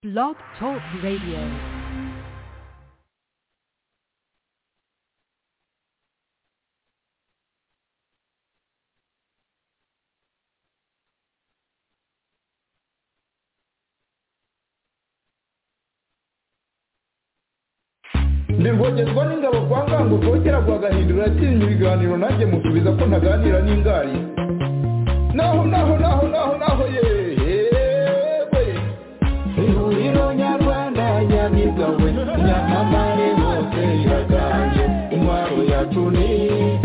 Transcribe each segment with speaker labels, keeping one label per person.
Speaker 1: Blog Talk Radio.
Speaker 2: ndirwogerwa n'ingabo kwa ngango rwogera rwa gahindura yatinya ibiganiro nanjye musubiza ko ntaganira n'ingari naho naho naho naho naho yewe ihuriro nyarwanda nyamigawe nyamamare hose iraganje intwaro yacu ni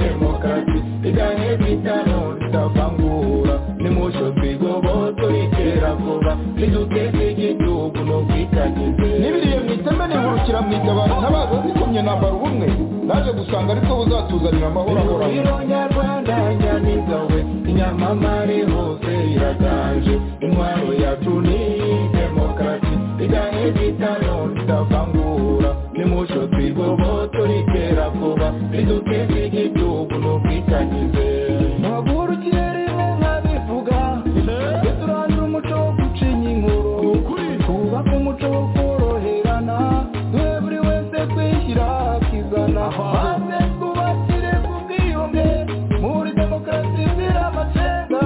Speaker 2: demokarasi iganye bitano ritavangura nimusho twigoboto iterabwoba niduteze igihugu no kwitagize n'ibiriye mu iteme nihurukira mu itabaro ntabaza zikomye nambara ubumwe naje gusanga ariko buzatuzanira amahoro ahoraho nyarwanda nyamigawe inyamamare hose iraganje intwaro yacu ni demokarasi iganye bitano ritavangura nimusho twigoboto riterabwoba riduteze igihugu no kwitangize ntagurukire rimwe nkabivuga ndetse urandura umuco wo gucinya inkuru twubake umuco wo koroherana twe buri wese twishyira akizana maze twubakire ku bwiyunge muri demokarasi izira amacenga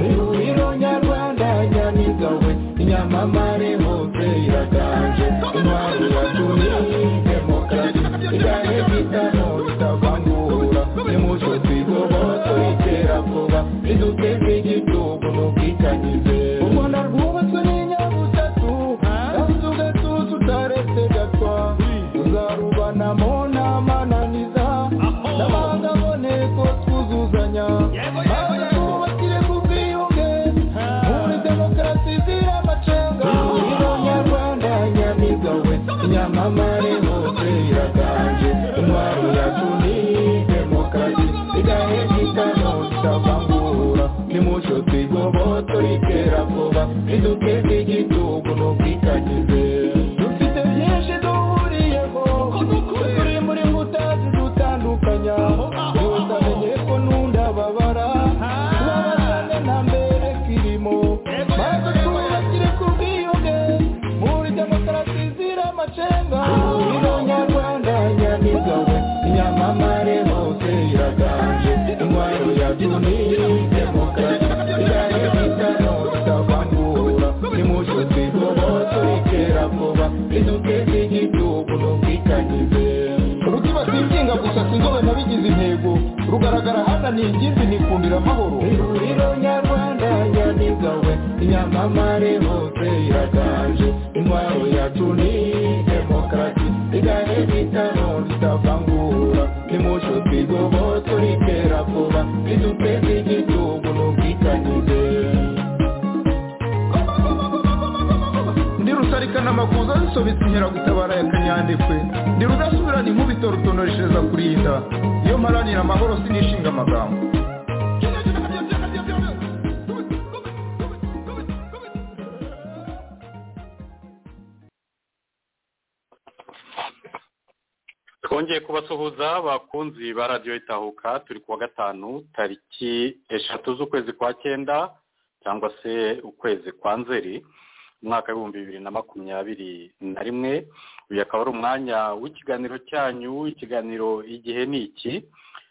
Speaker 2: ihuriro nyarwanda nyamigawe inyamamare hose iraganje intwaro yatumye demokarasi igane bitano bitavangura nimucyo twigoboto iterabwoba riduteze igihugu mu bwitanyize u rwanda rwubatswe n'inyabutatu kandi tugatuza utaretse gatwa tuzarubanamo n'amananiza n'amahanga aboneko twuzuzanya maze twubakire ku bwiyunge muri demokarasi izira amacenga ihuriro nyarwanda nyamigawe nyamamare hose iraganje intwaro yacu ni demokarasi igahe gitano kitavangura nimucyo twigoboto iterabwoba riduteze igihugu no kwitagize dufite byinshi duhuriyeho turi muri nkuta zidutandukanya yose amenye ko n'undababara tubabazane nta mbere kirimo maze twubakire ku bwiyunge muri demokarasi izira amacenga ihuriro nyarwanda nyamigawe inyamamare hose iraganje intwaro yacu ni demokarasi igane bitano bitavangura nimucyo twigoboto iterabwoba riduteze igihugu no kwikanyize ruti batinginga gusa sinzobe nabigize intego rugaragara hananiye ingimbi nikundira amahoro ihuriro nyarwanda nyamigawe inyamamare hose iraganje intwaro yacu ni demokarasi igane bitano ritavangura nimucyo twigoboto riterabwoba riduteze igihugu no kwikanyize ndi rusarikana amakuza zisobetse inkeragutabara ya kanyandekwe ndi rudasubirana inkubito rutonoreshereza kurinda iyo mparanira amahoro sinishinga amagambo
Speaker 3: twongeye kubasuhuza bakunzi ba radiyo itahuka turi kuwa gatanu tariki eshatu z'ukwezi kwa cyenda cyangwa se ukwezi kwa nzeri umwaka w'ibihumbi bibiri na makumyabiri na rimwe uyu akaba ari umwanya w'ikiganiro cyanyu ikiganiro igihe ni iki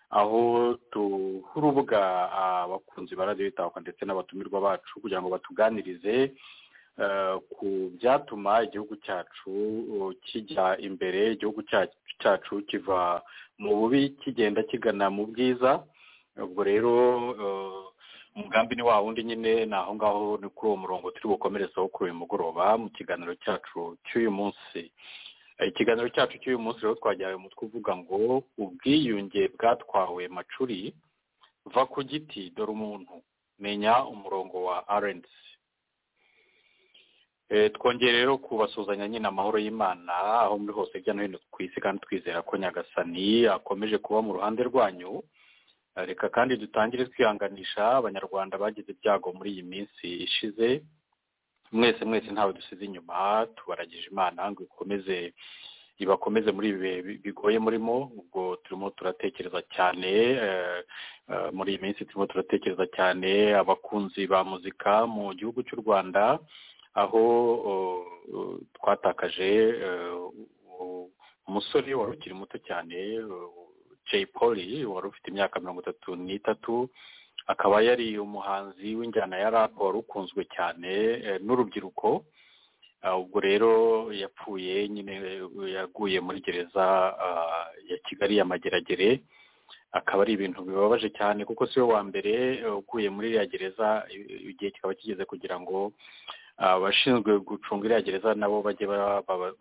Speaker 3: aho duha urubuga abakunzi ba radiyo itahuka ndetse n'abatumirwa bacu kugira ngo batuganirize eh, ku byatuma igihugu cyacu eh, kijya imbere igihugu cya- cyacu kiva mu bubi kigenda kigana mu bwiza ubwo rero eh, umugambi ni wa wundi nyine ni aho ngaho ni kuri uwo murongo turi bukomerezaho kuri uyu mugoroba mu kiganiro cyacu cy'uyu munsi Eh, ikiganiro cyacu cy'uyu munsi rero twajyawe umutwe uvuga ngo ubwiyunge bwatwawe macuri va ku giti dore umuntu menya umurongo wa rnc Eh, twongeye rero kubasuzanya nyine amahoro y'imana aho muri hose hirya no hino ku isi kandi twizera ko nyagasani akomeje kuba mu ruhande rwanyu reka kandi dutangire twihanganisha abanyarwanda bagize ibyago muri iyi minsi ishize mwese mwese ntawe dusize inyuma tubaragije imana ngo ikomeze ibakomeze muri ibi bihe bigoye murimo ubwo turimo turatekereza cyane muri iyi minsi turimo turatekereza cyane abakunzi ba muzika mu gihugu cy'u rwanda aho twatakaje umusore wari ukiri muto cyane jay poli wari ufite imyaka mirongo itatu n'itatu akaba yari umuhanzi w'injyana ya rap wari ukunzwe cyane n'urubyiruko ubwo rero yapfuye nyine yaguye muri gereza ya kigali ya mageragere akaba ari ibintu bibabaje cyane kuko si we wa mbere uguye muri iriya gereza igihe kikaba kigeze kugira ngo abashinzwe gucunga iriya gereza nabo bajye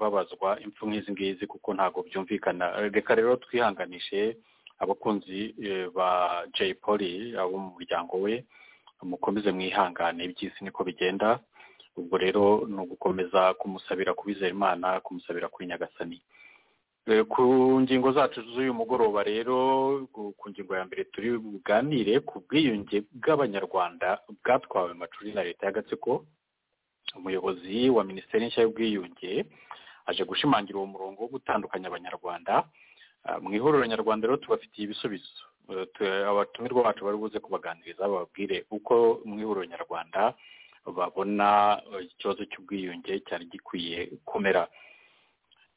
Speaker 3: babazwa impfu nk'izi ngizi kuko ntabwo byumvikana reka rero twihanganishe abakunzi ba jay poli abo mu muryango we mukomeze mwihangane iby'isi niko bigenda ubwo rero ni ugukomeza kumusabira kubizera imana kumusabira kuri nyagasani ku ngingo zacu z'uyu mugoroba rero ku ngingo ya mbere turi buganire ku bwiyunge bw'abanyarwanda bwatwawe amacuri na leta y'agatsiko umuyobozi wa minisiteri nshya y'ubwiyunge aje gushimangira uwo murongo wo gutandukanya abanyarwanda mu ihuriro nyarwanda rero tubafitiye ibisubizo abatumirwa bacu bari buze kubaganiriza bababwire uko mu ihuriro nyarwanda babona ikibazo cy'ubwiyunge cyari gikwiye kumera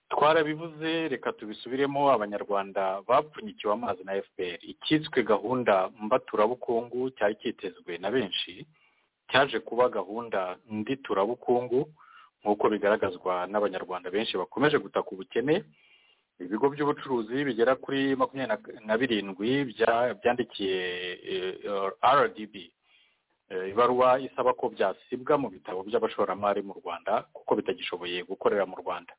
Speaker 3: twarabivuze reka tubisubiremo abanyarwanda bapfunyikiwe amazi na fpr icyitswe gahunda mbaturabukungu cyari cyitezwe na benshi cyaje kuba gahunda nditurabukungu nk'uko bigaragazwa n'abanyarwanda benshi bakomeje gutaka ubukene ibigo by'ubucuruzi bigera kuri makumyabiri na birindwi byandikiye rdb ibaruwa isaba ko byasibwa mu bitabo by'abashoramari mu rwanda kuko bitagishoboye gukorera mu rwanda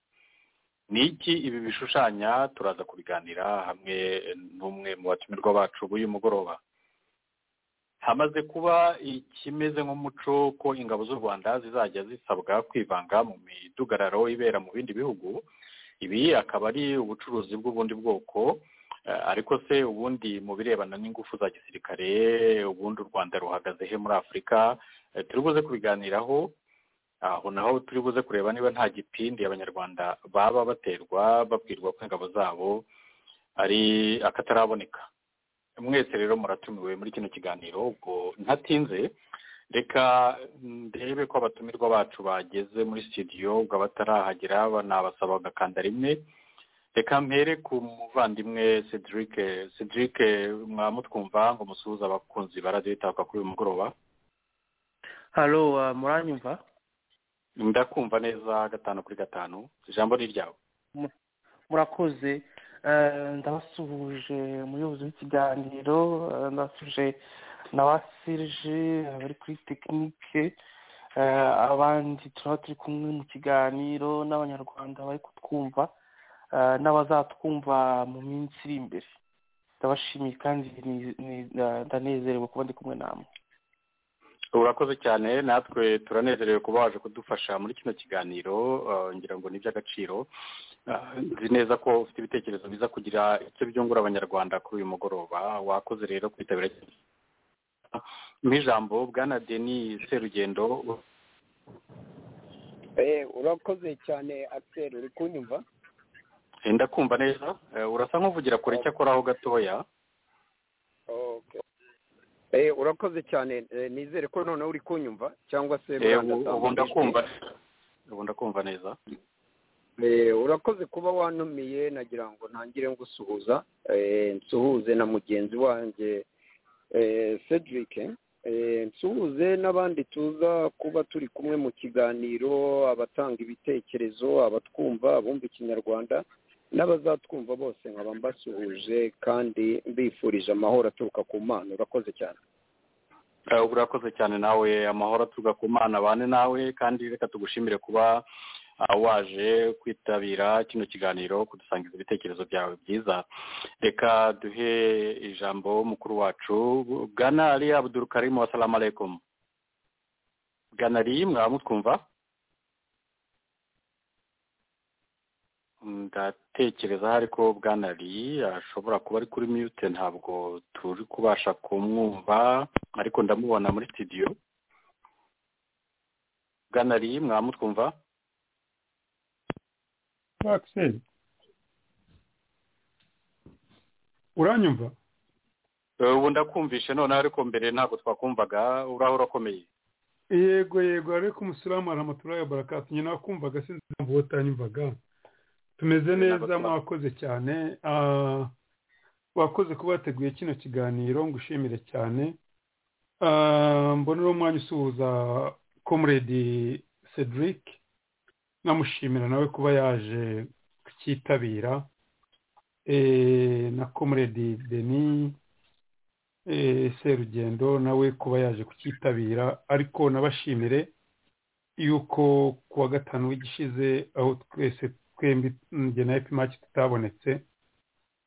Speaker 3: ni iki ibi bishushanya turaza kubiganira hamwe n'umwe mu batumirwa bacu b'uyu mugoroba hamaze kuba ikimeze nk'umuco ko ingabo z'u rwanda zizajya zisabwa kwivanga mu midugararo ibera mu bindi bihugu ibi akaba ari ubucuruzi bw'ubundi bwoko ariko se ubundi mu birebana n'ingufu za gisirikare ubundi u rwanda ruhagaze he muri afurika turi buze kubiganiraho aho naho turi buze kureba niba nta gipindi abanyarwanda baba baterwa babwirwa ko ingabo zabo ari akataraboneka mwese rero muratumiwe muri kino kiganiro ubwo ntatinze reka ndebe ko abatumirwa bacu bageze muri sitidiyo ubwo abatarahagera banabasaba bagakanda rimwe reka mpere ku muvandimwe cedric cedric mwamutwumva ngo musuhuze abakunzi barajya yitabwa kuri uyu mugoroba
Speaker 4: halo muranyumva
Speaker 3: ndakumva neza gatanu kuri gatanu ijambo ni iryawe
Speaker 4: murakoze ndabasuhuje umuyobozi w'ikiganiro ndabasuhuje na wa serije abari kuri tekinike abandi turaba turi kumwe mu kiganiro n'abanyarwanda bari kutwumva n'abazatwumva mu minsi iri imbere ndabashimiye kandi ndanezerewe kuba ndi kumwe namwe
Speaker 3: urakoze cyane natwe turanezerewe kuba waje kudufasha muri kino kiganiro ngira ngo ni iby'agaciro nzi neza ko ufite ibitekerezo biza kugira icyo byungura abanyarwanda kuri uyu mugoroba wakoze rero kwitabira nk'ijambo bwana deni serugendo
Speaker 5: urakoze cyane akiseri uri kunyumva
Speaker 3: wenda kumva neza urasa nk'uvugira kure icyo akoraho gatoya
Speaker 5: urakoze cyane nizere ko noneho uri kunyumva cyangwa se
Speaker 3: ubu ndakumva ubu ndakumva neza
Speaker 5: urakoze kuba wanumiye nagira ngo ntangire ngusuhuza nsuhuze na mugenzi wanjye cedric nsuhuze n'abandi tuza kuba turi kumwe mu kiganiro abatanga ibitekerezo abatwumva abumva ikinyarwanda n'abazatwumva bose nkaba mbasuhuje kandi mbifurije amahoro aturuka ku mana urakoze cyane
Speaker 3: urakoze cyane nawe amahoro aturuka ku mana abane nawe kandi reka tugushimire kuba waje kwitabira kino kiganiro kudusangiza ibitekerezo byawe byiza reka duhe ijambo mukuru wacu bwana ari abudurukarimu wasalamu alaykum bwana ari mwaba mutwumva ndatekereza ariko bwanari ashobora kuba ari kuri mute ntabwo turi kubasha kumwumva ariko ndamubona muri sitidiyo bwanari mwaba mutwumva
Speaker 6: uranyumva
Speaker 3: ubu ndakumvishe noneho ariko mbere ntabwo twakumvaga uraho urakomeye
Speaker 6: yego yego ariko umusiramu aramaturaye barakasi nyina wakumvaga sinzi impamvu utanyumvaga tumeze neza mwakoze cyane wakoze kuba wateguye kino kiganiro ngushimire cyane mbona uwo mwanya usuhuza komuredi cedric namushimira nawe kuba yaje kucyitabira na komuredi denis serugendo nawe kuba yaje kucyitabira ariko nabashimire yuko kuwa gatanu w'igishize aho twese twembi njye na epimaki tutabonetse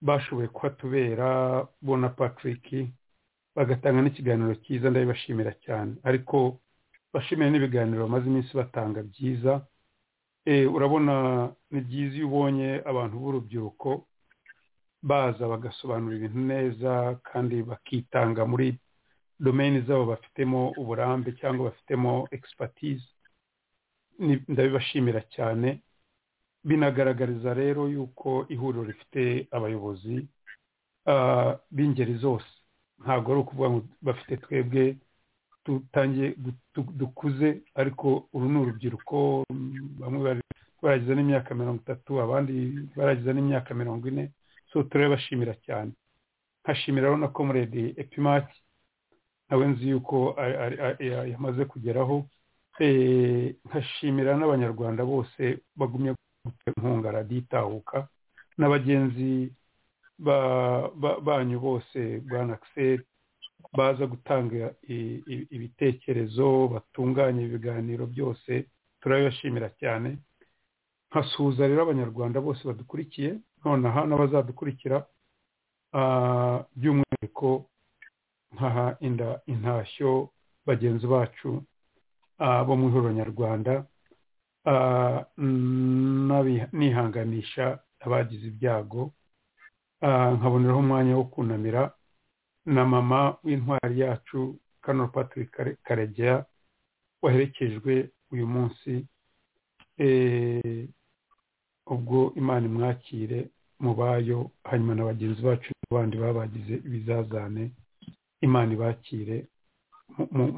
Speaker 6: bashoboye kuhatubera bo na patrick bagatanga n'ikiganiro cyiza ndabibashimira cyane ariko bashimire n'ibiganiro bamaze iminsi batanga byiza urabona ni byiza iyo ubonye abantu b'urubyiruko baza bagasobanura ibintu neza kandi bakitanga muri domeni zabo bafitemo uburambe cyangwa bafitemo egisipatize ndabibashimira cyane binagaragariza rero yuko ihuriro rifite abayobozi b'ingeri zose ntabwo ari ukuvuga ngo bafite twebwe dutangiye dukuze ariko uru ni urubyiruko bamwe baragize n'imyaka mirongo itatu abandi baragize n'imyaka mirongo ine so turabashimira cyane nkashimira na komuredi epimaki nawe nzi yuko yamaze kugeraho nkashimira n'abanyarwanda bose bagumye inkunga raditahuka na bagenzi banyu bose bwana akiseri baza gutanga ibitekerezo batunganya ibiganiro byose turabibashimira cyane nkasuhuza rero abanyarwanda bose badukurikiye nonaha n'abazadukurikira by'umwihariko nkaha inda intashyo bagenzi bacu bo mu ihuriro nyarwanda nihanganisha abagize ibyago nkaboneraho umwanya wo kunamira na mama w'intwari yacu kano patrick karegeya waherekejwe uyu munsi ubwo imana imwakire mubayo hanyuma na bagenzi bacu n'abandi babagize ibizazane imana ibakire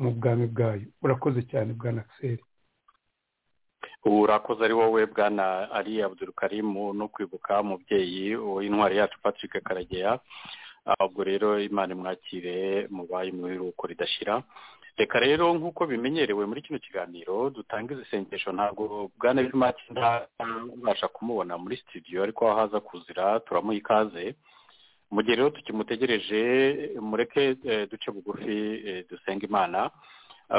Speaker 6: mu bwami bwayo urakoze cyane bwa nakiseri
Speaker 3: urakoze ari wowe bwana ari abudurukarimu no kwibuka umubyeyi w'intwari yacu patrick karageya ubwo rero imana imwakire mubaye ibiruhuko ridashira reka rero nk'uko bimenyerewe muri kino kiganiro dutanga izisengesho ntabwo bwana bw'imati ntabasha kumubona muri studio ariko aho haza kuzira turamuha ikaze mu gihe rero tukimutegereje mureke duce bugufi dusenga imana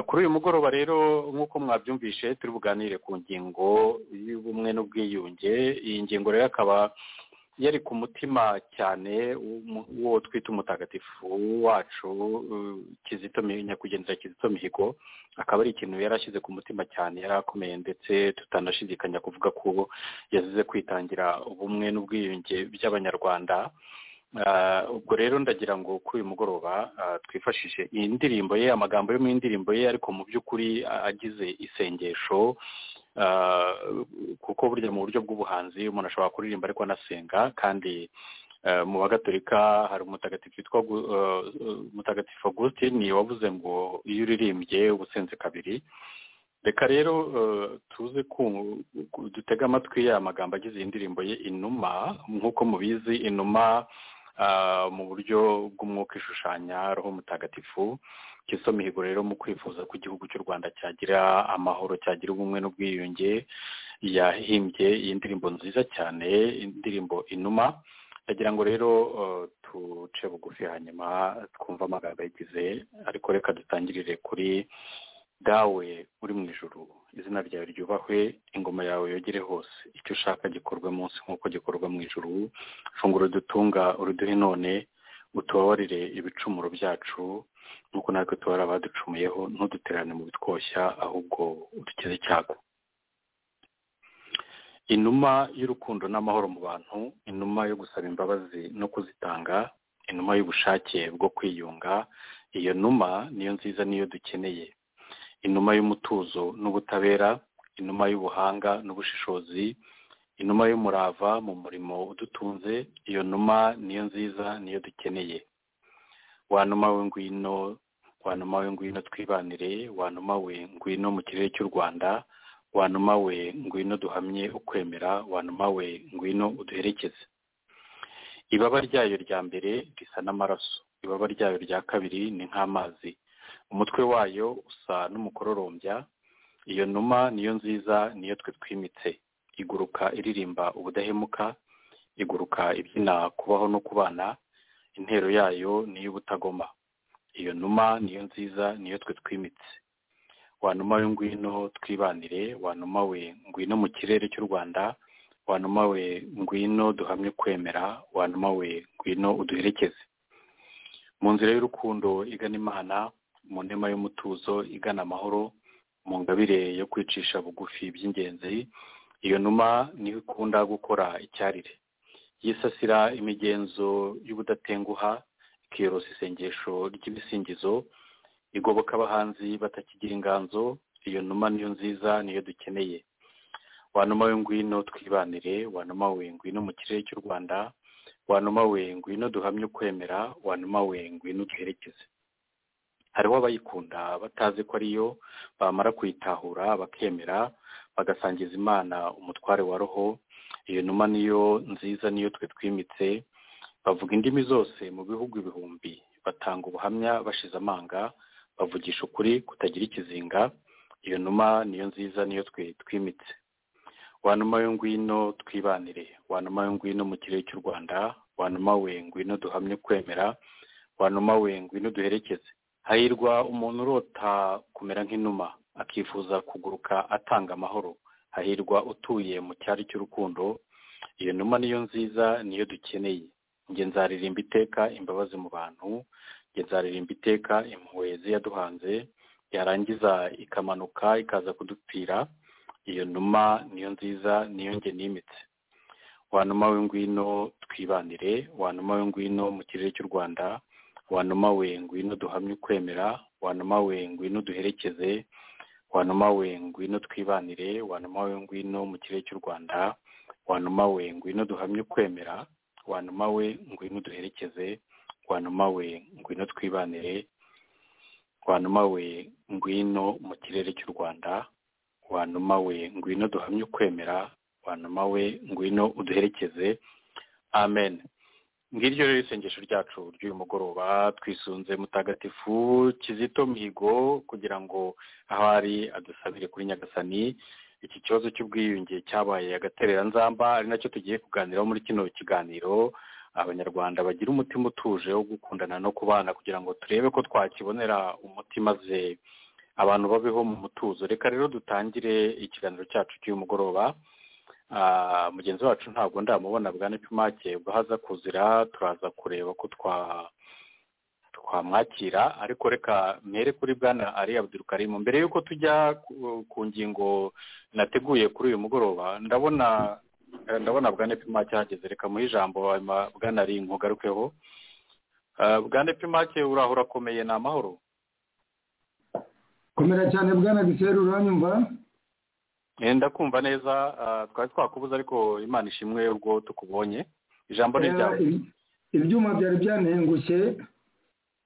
Speaker 3: kuri uyu mugoroba rero nk'uko mwabyumvishe turi buganire ku ngingo y'ubumwe n'ubwiyunge iyi ngingo rero akaba yari ku mutima cyane uwo twita umutagatifu wacu kizito nyakwigendera kizito mihigo akaba ari ikintu yari ashyize ku mutima cyane yari akomeye ndetse tutanashidikanya kuvuga ko yazize kwitangira ubumwe n'ubwiyunge by'abanyarwanda ubwo rero ndagira ngo kuri uyu mugoroba twifashishe iyi ndirimbo ye amagambo yo mu ndirimbo ye ariko mu by'ukuri agize isengesho kuko burya mu buryo bw'ubuhanzi umuntu ashobora kuririmba ariko anasenga kandi mu bagatolika hari umutagatifu witwa umutagatifu agusitini wavuze ngo iyo uririmbye uba usenze kabiri reka rero tuze dutege amatwi ya magambo agize iyi ndirimbo ye inuma nk'uko mubizi inuma mu buryo bw'umwuka ishushanya roho mutagatifu kiso mihigo rero mu kwifuza ko igihugu cy'u rwanda cyagira amahoro cyagira ubumwe n'ubwiyunge yahimbye iyi ndirimbo nziza cyane indirimbo inuma ndagira ngo rero tuce bugufi hanyuma twumve amagambo yagize ariko reka dutangirire kuri dawe uri mu ijoro izina ryawe ryubahwe ingoma yawe yogere hose icyo ushaka gikorwe munsi nk'uko gikorwa mu ijoro funguro dutunga uruduhe none utubabarire ibicumuro byacu nk'uko natwe tubara abaducumuyeho ntuduterane mu bitwoshya ahubwo udukize icyago inuma y'urukundo n'amahoro mu bantu inuma yo gusaba imbabazi no kuzitanga inuma y'ubushake bwo kwiyunga iyo numa niyo nziza niyo dukeneye inuma y'umutuzo n'ubutabera inuma y'ubuhanga n'ubushishozi inuma y'umurava mu murimo udutunze iyo numa niyo nziza niyo dukeneye wa numa we ngwino wa numa we ngwino twibanire wa numa we ngwino mu kirere cy'u rwanda wa numa we ngwino duhamye ukwemera wa numa we ngwino uduherekeze ibaba ryayo rya mbere risa n'amaraso ibaba ryayo rya kabiri ni nk'amazi umutwe wayo usa n'umukororombya iyo numa niyo nziza niyo twe twimitse iguruka iririmba ubudahemuka iguruka ibyina kubaho no kubana intero yayo ni iy'ubutagoma iyo numa niyo nziza niyo twe twimitse wa numa we ngwino twibanire wa numa we ngwino mu kirere cy'u rwanda wa numa we ngwino duhamye kwemera wa numa we ngwino uduherekeze mu nzira y'urukundo igana imana mu ntema y'umutuzo igana amahoro mu ngabire yo kwicisha bugufi by'ingenzi iyo numa niho ikunda gukora icyarire yisasira imigenzo y'ubudatenguha ikiyorosa isengesho ry'ibisingizo igoboka abahanzi batakigira inganzo iyo numa niyo nziza niyo dukeneye wa numa we ngwino twibanire wa numa we ngwino mu kirere cy'u rwanda wa numa we ngwino duhamye ukwemera wa numa we ngwino duherekeze hariho abayikunda batazi ko ariyo bamara kuyitahura bakemera bagasangiza imana umutware wa roho iyo numa niyo nziza niyo twe twimitse bavuga indimi zose mu bihugu ibihumbi batanga ubuhamya bashize amanga bavugisha ukuri kutagira ikizinga iyo numa niyo nziza niyo twe twimitse wa numa yo ngwino twibanire wa numa yo ngwino mu kirere cy'u rwanda wa numa we ngwino duhamye kwemera wa numa we ngwino duherekeze hahirwa umuntu urota kumera nk'inuma akifuza kuguruka atanga amahoro hahirwa utuye mu cyari cy'urukundo iyo numa niyo nziza niyo dukeneye njye nzaririmba iteka imbabazi mu bantu njye nzaririmba iteka impuhwe ziyaduhanze yarangiza ikamanuka ikaza kudupfira iyo numa niyo nziza niyo nge nimitse wa numa we ngwino twibanire wa numa we ngwino mu kirere cy'u rwanda wa numa we ngwino duhamye ukwemera wa numa we ngwino duherekeze wa numa we ngwino twibanire wa numa we ngwino mu kirere cy'u rwanda wa numa we ngwino duhamye ukwemera wa numa we ngwino duherekeze wa numa we ngwino twibanire wa numa we ngwino mu kirere cy'u rwanda wa numa we ngwino duhamye ukwemera wa numa we ngwino uduherekeze amen ngiryo rero isengesho ryacu ry'uyu mugoroba twisunze mutagatifu kizito mihigo kugira ngo aho ari adusabire kuri nyagasani iki kibazo cy'ubwiyunge cyabaye agatereranzamba ari nacyo tugiye kuganiraho muri kino kiganiro abanyarwanda bagira umutima utuje wo gukundana no kubana kugira ngo turebe ko twakibonera umuti maze abantu babeho mu mutuzo reka rero dutangire ikiganiro cyacu cy'uyu mugoroba mugenzi wacu ntabwo ndamubona bwana pimake ubwo haza kuzira turaza kureba ko twamwakira ariko reka mere kuri bwana ari abudurukarimu mbere y'uko tujya ku ngingo nateguye kuri uyu mugoroba ndabona ndabona bwana pimake ahageze reka muhe ijambo bwana ari nkugarukeho bwana pimake uraho urakomeye ni amahoro
Speaker 7: komera cyane bwana biseru uranyumva
Speaker 3: ndakumva neza twari twakubuze ariko imana ishimwe ubwo tukubonye ijambo ni ryawe
Speaker 7: ibyuma byari byantengushye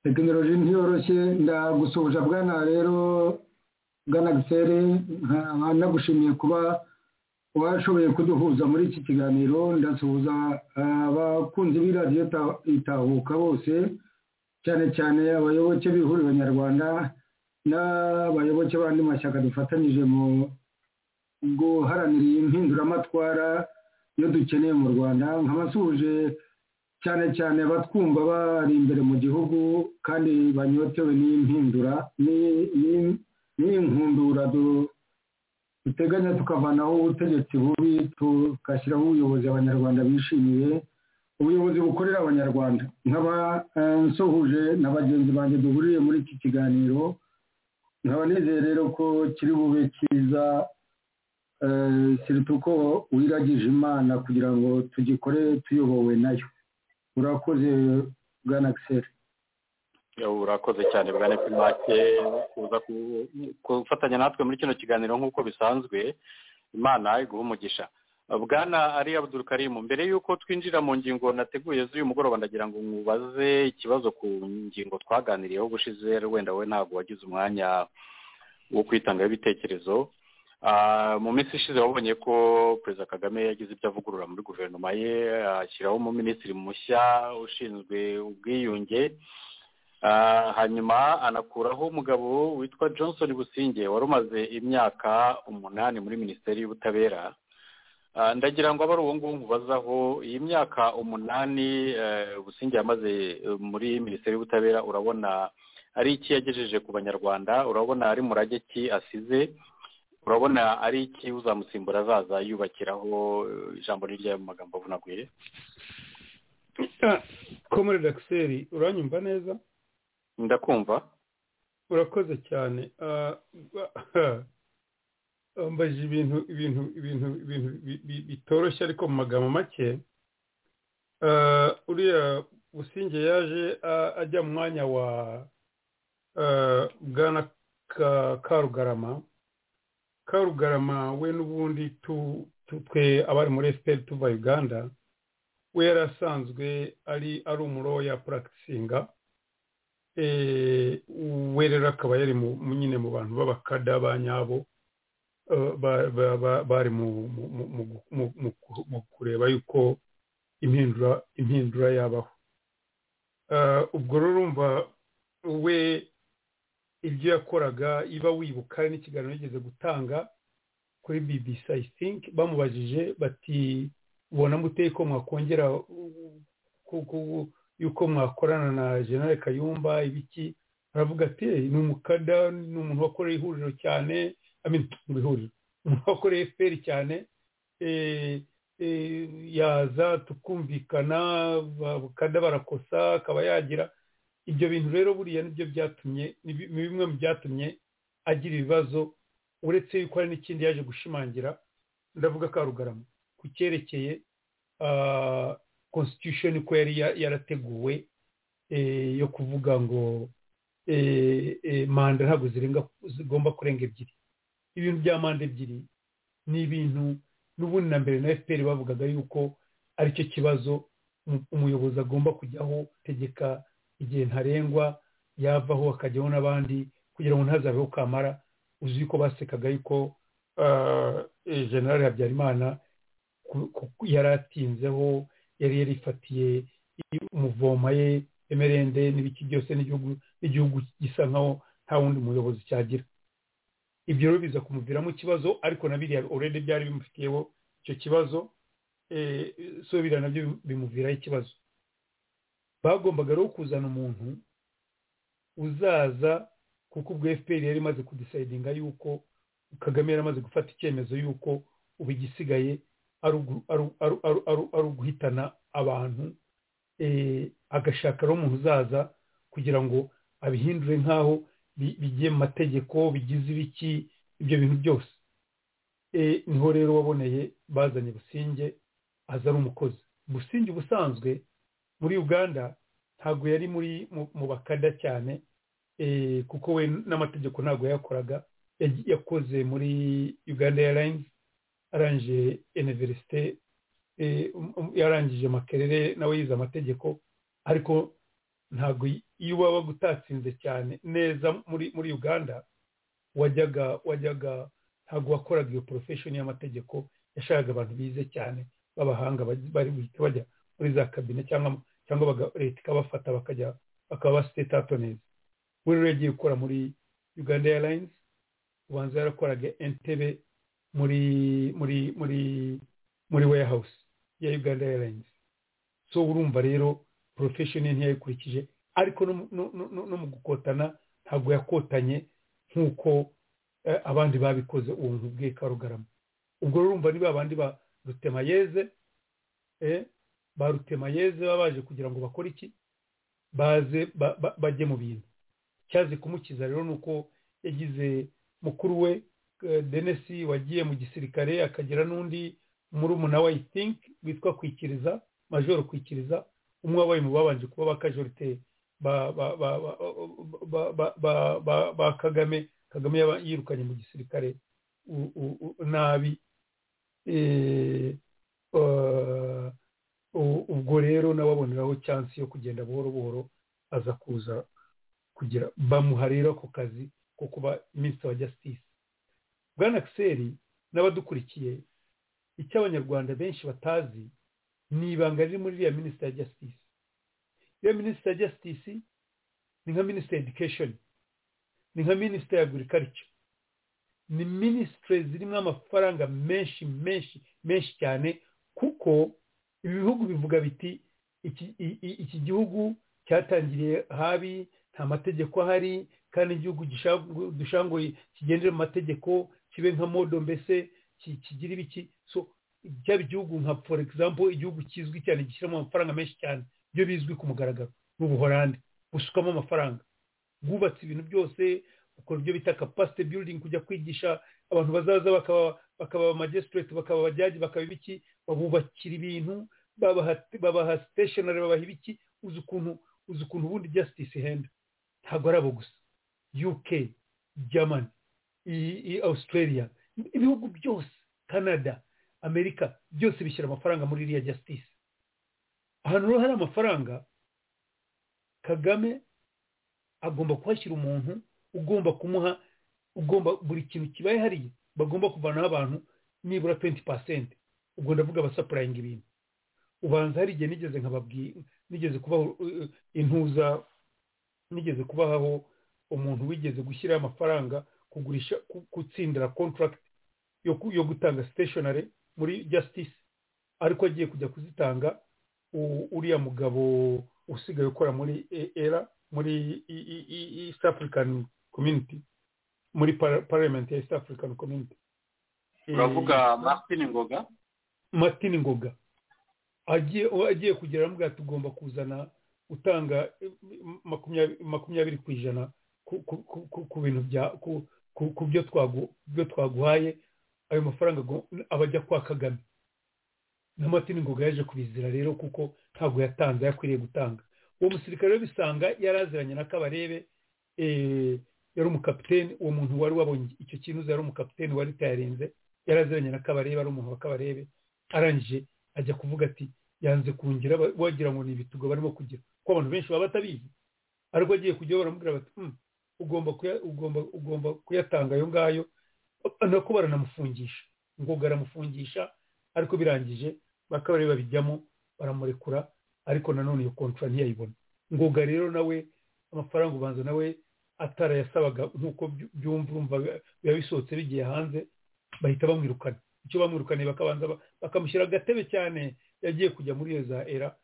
Speaker 7: tekinoloji ntiyoroshye ndagusuhuza bwana rero bwana gisere nagushimiye kuba washoboye kuduhuza muri iki kiganiro ndasuhuza abakunzi b'iradiyo itahuka bose cyane cyane abayoboke b'ihuriro nyarwanda n'abayoboke b'andi mashyaka dufatanyije mu guharanira iyi mpinduramatwara iyo dukeneye mu rwanda nk'abasuhuje cyane cyane abatwumva bari imbere mu gihugu kandi banyotewe n'impindura n'inkundura duteganya tukavanaho ubutegetsi bubi tugashyiraho ubuyobozi abanyarwanda bishimiye ubuyobozi bukorera abanyarwanda nk'abasuhuje na bagenzi banjye duhuriye muri iki kiganiro nkaba nizeye rero ko kiri bube cyiza siriti uko wiragije imana kugira ngo tugikore tuyobowe nayo urakoze bwana giseri
Speaker 3: urakoze cyane bwana pimake kuza gufatanya natwe muri kino kiganiro nk'uko bisanzwe imana iguha umugisha bwana ari abuduru karimu mbere y'uko twinjira mu ngingo nateguye z'uyu mugoroba ndagira ngo mubaze ikibazo ku ngingo twaganiriyeho ubushize wenda we ntabwo wagize umwanya wo kwitangaho ibitekerezo mu minsi ishize wabonye ko perezida kagame yagize ibyo avugurura muri guverinoma ye ashyiraho umuminisitiri mushya ushinzwe ubwiyunge hanyuma anakuraho umugabo witwa johnson businge wari umaze imyaka umunani muri minisiteri y'ubutabera ndagira ngo abari uwo nguwo mubazaho iyi myaka umunani businge yamaze muri minisiteri y'ubutabera urabona ari iki yagejeje ku banyarwanda urabona ari murage ki asize urabona ari iki uzamusimbura azaza yubakiraho ijambo ry'ayo magambo avunaguye
Speaker 6: komore dakiseri uranyumva neza
Speaker 3: ndakumva
Speaker 6: urakoze cyane wambaje ibintu ibintu ibintu ibintu bitoroshye ariko mu magambo make uriya businge yaje ajya mu mwanya wa bwana karugarama karugarama we n'ubundi twe abari muri efuperi tuva uganda we yari asanzwe ari ari umuroya puragitisinga we rero akaba yari nyine mu bantu b'abakada ba nyabo bari mu kureba yuko impindura yabaho ubwo rero urumva we ibyo yakoraga iba wibuka n'ikiganiro yigeze gutanga kuri bbc i think bamubajije bati ubona mute ko mwakongera yuko mwakorana na jenali kayumba ibiki aravuga ati ni umukada ni umuntu wakorera ihuriro cyane mu ihuriro umuntu wakoreye efuperi cyane yaza tukumvikana abakada barakosa akaba yagira ibyo bintu rero buriya nibyo byatumye ni bimwe mu byatumye agira ibibazo uretse yuko hari n'ikindi yaje gushimangira ndavuga karugarama ku cyerekeye constitution uko yari yarateguwe yo kuvuga ngo manda ntabwo zigomba kurenga ebyiri ibintu bya manda ebyiri ni ibintu n'ubundi na mbere na fpr bavugaga yuko aricyo kibazo umuyobozi agomba kujyaho tegeka igihe ntarengwa yavaho akajyaho n'abandi kugira ngo ntazabeho kamara uzi ko basekaga yuko generale habyarimana yari atinzeho yari yarifatiye umuvoma ye emerende n'ibiki byose n'igihugu gisa nkaho nta wundi muyobozi cyagira ibyo rero biza kumuviramo ikibazo ariko na biriya orede byari bimufitiyeho icyo kibazo so biriya nabyo bimuviraho ikibazo bagombaga rero kuzana umuntu uzaza kuko ubwo fpr yari imaze kudisayidinga yuko kagame yari amaze gufata icyemezo yuko ubu igisigaye ari uguhitana abantu agashaka rero umuntu uzaza kugira ngo abihindure nk'aho bigiye mu mategeko bigize ibiki ibyo bintu byose niho rero waboneye bazanye businge aza ari umukozi businge ubusanzwe muri uganda ntabwo yari muri mu bakada cyane kuko we n'amategeko ntabwo yakoraga yakoze muri uganda airlines arangije iniverisite yarangije makerere nawe yize amategeko ariko ntabwo iyo waba utatsinze cyane neza muri muri uganda wajyaga wajyaga ntabwo wakoraga iyo porofeshoni y'amategeko yashakaga abantu bize cyane b'abahanga bari guhita bajya muri za kabine cyangwa cyangwa leta ikabafata bakajya bakaba basitetato neza we rero yagiye gukora muri uganda airlines ubanza yarakoraga entebe muri muri muri muri warehouse ya uganda airlines so urumva rero porofeshoni ntiyayikurikije ariko no mu gukotana ntabwo yakotanye nk'uko abandi babikoze ubu buntu bwe karugarama ubwo urumva ni babandi ba rutemayeze ba rutemayeze baba baje kugira ngo bakore iki baze bajye mu bintu cyaze kumukiza rero ni uko yagize mukuru we denesi wagiye mu gisirikare akagira n'undi murumuna we i think witwa kwikiriza majoro kwikiriza umwe wabaye mu babanje kuba ba kajorite ba kagame kagame yirukanye mu gisirikare nabi ubwo rero nawe aboneraho cyansi yo kugenda buhoro buhoro aza kuza kugira bamuha rero ako kazi ko kuba minisitiri wa jasitisi bwana akiseri n'abadukurikiye icyo abanyarwanda benshi batazi ni ibanga riri muri iriya minisitiri ya jasitisi iyo minisitiri ya jasitisi ni nka minisitiri edikesheni ni nka minisitiri agurikarica ni minisitiri zirimo amafaranga menshi menshi menshi cyane kuko ibihugu bivuga biti iki gihugu cyatangiriye habi nta mategeko ahari kandi igihugu dushanguye kigendera mu mategeko kibe nka modo mbese kigira ibiki byaba igihugu nka for example igihugu kizwi cyane gishyiramo amafaranga menshi cyane byo bizwi ku mugaragaro n'ubuhorande busukamo amafaranga bwubatse ibintu byose ukora ibyo bita capacity building kujya kwigisha abantu bazaza bakaba bakaba magistrate bakaba abajyaji bakaba ibiki babubakira ibintu babaha babaha stationary babaha ibiki uzi ukuntu uzi ukuntu ubundi justice ihenda ntabwo ari abo gusa UK German i Australia ibihugu byose Canada amerika byose bishyira amafaranga muri iriya jasitisi ahantu rero hari amafaranga kagame agomba kuhashyira umuntu ugomba kumuha ugomba buri kintu kibaye hariya bagomba kuvanaho abantu nibura twenti pasenti ubwo ndavuga abasapurayinga ibintu ubanza hari igihe nigeze nkababwira nigeze kubaho intuza nigeze kubaho umuntu wigeze gushyiraho amafaranga kugurisha gutsindira kontaragiti yo gutanga siteshinari muri justice ariko agiye kujya kuzitanga uriya mugabo usigaye ukora muri era muri east african community muri parliament ya east african community
Speaker 3: uravuga martin ngoga
Speaker 6: martin ngoga agiye agiye kugera aramubwira ati ugomba kuzana utanga makumyabiri ku ijana ku bintu bya ku byo twaguhaye ayo mafaranga aba ajya kwa kagame na martin ngoga yaje kubizira rero kuko ntabwo yatanze yakwiriye gutanga uwo musirikare we bisanga yari aziranye na kabarebe yari umukapiteni uwo muntu wari wabonye icyo kintu yari umukapiteni wari utayarenze yari aziranye na kabarebe ari umuntu wa kabarebe arangije ajya kuvuga ati yanze kungira wagira ngo ni ibitugo barimo kugira kuko abantu benshi baba batabizi ariko agiye kujyaho baramubwira bati ugomba kuyatanga ayo ngayo nako baranamufungisha ngoga aramufungisha ariko birangije bakaba babijyamo baramurekura ariko nanone iyo kontwari ntiyayibona ngoga rero nawe amafaranga ubanza nawe atarayasabaga nk'uko byumva urumva biba bisohotse bigiye hanze bahita bamwirukana icyo bamwirukaniye bakabanza bakamushyira agatebe cyane yagiye kujya muri iyo za era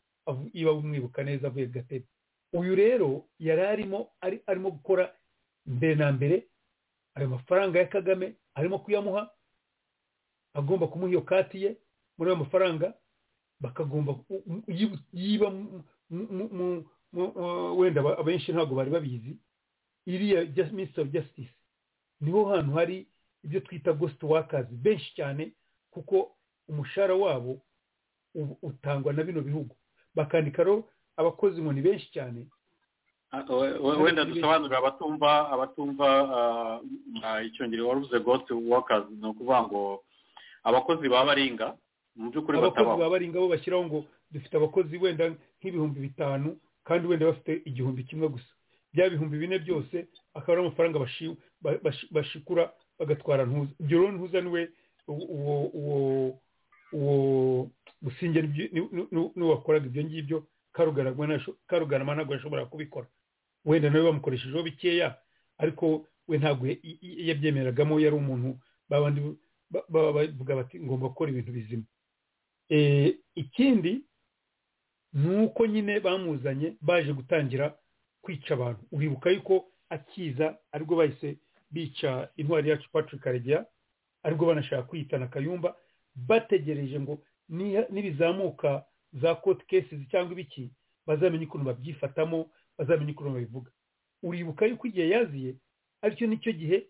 Speaker 6: iba bumwibuka neza avuye gatebe uyu rero yari arimo arimo gukora mbere na mbere ayo mafaranga ya kagame arimo kuyamuha agomba kumuha iyo kati ye muri ayo mafaranga bakagomba yiba wenda abenshi ntabwo bari babizi iriya minisitiri ofu jasitisi niho hantu hari ibyo twita gositi wakazi benshi cyane kuko umushahara wabo utangwa na bino bihugu bakandikaro abakozi ngo ni benshi cyane
Speaker 3: wenda dusobanurira abatumva abatumva icyongereza waruze goti wakazi ni ukuvuga ngo abakozi baba baringa mu by'ukuri
Speaker 6: batabaho abakozi baba baringa bo bashyiraho ngo dufite abakozi wenda nk'ibihumbi bitanu kandi wenda bafite igihumbi kimwe gusa bya bihumbi bine byose akaba ari amafaranga bashikura bagatwara ntuza ibyo rero ntuza niwe uwo uwo uwo gusinge n'uwakoraga ibyo ngibyo karugarama ntabwo yashobora kubikora wenda nawe bamukoreshejeho bikeya ariko we ntabwo yabyemeragamo yari umuntu babandi bavuga bati ngomba gukora ibintu bizima ikindi ni uko nyine bamuzanye baje gutangira kwica abantu uribuka yuko akiza aribwo bahise bica intwari yacu patrick karegeya aribwo banashaka kwiyitana kayumba bategereje ngo nibizamuka za koti kesizi cyangwa ibiki bazamenye ukuntu babyifatamo bazamenye ukuntu babivuga uribuka yuko igihe yaziye aricyo nicyo gihe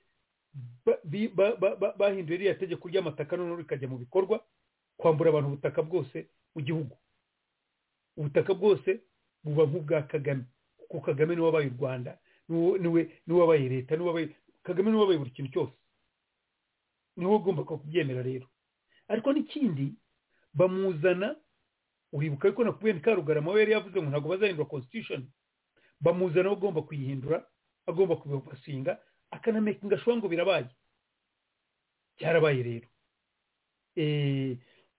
Speaker 6: bahinduye ririya tegeko ry'amataka noneho rikajya mu bikorwa kwambura abantu ubutaka bwose mu gihugu ubutaka bwose buba nk'ubwa kagame kuko kagame niwe wabaye u rwanda niwe wabaye leta kagame niwe wabaye buri kintu cyose niwe ugomba kubyemera rero ariko n'ikindi bamuzana uribuka yuko nakubwiye ni karugarama we yari yavuze ngo ntabwo bazahindura constitution bamuzana we agomba kuyihindura agomba kubibasinga akanamekinga ashobora ngo birabaye byarabaye rero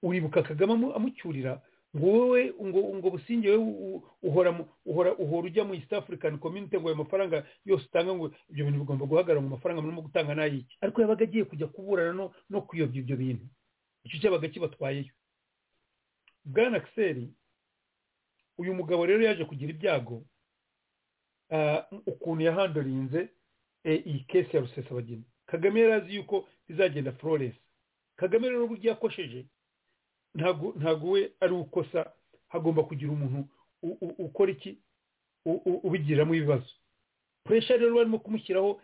Speaker 6: uribuka kagame amucyurira ngo wowe ngo ngo businge wowe uhora uhora uhora ujya mu east african community ngo ayo mafaranga yose utanga ngo ibyo bintu bigomba guhagarara mu mafaranga murimo gutanga n'ayiki ariko yabaga agiye kujya kuburana no no kuyobya ibyo bintu icyo cyabaga kibatwayeyo bwana akiseri uyu mugabo rero yaje kugira ibyago ukuntu yahandorinze iyi kesi ya rusesabagina kagame yari azi yuko izagenda flores kagame rero uburyo yakosheje ntabwo we ari ukosa hagomba kugira umuntu ukora iki ubigiramo ibibazo puresha rero barimo kumushyiraho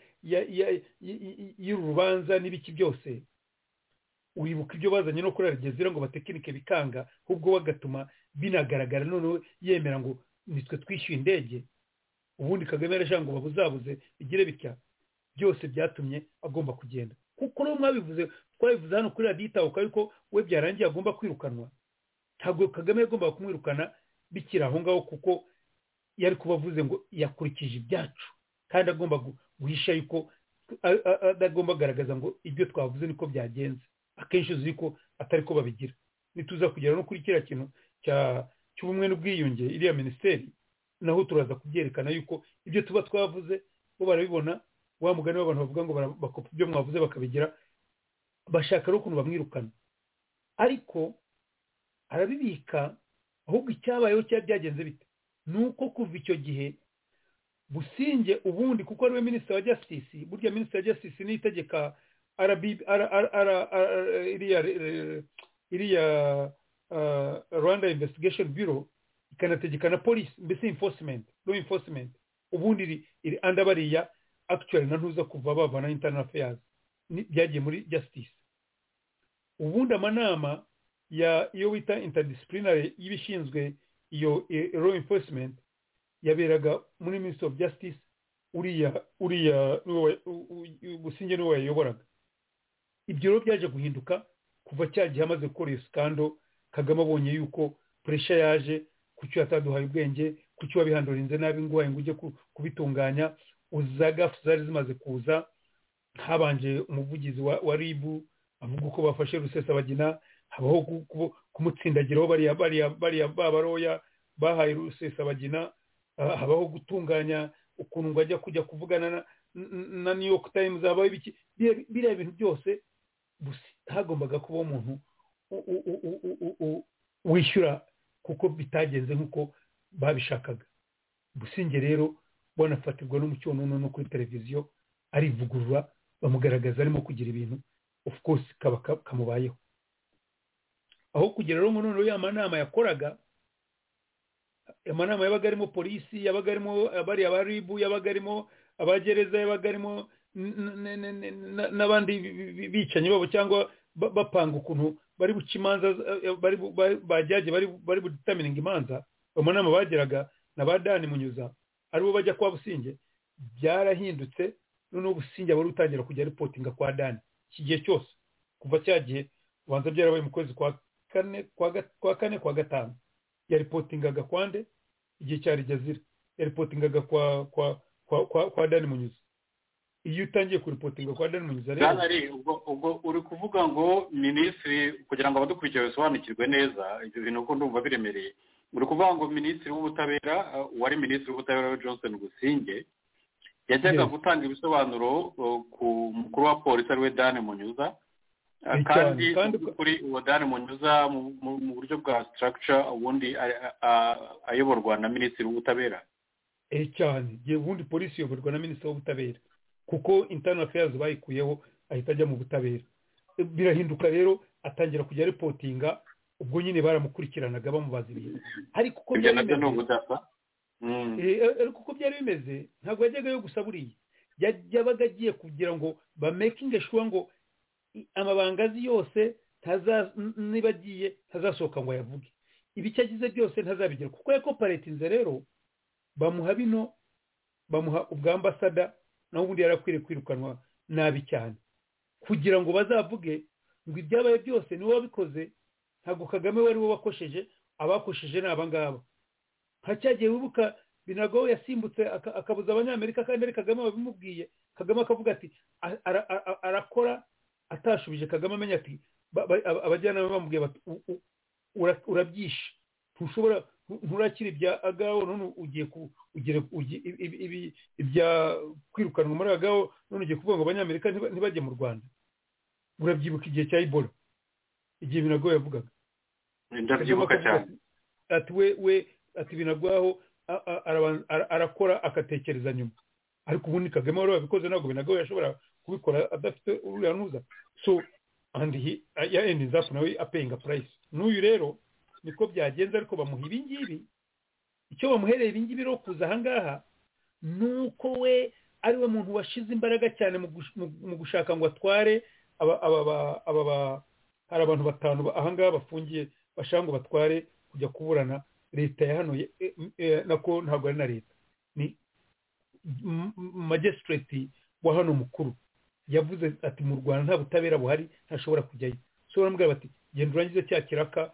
Speaker 6: y'urubanza n'ibiki byose uribuka ibyo bazanye no kuri aragezira ngo batekinike bikanga ahubwo bagatuma binagaragara noneho yemera ngo nitwe twishyuye indege ubundi kagame yarashaka ngo babuzabuze bigire bitya byose byatumye agomba kugenda kuko n'uwo mwabivuze twabivuze hano kuri radiyo itahuka ariko we byarangiye agomba kwirukanwa ntabwo kagame yagombaga kumwirukana bikiri aho ngaho kuko yari kuba avuze ngo yakurikije ibyacu kandi agomba guhisha yuko agomba agaragaza ngo ibyo twavuze niko byagenze akenshi uzi ko atari ko babigira nituza kugera no kuri kiriya kintu cy'ubumwe n'ubwiyunge iriya minisiteri naho turaza kubyerekana yuko ibyo tuba twavuze bo barabibona wa mugani w'abantu bavuga ngo bakopa ibyo mwavuze bakabigira bashaka rero ukuntu bamwirukana ariko arabibika ahubwo icyabayeho cyari byagenze bite ni uko kuva icyo gihe businge ubundi kuko ariwe minisitiri wa jasitisi burya minisitiri wa jasitisi niyo itegeka iriya rwanda investigation bureau ikanategeka na polisi mbese enforcement law enforcement ubundi iri anda bariya actually na ntuza kuva bavana internal affairs byagiye muri justice ubundi amanama ya iyo wita interdisciplinary y'ibishinzwe iyo law enforcement yaberaga muri ministry of justice uriya uriya gusinge niwe wayayoboraga ibyo rero byaje guhinduka kuva cya gihe amaze gukora iyo sikando kagame abonye yuko puresha yaje kuki yataduhaye ubwenge kuki wabihandurinze nabi ngo ngo ujye kubitunganya uza gafu zari zimaze kuza habanje umuvugizi wa ribu avuga uko bafashe rusesabagina habaho kumutsindagiraho bariya bariya bariya babaroya bahaye rusesabagina habaho gutunganya ukuntu ngo ajya kujya kuvugana na new york times habaho ibiki biriya bintu byose hagombaga kuba umuntu wishyura kuko bitagenze nk'uko babishakaga businge rero banafatirwa n'umucyonono no kuri televiziyo arivugurura bamugaragaza arimo kugira ibintu of course kaba kamubayeho aho kugira rero ngo noneho ya manama yakoraga amanama yabaga arimo polisi yabaga arimo bariya ba ribu yabaga arimo abagereza yabaga arimo n'abandi bicanyi babo cyangwa bapanga ukuntu bari buca imanza bajyaje bari buditamininga imanza mu nama bageraga na ba dani munyuza aribo bajya kwa businge byarahindutse noneho businge aba ari utangira kujya ripotinga kwa dani iki gihe cyose kuva cya gihe ubanza byarabaye mu kwezi kwa kane kwa gatanu yaripotingaga kwa nde igihe cya rigezira yaripotingaga kwa kwa kwa kwa dani munyuza iyo utangiye kuripotinga kwa dani munyuza
Speaker 3: rero ubwo uri kuvuga ngo minisitiri kugira ngo abadukurikira basobanukirwe neza ibyo bintu uko ndumva biremereye uri kuvuga ngo minisitiri w'ubutabera uwari minisitiri w'ubutabera johnson gusinge yajyaga gutanga ibisobanuro ku mukuru wa polisi ariwe dani munyuza kandi kuri uwo dani munyuza mu buryo bwa sitarakica ubundi ayoborwa na minisitiri w'ubutabera
Speaker 6: cyane ubundi polisi iyoborwa na minisitiri w'ubutabera kuko intana feyazi bayikuyeho ahita ajya mu butabera birahinduka rero atangira kujya ripotinga ubwo nyine baramukurikiranaga bamubaza ibintu ariko uko byari bimeze ntabwo yajyagayo gusa buriya yabaga agiye kugira ngo bamekinge shuwa ngo amabanga azi yose niba agiye ntazasohoka ngo ayavuge ibicyo agize byose ntazabigira kuko yakoparetinze rero bamuha bino bamuha ubwambasada naho ubundi yari akwiriye kwirukanwa nabi cyane kugira ngo bazavuge ngo ibyabaye byose niwe wabikoze ntabwo kagame wari we wakosheje abakosheje ni aba ngaba nka cya gihe wibuka binago yasimbutse aka- akabuza abanyamerika kandi ari kagame babimubwiye kagame akavuga ati "A- ara- ara- arakora atashubije kagame amenya ati ba- ba- aba- abajyanama bamubwiye bati "U- u- ura- urabyishe ntushobora ntu- nturakira ibya agaho none ugiye ku ugire ugi- ibi- ibi- ibi- ibya kwirukanwa muri agaho none ugiye kuvuga ngo abanyamerika ntiba- ntibajye mu rwanda urabyibuka igihe cya ebola igihe binago yavugaga
Speaker 3: ndabyibuka cyane
Speaker 6: ati we we ati binagwaho a- a- arabanza- ara- arakora agatekereza nyuma ariko ubundi kagame wari wabikoze ntabwo binagwaho yashobora kubikora adafite uriya nuza so and he ya end is up nawe apayinga price n'uyu rero niko byagenze ariko bamuha ibi ngibi icyo bamuhereye ibi ngibi rero kuza aha ngaha ni uko we ari we muntu washize imbaraga cyane mu gush- mu- mu gushaka ngo atware aba aba aba- aba ba- hari abantu batanu ba- aha ngaha bafungiye bashaka ngo batware kujya kuburana leta ya hano ye- e- e- nako ntabwo ari na leta ni m- m- magistrate wa hano mukuru yavuze ati mu rwanda nta butabera buhari ntashobora kujyayo so baramubwira bati genda urangize cya kiraka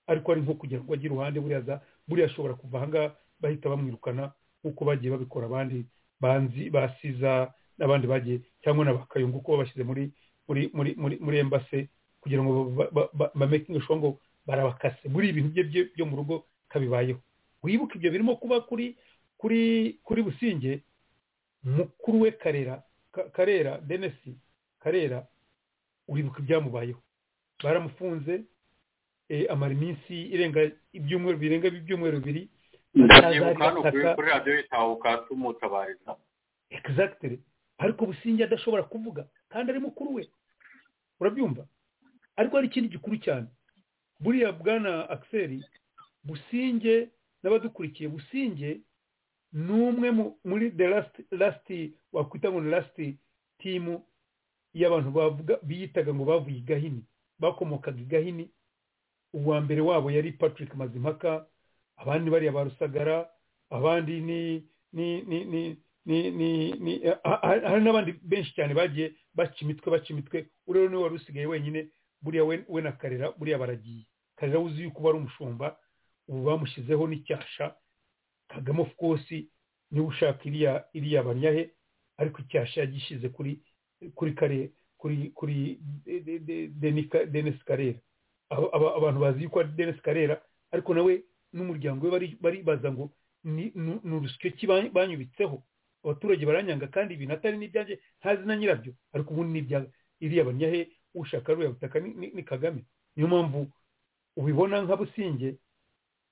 Speaker 6: ariko ari nko kugira ngo ajye iruhande buriya za buriya ashobora kuva aha ngaha bahita bamwirukana nk'uko bagiye babikora abandi banzi basiza n'abandi bagiye cyangwa na bakayungu uko babashyize muri muri muri muri muri embase kugira ngo ba- ba- ba- bamakinge shuwa ngo barabakase muri ibintu bye bye byo mu rugo kabibayeho wibuke ibyo birimo kuba kuri kuri kuri businge mukuru we karera Ka- karera denesi karera uribuka ibyamubayeho baramufunze eh, amara iminsi irenga ibyumweru birenga ibyumweru bibiri
Speaker 3: ndabyibuka hano kuri
Speaker 6: ataka-
Speaker 3: kuri radiyo y'itahuka tumutabariza
Speaker 6: exactly ariko businge adashobora kuvuga kandi ari mukuru we urabyumva ariko hari ikindi gikuru cyane buriya bwana akiseri businge n'abadukurikiye businge ni umwe mu- muri the last last wakwita ngo ni last team y'abantu bavuga biyitaga ngo bavuye i gahini bakomokaga i gahini uwa mbere wabo yari patrick mazimpaka abandi bariya ba rusagara abandi ni ni ni ni ni ni ni ha- ha- hari n'abandi benshi cyane bagiye baca imitwe baca imitwe uriya niwe wari usigaye wenyine buriya we we na karera buriya baragiye karera uzi yuko uba ari umushumba ubu bamushyizeho n'icyasha kagame of course niwe ushaka iriya iriya banyahe ariko icyasha yagishyize kuri kuri kare kuri kuri De- De- De- Denis Ka- denisi karera Aba- aba- abantu bazi yuko ari denisi karera ariko nawe n'umuryango we bari- baribaza ngo ni ni- ni urusyo ki bany- banyubitseho abaturage baranyanga kandi ibintu atari n'ibyanjye ntazi na nyirabyo ariko ubundi ni ibya iriya banyahe ushaka ruriya butaka ni, ni, ni kagame niyo mpamvu ubibona nka businge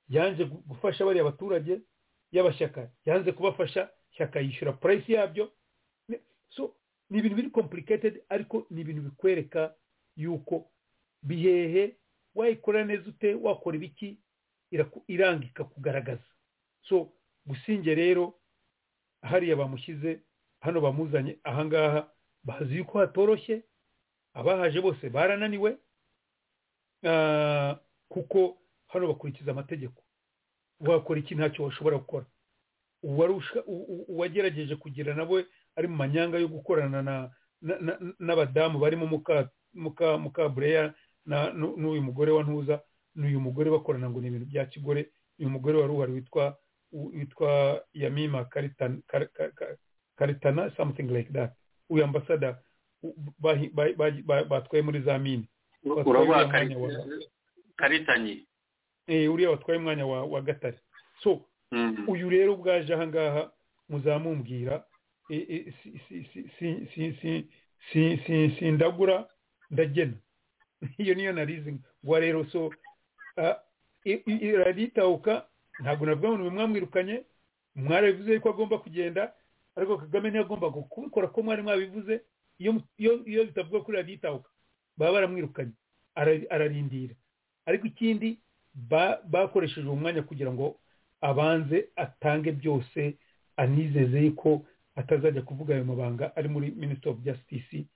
Speaker 6: yanze gu- gufasha bariya baturage y'abashyaka yanze kubafasha shyaka yishyura purayisi yabyo Ni- so ni ibintu biri complicated ariko ni ibintu bikwereka yuko bihehe wayikora neza ute wakora ibiki iraku- irangika kugaragaza so businge rero hariya bamushyize hano bamuzanye ahangaha bazi yuko hatoroshye abahaje bose barananiwe Ah, kuko hano bakurikiza amategeko wakora iki ntacyo washobora gukora uwari usha- u- u- uwagerageje kugira nawe ari mu manyanga yo gukorana na- na- na- n'abadamu barimo muka muka mukabureya na- nu- n'uyu mugore wa ntuza n'uyu mugore bakorana ngo ni ibintu bya kigore uyu mugore wari uhari witwa u- witwa yamima Karitan- Kar- Kar- Kar- karitana something like that uyu ambasada u- bahi- ba- ba- ba- batwaye muri za mine
Speaker 3: uravuga
Speaker 6: uriya
Speaker 3: Kari-
Speaker 6: mwanya
Speaker 3: karitanyi
Speaker 6: Eh, uriya watwaye umwanya wa wa gatare so
Speaker 3: Mhm.
Speaker 6: uyu rero ubwaje ahangaha muzamumbwira eh, eh, si- si- si- si- si- si- si- si- sindagura ndagena iyo niyo narizi ngwa rero so ah, i- i- iraditahuka ntabwo navuga ngo ni mwe mwamwirukanye mwarabivuze yuko agomba kugenda ariko kagame ntiyagombaga kubikora ko mwari mwabivuze iyo mu- iyo- iyo bitavuga kuri radiyo itahuka baba baramwirukanye ara- ararindira ariko ikindi ba- bakoresheje uwo mwanya kugira ngo abanze atange byose anizeze ko atazajya kuvuga ayo mabanga ari muri minisitiri ofu jasitisi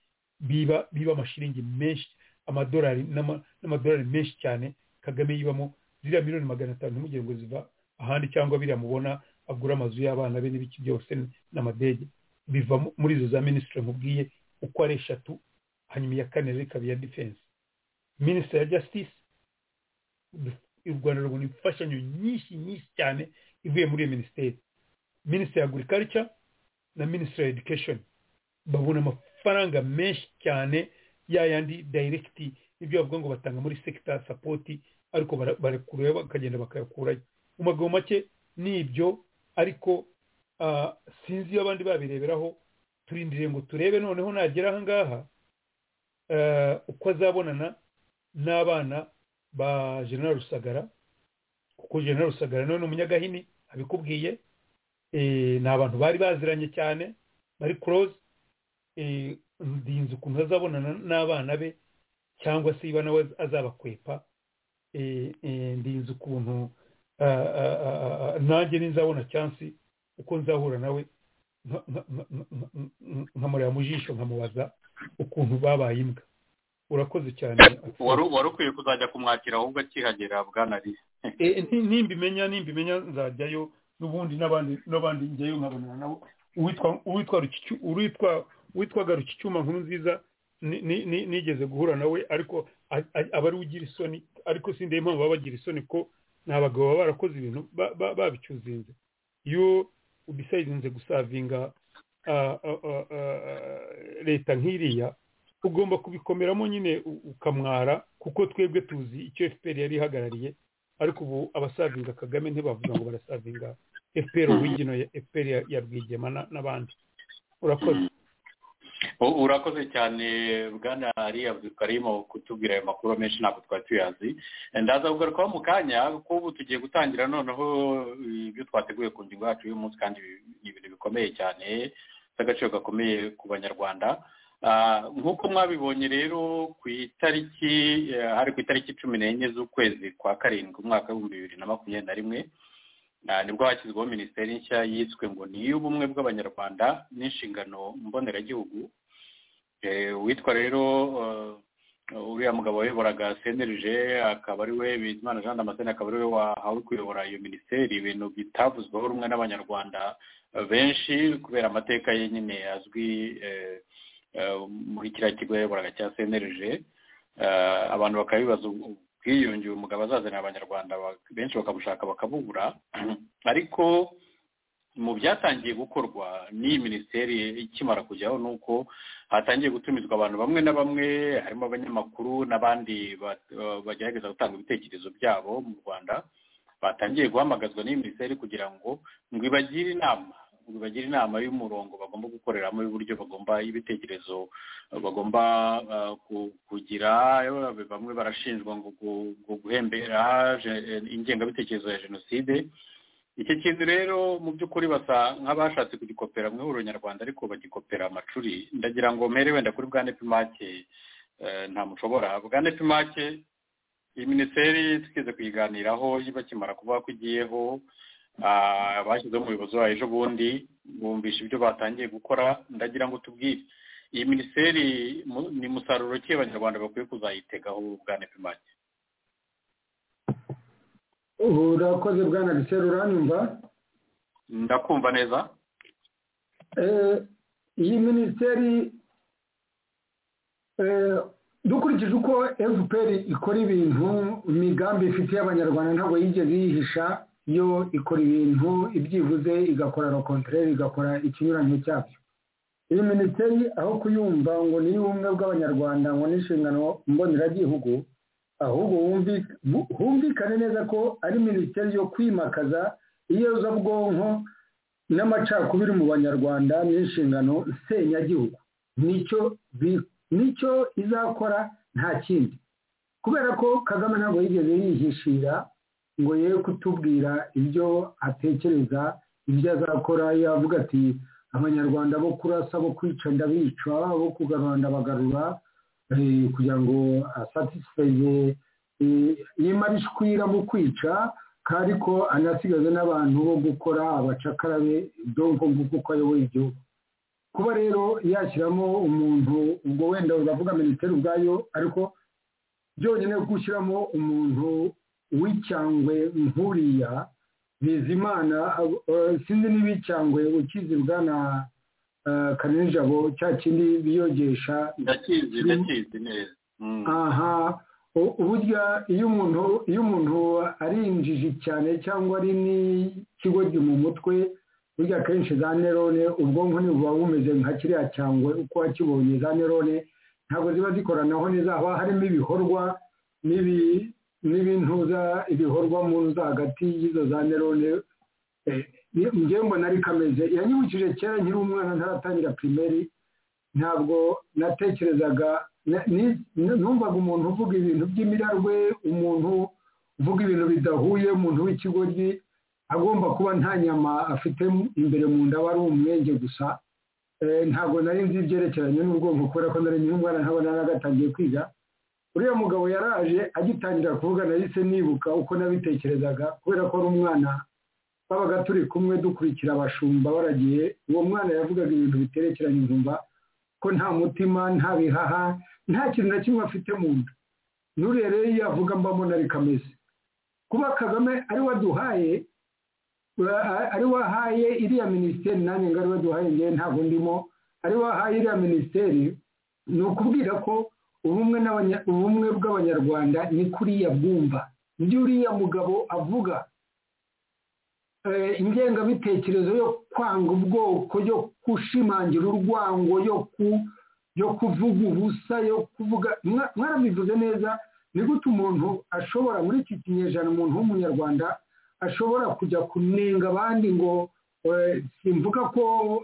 Speaker 6: biba biba amashiringi menshi amadolari n'ama- n'amadolari menshi cyane kagame yibamo ziriya miliyoni magana atanu ntimugire ngo ziva ahandi cyangwa biriya mubona agura amazu y'abana be n'ibiki byose n'amadege biva mu- muri izo za minisitiri mubwiye uko ari eshatu hanyuma iya kane rero ikaba iya defense minisitiri ya jasitisi u rwanda rubona imfashanyo nyinshi nyinshi cyane ivuye muri iyo minisiteri minisitiri ya agurikaricya na minisitiri ya edikesheni babona amafaranga menshi cyane ya yandi dayiregiti ibyo bavuga ngo batanga muri sekita sapoti ariko barakureba bakagenda bakayakurayo mu magambo make ni ibyo ariko ah, sinzi iyo abandi babireberaho turindiriye ngo turebe noneho nagera ahangaha eh, uko azabonana n'abana ba general rusagara kuko general rusagara nawe ni umunyagahini abikubwiye eh, ni abantu bari baziranye cyane bari close eh, ndinze ukuntu azabonana n'abana be cyangwa se iba nawe azabakwepa eh, eh, ndinze ukuntu ah, ah, ah, ah, nanjye ninzabona chansi uko nzahura nawe nka- nka- nka- nka- nka- nkamureba mu jisho nkamubaza ukuntu babaye imbwa urakoze cyane
Speaker 3: wari wari ukwiye kuzajya kumwakira ahubwo akihagera bwana risi
Speaker 6: Eh, nti- nimbimenya nimbimenya nzajyayo n'ubundi n'abandi n'abandi njyayo nkabonana nabo uwitwa uwitwa Rukicu- uwitwa witwaga rukicyuma nkuru nziza ni- ni- ni- nigeze guhura nawe ariko a- a- aba ari ugira isoni ariko sindeba impamvu baba bagira isoni ko ni abagabo baba barakoze ibintu ba- ba- babicyuzinze iyo ubisayizinze gusavinga ah, ah, ah, ah, leta nk'iriya ugomba kubikomeramo nyine u- ukamwara kuko twebwe tuzi icyo fpr yari ihagarariye ariko ubu abasavinga kagame ntibavuga ngo barasavinga fpr origino ya fpr ya- ya rwigema na- n'abandi urakoze
Speaker 3: U- urakoze cyane bwana ari abdukarimu kutubwira ayo makuru menshi ntabwo twari tuyazi ndaza kugarukaho mu kanya kuko ubu tugiye gutangira noneho ibyo twateguye ku ngingo yacu y'uyu munsi kandi ni ibintu bikomeye cyane by'agaciro gakomeye ku banyarwanda Ah, nk'uko mwabibonye rero ku itariki eh, hari ku itariki cumi n'enye z'ukwezi kwa karindwi umwaka w'ibihumbi bibiri na makumyabiri na rimwe Ah, nibwo hashyizweho minisiteri nshya yiswe ngo ni iy'ubumwe bw'abanyarwanda n'inshingano mboneragihugu Eh, uwitwa rero eh, uriya mugabo wayoboraga senerije akaba ari we bizimana jean damascene akaba ari we wahawe kuyobora iyo minisiteri ibintu bitavuzweho rumwe n'abanyarwanda eh, benshi kubera amateka ye nyine azwi eh, eh, muri kiriya kigo yayoboraga cya senerije Eh, abantu bakabibaza ubwiyunge uyu mugabo azazanira abanyarwanda ba- benshi bakamushaka bakabubura ariko mu byatangiye gukorwa n'iyi minisiteri ikimara kujyaho ni uko hatangiye gutumizwa abantu bamwe na bamwe harimo abanyamakuru n'abandi ba- ba- bagerageza gutanga ibitekerezo byabo mu rwanda batangiye guhamagazwa n'iyi minisiteri kugira ngo ngo ibagire inama ngo ibagire inama y'umurongo bagomba gukoreramo y'uburyo bagomba y'ibitekerezo bagomba eh, ku- kugira eh, bamwe barashinjwa ngo gu- gu- guhembera je- eh, ingengabitekerezo ya jenoside iki kintu rero mu by'ukuri basa nk'abashatse kugikopera mu ihuriro nyarwanda ariko bagikopera amacuri ndagira ngo mpere wenda kuri bwa nepimake nta mushobora bwa nepimake iyi minisiteri twize kuyiganiraho bakimara kuvuga ko igiyeho ah, bashyizeho umuyobozi wayo ejo bundi bumvisha ibyo batangiye gukora ndagira ngo tubwire iyi minisiteri mu- ni musaruro ki abanyarwanda bakwiye kuzayitegaho bwa nepimake
Speaker 7: urakoze bwana gisera uranyumva
Speaker 3: ndakumva neza
Speaker 7: Eh, iyi minisiteri eh, dukurikije uko fpr ikora ibintu imigambi ifitiye abanyarwanda ntabwo yigeze yihisha yo ikora ibintu ibyibuze igakora rokontorere igakora ikinyuranye cyabyo iyi minisiteri aho kuyumva ngo ni ubumwe bw'abanyarwanda ngo ni inshingano mboneragihugu ahubwo wumvi- bu- humvikane neza ko ari minisiteri yo kwimakaza iyezabwonko n'amacakubiri mu banyarwanda n'inshingano nsenyagihugu nicyo bi- nicyo izakora nta kindi kubera ko kagame ntabwo yigeze yihishira ngo ye kutubwira ibyo atekereza ibyo azakora yavuga ati abanyarwanda bo kurasa bo kwica ndabica bo kugarura ndabagarura eh, kugira ngo asatisfeye yimarishwira mu kwica kandi ko anasigaze n'abantu bo gukora abacakara be donko nguko uko ayoboye igihugu kuba rero yashyiramo umuntu ubwo wenda uravuga minisiteri ubwayo ariko byonyine gushyiramo umuntu w'icyangwe nkuriya bizimana ab- eh, sinzi niba icyangwe ukizirwa na eh, kanini jabo cya kindi biyogesha
Speaker 3: ndakizi ndakizi neza Mm.
Speaker 7: aha uburyo iyo umuntu iyo umuntu ari injiji cyane cyangwa ari n'ikigo mu mutwe burya akenshi za nerone ubwonko buba bumeze nka kiriya cyangwe uko wakibonye za nerone ntabwo ziba zikoranaho neza haba harimo ibikorwa n'ibintuza ibikorwa mu nzu hagati y'izo za nerone njyewe mbona ari kameze yanyibukije kera nkiri umwana ntaratangira pirimeri ntabwo natekerezaga numvaga umuntu uvuga ibintu by'imirarwe umuntu uvuga ibintu bidahuye umuntu w'ikigoryi agomba kuba nta nyama afite imbere mu nda aba ari umwenge gusa ntabwo nari nzi ibyerekeranye n'ubwonko kubera ko nari nyiri umwana ntabona nagatangiye kwiga uriya mugabo yaraje agitangira kuvuga nahise nibuka uko nabitekerezaga kubera ko ari umwana twabaga turi kumwe dukurikira abashumba baragiye uwo mwana yavugaga ibintu biterekeranye inzumba ko nta mutima nta bihaha nta kintu na kimwe afite mu nda n'uriya rero iyo avuga mbabona ari kameze kuba kagame ari waduhaye ari wahaye iriya minisiteri nanjye ngo ari waduhaye ngewe ntabwo ndimo ari wahaye iriya minisiteri ni ukubwira ko ubumwe bw'abanyarwanda ni kuriya bwumva ibyo uriya mugabo avuga ingengabitekerezo yo kwanga ubwoko yo gushimangira urwango yo ku yo kuvuga ubusa yo kuvuga mwarabivuze neza ni gute umuntu ashobora muri iki kinyejana umuntu w'umunyarwanda ashobora kujya kunenga abandi ngo simvuga ko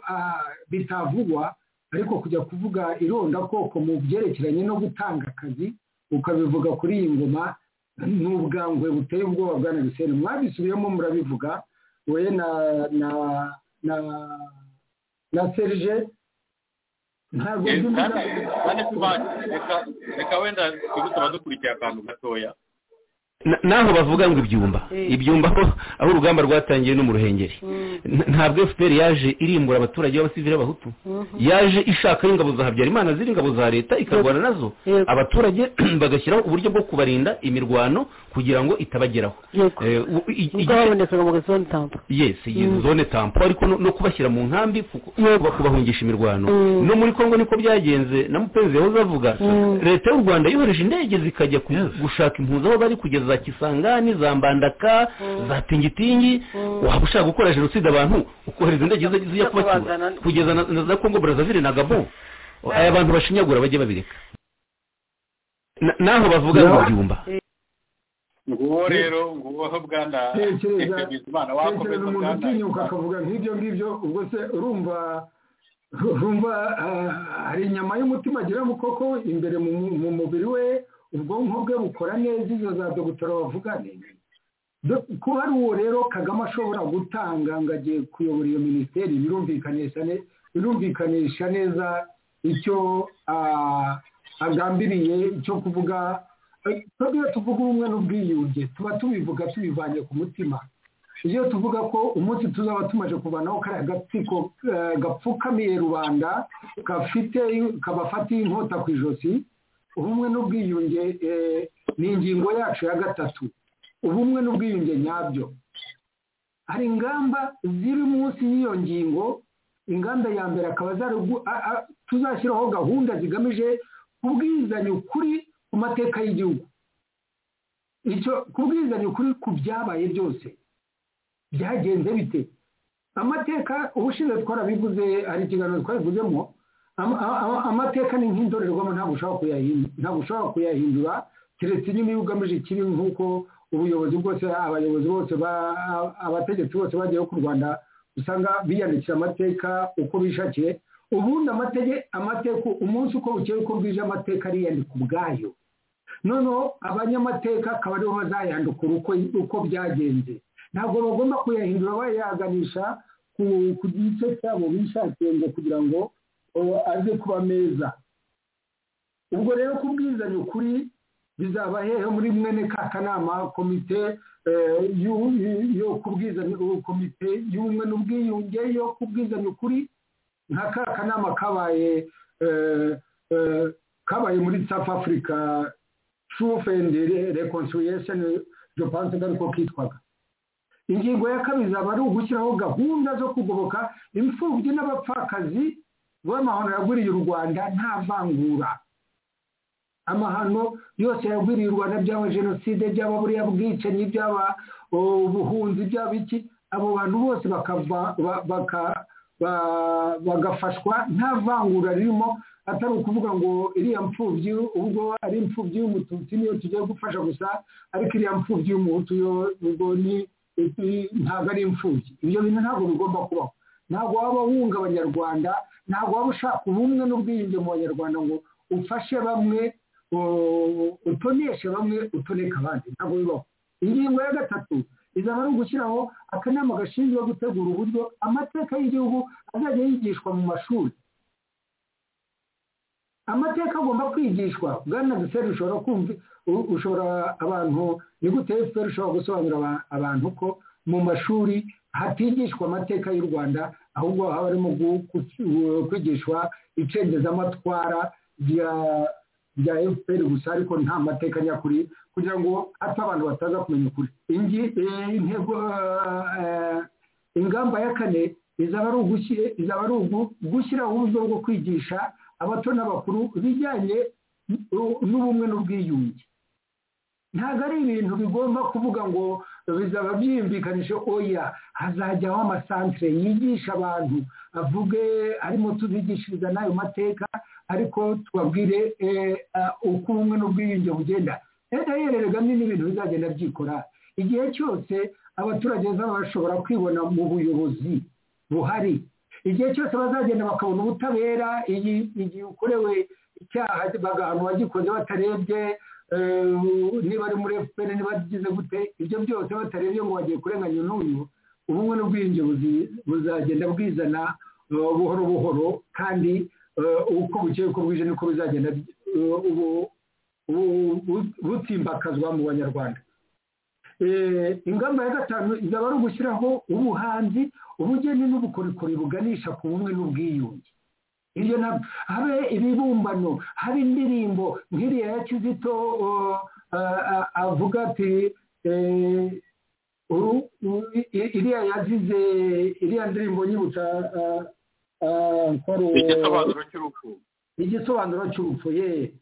Speaker 7: bitavugwa ariko kujya kuvuga irondakoko mu byerekeranye no gutanga akazi ukabivuga kuri iyi ngoma ni ubwangwe buteye ubwoba bwa nagisene mwabisubiyemo murabivuga we na na na na serije ntabwo
Speaker 3: reka wenda tugusaba dukurikiye akantu gatoya
Speaker 8: naho bavuga ngo ibyumba ibyumba aho aho urugamba rwatangiye no mu ruhengeri ntabwo fpr yaje irimbura abaturage b'abasivili b'abahutu yaje ishaka ingabo za habyarimana ziri ingabo za leta ikarwana nazo abaturage bagashyiraho uburyo bwo kubarinda imirwano kugira ngo itabageraho
Speaker 1: ubwo babonekaga mu zone tampo
Speaker 8: yesi zone tampo ariko no kubashyira mu nkambi kubahungisha imirwano no muri congo niko byagenze na mupenzi yahoze avuga leta y'u rwanda yohereje indege zikajya gushaka impunzi aho bari kugeza za kisangani za mbandaka za tingitingi waba ushaka gukora jenoside abantu ukohereza indege zijya kubacyura kugeza na kongo brazavire na gabo aya bantu bashinyagura bajye babireka naho bavuga ngo byumba
Speaker 3: nguwo rero nguwo bwana
Speaker 7: tekereza umuntu utinyuka akavuga nk'ibyo ngibyo ubwo se urumva urumva hari inyama y'umutima agira mu koko imbere mu mubiri we ubwonko bwe bukora neza izo za dogiteri bavuga kuba ari uwo rero kagame ashobora gutanga ngo agiye kuyobora iyo minisiteri birumvikanisha neza icyo agambiriye cyo kuvuga iyo tuvuga ubumwe n'ubwiyunge tuba tubivuga tubivanye ku mutima iyo tuvuga ko umunsi tuzaba tumaze kuvanaho kariya gatsiko gapfukamiye rubanda kabafatiye inkota ku ijosi ubumwe n'ubwiyunge ni ingingo yacu ya gatatu ubumwe n'ubwiyunge nyabyo hari ingamba ziri munsi y'iyo ngingo ingamba ya mbere akaba tuzashyiraho gahunda zigamije kubwizanya ukuri ku mateka y'igihugu kubwizanya ukuri ku byabaye byose byagenze bite amateka ubushize twarabivuze hari ikiganiro twabivuzemo amateka ni nk'indorerwamo ntabwo ushobora kuyahindura keretse nyine iyo ugamije ikibi nk'uko ubuyobozi bwose abayobozi bose abategetsi bose bagiye ku rwanda usanga biyandikira amateka uko bishakiye ubundi amateka umunsi uko bukeye uko bwije amateka ariyandika ubwayo noneho abanyamateka akaba aribo bazayandukura uko byagenze ntabwo bagomba kuyahindura bayaganisha ku gice cyabo bishakiye ngo kugira ngo aze kuba meza ubwo rero kubwizanya ukuri bizaba hehe muri mwene ka kanama komite yo kubwizanya komite y'ubumwe n'ubwiyunge yo kubwizanya ukuri nka ka kanama kabaye kabaye muri south africa truth and reconciliation japan ariko kitwaga ingingo ya kabiri zaba ari ugushyiraho gahunda zo kugoboka imfubyi n'abapfakazi rw'amahoro yaguriye u rwanda nta vangura amahano yose yagwiriye u rwanda byaba jenoside byaba buriya bwicanyi byaba ubuhunzi byaba iki abo bantu bose bakava bagafashwa nta vangura ririmo atari ukuvuga ngo iriya mfubyi ubwo ari imfubyi y'umututsi niyo tugiye gufasha gusa ariko iriya mfubyi y'umuhutu yo ubwo ni ntabwo ari imfubyi ibyo bintu ntabwo bigomba kubaho ntabwo waba wunga abanyarwanda ntabwo waba ushaka ubumwe n'ubwiyunge mu banyarwanda ngo ufashe bamwe utoneshe bamwe utoneka abandi ntabwo bibaho ingingo ya gatatu izaba ari ugushyiraho akanama gashinzwe gutegura uburyo amateka y'igihugu azajya yigishwa mu mashuri amateka agomba kwigishwa bwana duseri ushobora kumva ushobora abantu ni gute efuperi ushobora gusobanurira abantu ko mu mashuri hatigishwa amateka y'u rwanda ahubwo haba harimo kwigishwa icengezamatwara rya rya efuperi gusa ariko nta mateka nyakuri kugira ngo hato abantu bataza kumenya ukuri intego ingamba ya kane izaba ari ugushyiraho uburyo bwo kwigisha abato n'abakuru ibijyanye n'ubumwe n'ubwiyunge ntabwo ari ibintu bigomba kuvuga ngo bizaba byiyumvikanishe oya hazajyaho amasantire yigisha abantu avuge arimo tubigishiriza n'ayo mateka ariko tubabwire uko ubumwe n'ubwiyunge bugenda rero n'ibintu bizagenda byikora igihe cyose abaturage bazaba bashobora kwibona mu buyobozi buhari igihe cyose bazagenda bakabona ubutabera igihe ukorewe icyaha bagahantu wagikoze batarebye niba ari muri efuperi niba agize gute ibyo byose batarebye ngo bagiye kurenganya n'uyu ubumwe n'ubwiyunge buzagenda bwizana buhoro buhoro kandi uko bukeye uko bwije niko bizagenda butimbakazwa mu banyarwanda ingamba ya gatanu izaba ari ugushyiraho ubuhanzi ubugeni n'ubukorikori buganisha ku bumwe n'ubwiyunge ibyo nabyo habe ibibumbano habe indirimbo nk'iriya ya kizito avuga ati iriya yazize iriya ndirimbo nyibutsa igisobanuro cy'urupfu ye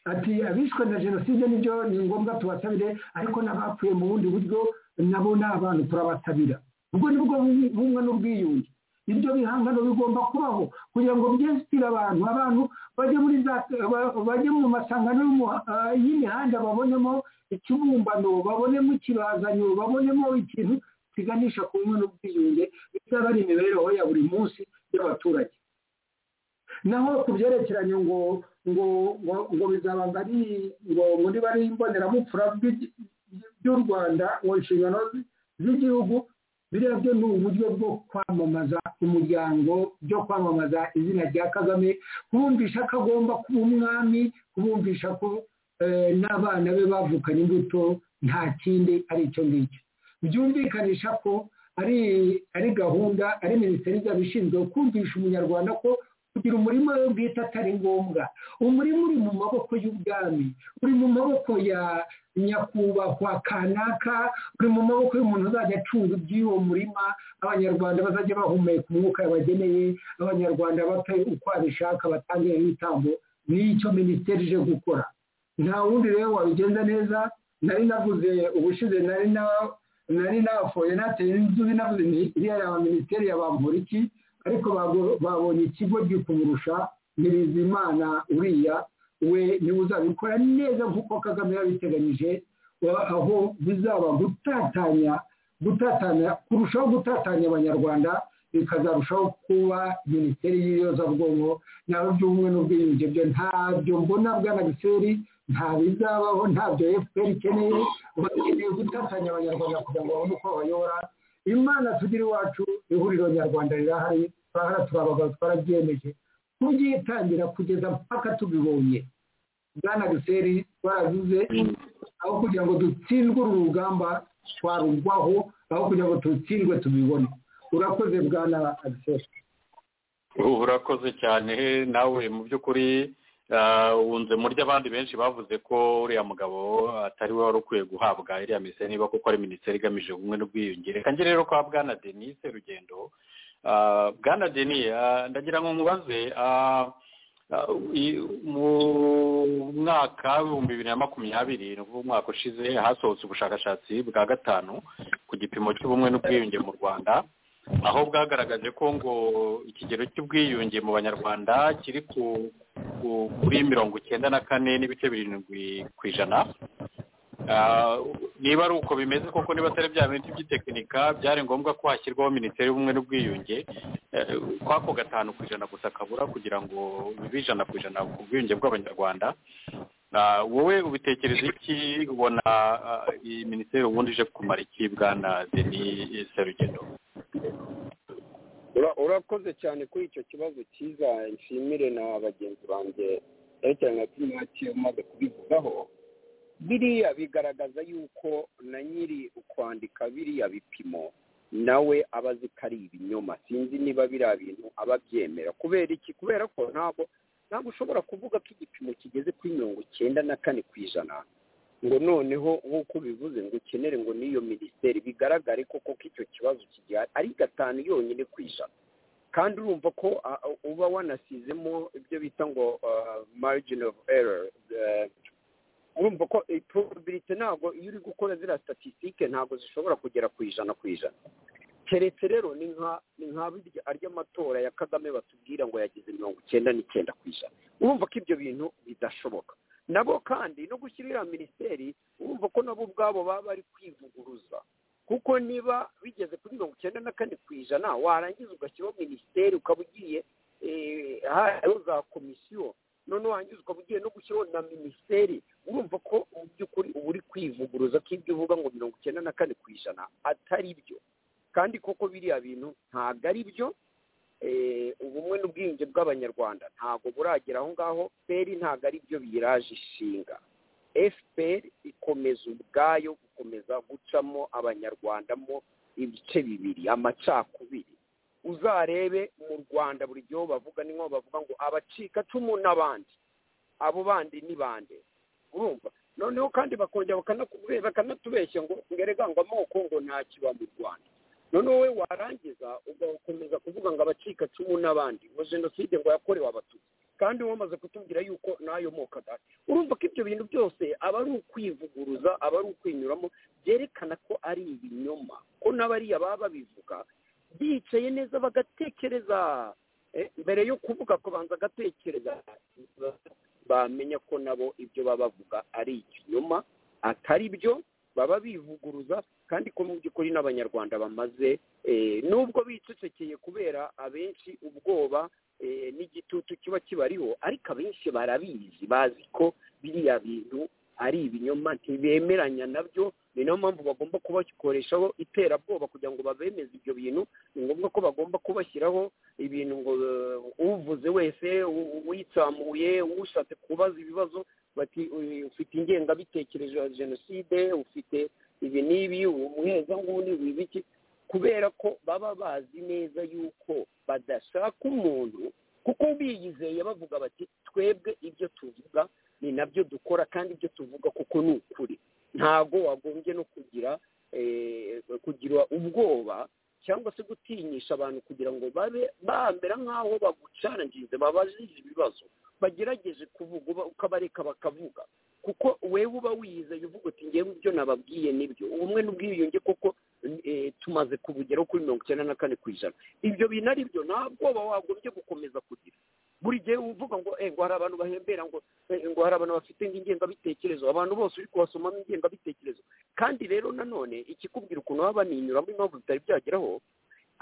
Speaker 7: ati abishwe na jenoside nibyo ni ngombwa tubasabire ariko n'abapfuye mu bundi buryo nabo ni abantu turabatabira ubwo ni bwo bumwe n'ubwiyunge ibyo bihangano bigomba kubaho kugira ngo byesitire abantu abantu bajye muri bajye mu masangano y'imihanda babonemo ikibumbano babonemo ikibazanyo babonemo ikintu kiganisha ku bumwe n'ubwiyunge bizaba ari imibereho ya buri munsi y'abaturage naho ku byerekeranye ngo ngo ngo bizaba ari ngo muri bari imboneramupfura by'u rwanda mu nshingano z'igihugu biriya byo ni uburyo bwo kwamamaza umuryango byo kwamamaza izina rya kagame kubumvisha ko agomba kuba umwami kubumvisha ko n'abana be bavukanye imbuto nta kindi ari icyo ngicyo byumvikanisha ko ari ari gahunda ari minisiteri izaba ishinzwe kumvisha umunyarwanda ko kugira umurima we bwite atari ngombwa umurima uri mu maboko y'ubwami uri mu maboko ya nyakubahwa kanaka uri mu maboko y'umuntu uzajya acunga iby'uwo murima abanyarwanda bazajya bahumeka umwuka bageneye abanyarwanda bapfa uko babishaka batange ibitambo n'icyo minisiteri ije gukora nta wundi rero wabigenza neza nari navuze ubushize nari nari nafoye nateye n'inzubi navuze ni iriya ya minisiteri yabambura iki ariko babonye ikigo gikumurusha nyirizimana uriya we niwe uzabikora neza nk'uko kagame yabiteganyije aho bizaba gutatanya gutatanya kurushaho gutatanya abanyarwanda bikazarushaho kuba minisiteri y'iyozabwonko naho by'ubumwe n'ubwiyunge byo ntabyo mbona bw'anagiseri nta bizabaho ntabyo efuperi ikeneye bakeneye gutatanya abanyarwanda kugira ngo babone uko bayobora imana tugira iwacu ihuriro nyarwanda rirahari turahara turabagabo twarabyemeje kubyitangira kugeza mpaka tubibonye bwana giseri twaravuze aho kugira ngo dutsindwe uru rugamba twarugwaho aho kugira ngo dutsindwe tubibone urakoze bwana giseri
Speaker 3: urakoze cyane nawe mu by'ukuri wunze muri abandi benshi bavuze ko uriya mugabo atari we wari ukwiye guhabwa iriya minisiteri niba kuko ari minisiteri igamije ubumwe n'ubwiyungere kange rero kwa bwana denise rugendo bwana denise ndagira ngo mubaze mu mwaka w'ibihumbi bibiri na makumyabiri ni ukuvuga umwaka ushize hasohotse ubushakashatsi bwa gatanu ku gipimo cy'ubumwe n'ubwiyunge mu rwanda aho bwagaragaje ko ngo ikigero cy'ubwiyunge mu banyarwanda kiri kuri mirongo icyenda na kane n'ibice birindwi ku ijana niba ari uko bimeze koko niba atari bya bintu by'itekinika byari ngombwa ko hashyirwaho minisiteri y'ubumwe n'ubwiyunge kwako gatanu ku ijana gusa kabura kugira ngo bibe ijana ku ijana ku bwiyunge bw'abanyarwanda wowe ubitekereza iki ubona iyi minisiteri ubundi ije kumara iki bwana deni serugendo
Speaker 5: urakoze cyane kuri icyo kibazo cyiza nshimire na bagenzi banjye cyane na tumwaki umaze kubivugaho biriya bigaragaza yuko na nyiri ukwandika biriya bipimo nawe aba azi ko ari ibinyoma sinzi niba biriya bintu aba abyemera kubera iki kubera ko ntabwo ntabwo ushobora kuvuga ko igipimo kigeze kuri mirongo icyenda na kane ku ijana ngo noneho nk'uko ubivuze ngo ukenere ngo n'iyo minisiteri bigaragare koko ko icyo kibazo kigihari ari gatanu yonyine ku ijana kandi urumva ko uba wanasizemo ibyo bita ngo margin of error urumva ko probability ntabwo iyo uri gukora ziriya statisitike ntabwo zishobora kugera ku ijana ku ijana keretse rero ni nka ni nka ry'amatora ya kagame batubwira ngo yagize mirongo icyenda n'icyenda ku ijana urumva ko ibyo bintu bidashoboka nabo kandi no gushyira iriya minisiteri urumva ko nabo ubwabo baba bari kwivuguruza kuko niba bigeze kuri mirongo icyenda na kane ku ijana warangiza ugashyiraho minisiteri ukaba ugiye hariho za komisiyo noneho warangiza ukaba ugiye no gushyiraho na minisiteri urumva ko mu by'ukuri uba uri kwivuguruza ko ibyo uvuga ngo mirongo icyenda na kane ku ijana atari byo kandi koko biriya bintu ntabwo ari byo ubumwe n'ubwiyunge bw'abanyarwanda ntabwo buragera aho ngaho feri ntabwo ari byo biyiraje ishinga efuperi ikomeza ubwayo gukomeza gucamo abanyarwandamo ibice bibiri amacakubiri uzarebe mu rwanda buri gihe bavuga ni nko bavuga ngo abacikacumu n'abandi abo bandi ni bande urumva noneho kandi bakongera bakanatubeshya ngo ngerega ngo amoko ngo ntakiba mu rwanda noneho we warangiza ugakomeza kuvuga ngo abacikacumu n'abandi ngo jenoside ngo yakorewe abatutsi kandi wamaze kutubwira yuko n'ayo moko adahari urumva ko ibyo bintu byose aba ari ukwivuguruza aba ari ukwinyuramo byerekana ko ari ibinyoma ko n'abariya baba babivuga bicaye neza bagatekereza mbere yo kuvuga ko banza agatekereza bamenya ko nabo ibyo baba bavuga ari ikinyoma atari byo baba bivuguruza kandi ko mu by'ukuri n'abanyarwanda bamaze nubwo bicecekeye kubera abenshi ubwoba n'igitutu kiba kibariho ariko abenshi barabizi bazi ko biriya bintu ari ibinyoma ntibemeranya nabyo ni nayo mpamvu bagomba kubikoreshaho iterabwoba kugira ngo babemeze ibyo bintu ni ngombwa ko bagomba kubashyiraho ibintu ngo uvuze wese uyitsamuye ushatse kubaza ibibazo bati ufite ingengabitekerezo ya jenoside ufite ibi n'ibi umuhezanguni wibiki kubera ko baba bazi neza yuko badashaka umuntu kuko biyizeye bavuga bati twebwe ibyo tuvuga ni nabyo dukora kandi ibyo tuvuga kuko ni ukuri ntabwo wagombye no kugira kugira ubwoba cyangwa se gutinyisha abantu kugira ngo babe bambera nk'aho bagucarangize babajije ibibazo bagerageje kuvuga ukabareka bakavuga kuko wewe uba wiyizeye uvuga uti ngewe ibyo nababwiye nibyo ubumwe n'ubwiyunge kuko tumaze kubugeraho kuri mirongo icyenda na kane ku ijana ibyo bintu ari byo nta bwoba wagombye gukomeza kugira buri gihe uvuga ngo ngo hari abantu bahembera ngo ngo hari abantu bafite ingengabitekerezo abantu bose uri kubasomamo ingengabitekerezo kandi rero nanone ikikubwira ukuntu baba baninyuramo impamvu bitari byageraho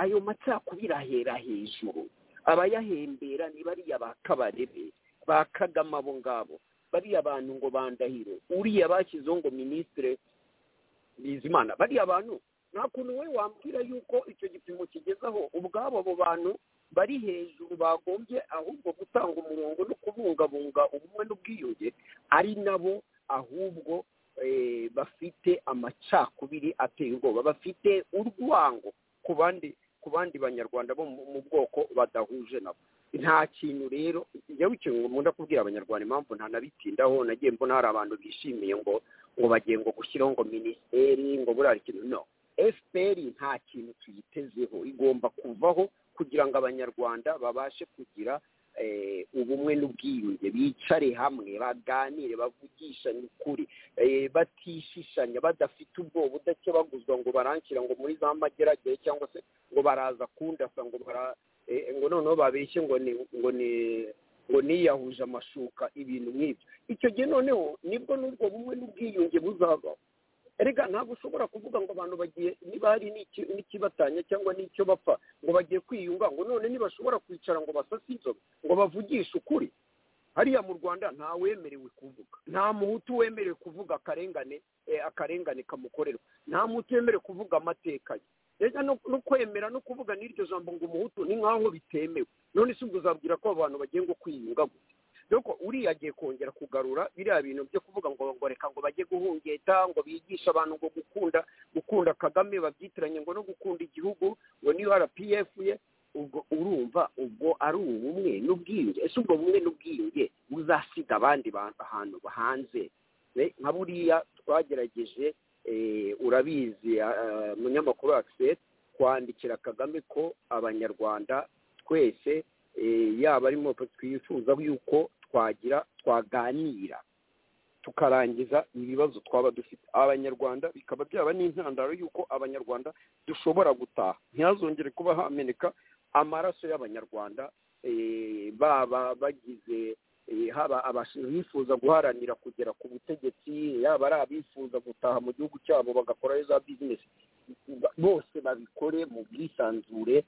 Speaker 5: ayo macakubiri ahera hejuru abayahembera ni bariya ba kabarebe ba kagame abo ngabo bariya bantu ngo bandahiro uriya bashyizeho ngo minisitire bizimana bariya bantu nta kuntu we wambwira yuko icyo gipimo kigezaho ubwabo abo bantu bari hejuru bagombye ahubwo gutanga umurongo no kubungabunga ubumwe n'ubwiyunge ari nabo ahubwo bafite amacakubiri ateye ubwoba bafite urwango ku bandi ku bandi banyarwanda bo mu bwoko badahuje nabo nta kintu rero njya wikintu ngo nkunda kubwira abanyarwanda impamvu ntanabitindaho nagiye mbona hari abantu bishimiye ngo ngo bagiye ngo gushyiraho ngo minisiteri ngo buriya ikintu no efuperi nta kintu tuyitezeho igomba kuvaho kugira ngo abanyarwanda babashe kugira ubumwe n'ubwiyunge bicare hamwe baganire bavugishanye ukuri batishishanya badafite ubwoba udakebaguzwa ngo baranshyira ngo muri za mageragere cyangwa se ngo baraza kundasa ngo bara ngo noneho babeshye ngo ni ngo ni ngo niyahuje amashuka ibintu nk'ibyo icyo gihe noneho nibwo n'ubwo bumwe n'ubwiyunge buzabaho erega ntabwo ushobora kuvuga ngo abantu bagiye niba hari n'ikibatanya cyangwa n'icyo bapfa ngo bagiye kwiyunga ngo none ntibashobora kwicara ngo basase inzobe ngo bavugishe ukuri hariya mu rwanda ntawemerewe kuvuga nta muhutu wemerewe kuvuga akarengane akarengane kamukorerwa nta muhutu wemerewe kuvuga amateka ye reka no kwemera no kuvuga n'iryo jambo ngo umuhutu ni nk'aho bitemewe none si ubwo uzabwira ko abantu bagiye ngo kwiyunga gusa doko uriya agiye kongera kugarura biriya bintu byo kuvuga ngo ngo reka ngo bajye guhungeta ngo bigishe abantu ngo gukunda gukunda kagame babyitiranye ngo no gukunda igihugu ngo niyo rpf ye ubwo urumva ubwo ari ubumwe n'ubwiyunge ese ubwo bumwe n'ubwiyunge buzasiga abandi bantu ahantu hanze nka buriya twagerageje urabizi umunyamakuru akiseri kwandikira kagame ko abanyarwanda twese yaba arimo twifuza yuko twagira twaganira tukarangiza ibibazo twaba dufite abanyarwanda bikaba byaba n'intandaro y'uko abanyarwanda dushobora gutaha ntihazongere kuba hameneka amaraso y'abanyarwanda baba bagize haba abifuza guharanira kugera ku butegetsi yaba ari abifuza gutaha mu gihugu cyabo bagakorayo za bizinesi bose babikore mu bwisanzure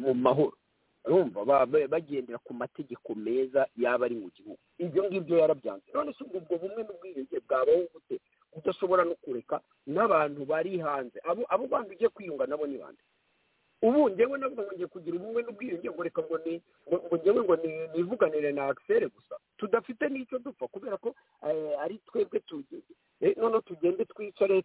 Speaker 5: mu mahoro urumva bagendera ku mategeko meza yaba ari mu gihugu ibyo ngibyo yarabyanze none si ubwo bumwe n'ubwiyunge bwabaho gute udashobora no kureka n'abantu bari hanze abo bantu ugiye kwiyunga nabo ni bande ubu ngewe nabwo ngiye kugira ubumwe n'ubwiyunge ngo reka ngo ni ngo ngewe ngo nivuganire na akiseri gusa tudafite n'icyo dupfa kubera ko ari twebwe tugeze noneho tugende twicare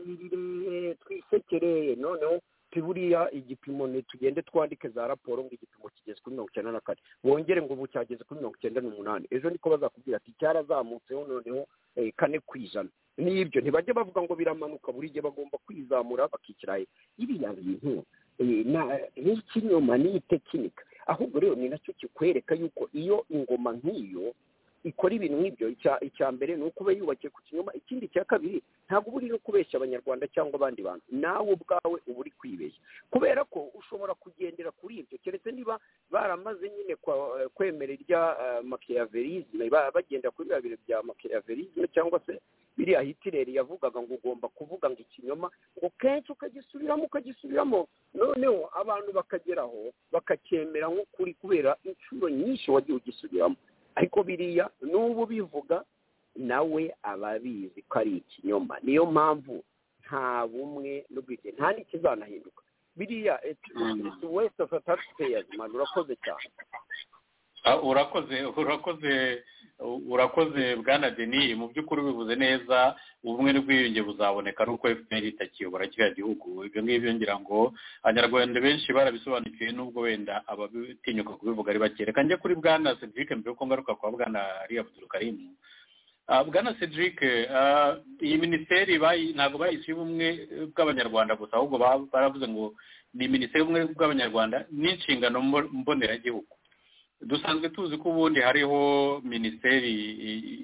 Speaker 5: twiganirire twisekere noneho buriya igipimo tugende twandike za raporo ngo igipimo kigeze kuri mirongo icyenda na kane bongere ngo ubu cyageze kuri mirongo icyenda n'umunani ejo niko bazakubwira ati cyarazamutseho noneho kane ku ijana n'ibyo ntibajye bavuga ngo biramanuka buri gihe bagomba kwizamura bakishyira iriya bintu ni ikinyoma ni itekinika ahubwo rero ni nacyo kikwereka yuko iyo ingoma nk'iyo ikora ibintu nk'ibyo icya mbere ni ukuba yubakiye ku kinyoma ikindi cya kabiri ntabwo uba uri no kubeshya abanyarwanda cyangwa abandi bantu nawe ubwawe uba uri kwibeshya kubera ko ushobora kugendera kuri ibyo keretse niba baramaze nyine kwemera irya makiyaverizme bagenda kuri biriya bintu bya makiyaverizme cyangwa se biriya hitireri yavugaga ngo ugomba kuvuga ngo ikinyoma ngo kenshi ukagisubiramo ukagisubiramo noneho abantu bakageraho bakacyemera nk'ukuri kubera inshuro nyinshi wagiye ugisubiramo ariko biriya n'ubu bivuga nawe aba abizi ko ari ikinyoma niyo mpamvu nta bumwe n'ubwigenge nta n'ikizanahinduka biriya wese afata peyazi mani urakoze cyane
Speaker 3: urakoze urakoze urakoze bwana deni mu by'ukuri bivuze neza ubumwe n'ubwiyunge buzaboneka ari uko fpr itakiyobora kiriya gihugu ibyo ngibyo ngira ngo abanyarwanda benshi barabisobanukiwe n'ubwo wenda abatinyuka kubivuga ari bake reka njye kuri bwana cedric mbere yuko ngaruka kwa bwana riya buturukarimu bwana cedric iyi minisiteri ntabwo bayishyuye ubumwe bw'abanyarwanda gusa ahubwo baravuze ngo ni minisiteri y'ubumwe bw'abanyarwanda n'inshingano mboneragihugu dusanzwe tuzi ko ubundi hariho minisiteri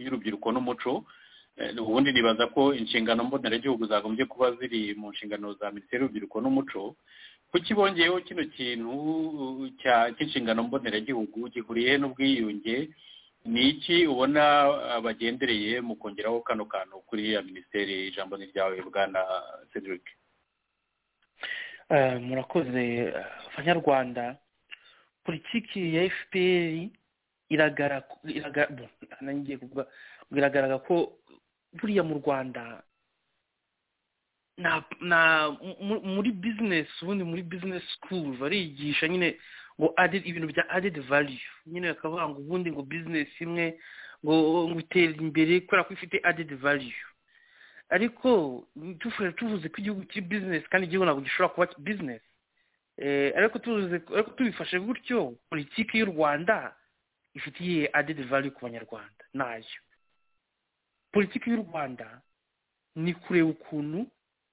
Speaker 3: y'urubyiruko n'umuco ubundi nibaza ko inshingano mboneragihugu zagombye kuba ziri mu nshingano za minisiteri y'urubyiruko n'umuco kuki bongeyeho kino kintu cy'inshingano mboneragihugu gihuriye n'ubwiyunge ni iki ubona bagendereye mu kongeraho kano kantu kuri ya minisiteri ijambo ni ryawe bwana cedric
Speaker 4: murakoze abanyarwanda politiki ya fpr iragaragara ko buriya mu rwanda muri bizinesi ubundi muri bizinesi sikuru barigisha nyine ngo ibintu bya adedi valiyu nyine bakavuga ngo ubundi ngo bizinesi imwe ngo itera imbere kubera ko ifite adedi valiyu ariko tuvuze ko igihugu kiri bizinesi kandi igihugu ntabwo gishobora kuba bizinesi ariko tubifashe gutyo politiki y'u rwanda ifitiye adedi vali ku banyarwanda nayo politiki y'u rwanda ni kureba ukuntu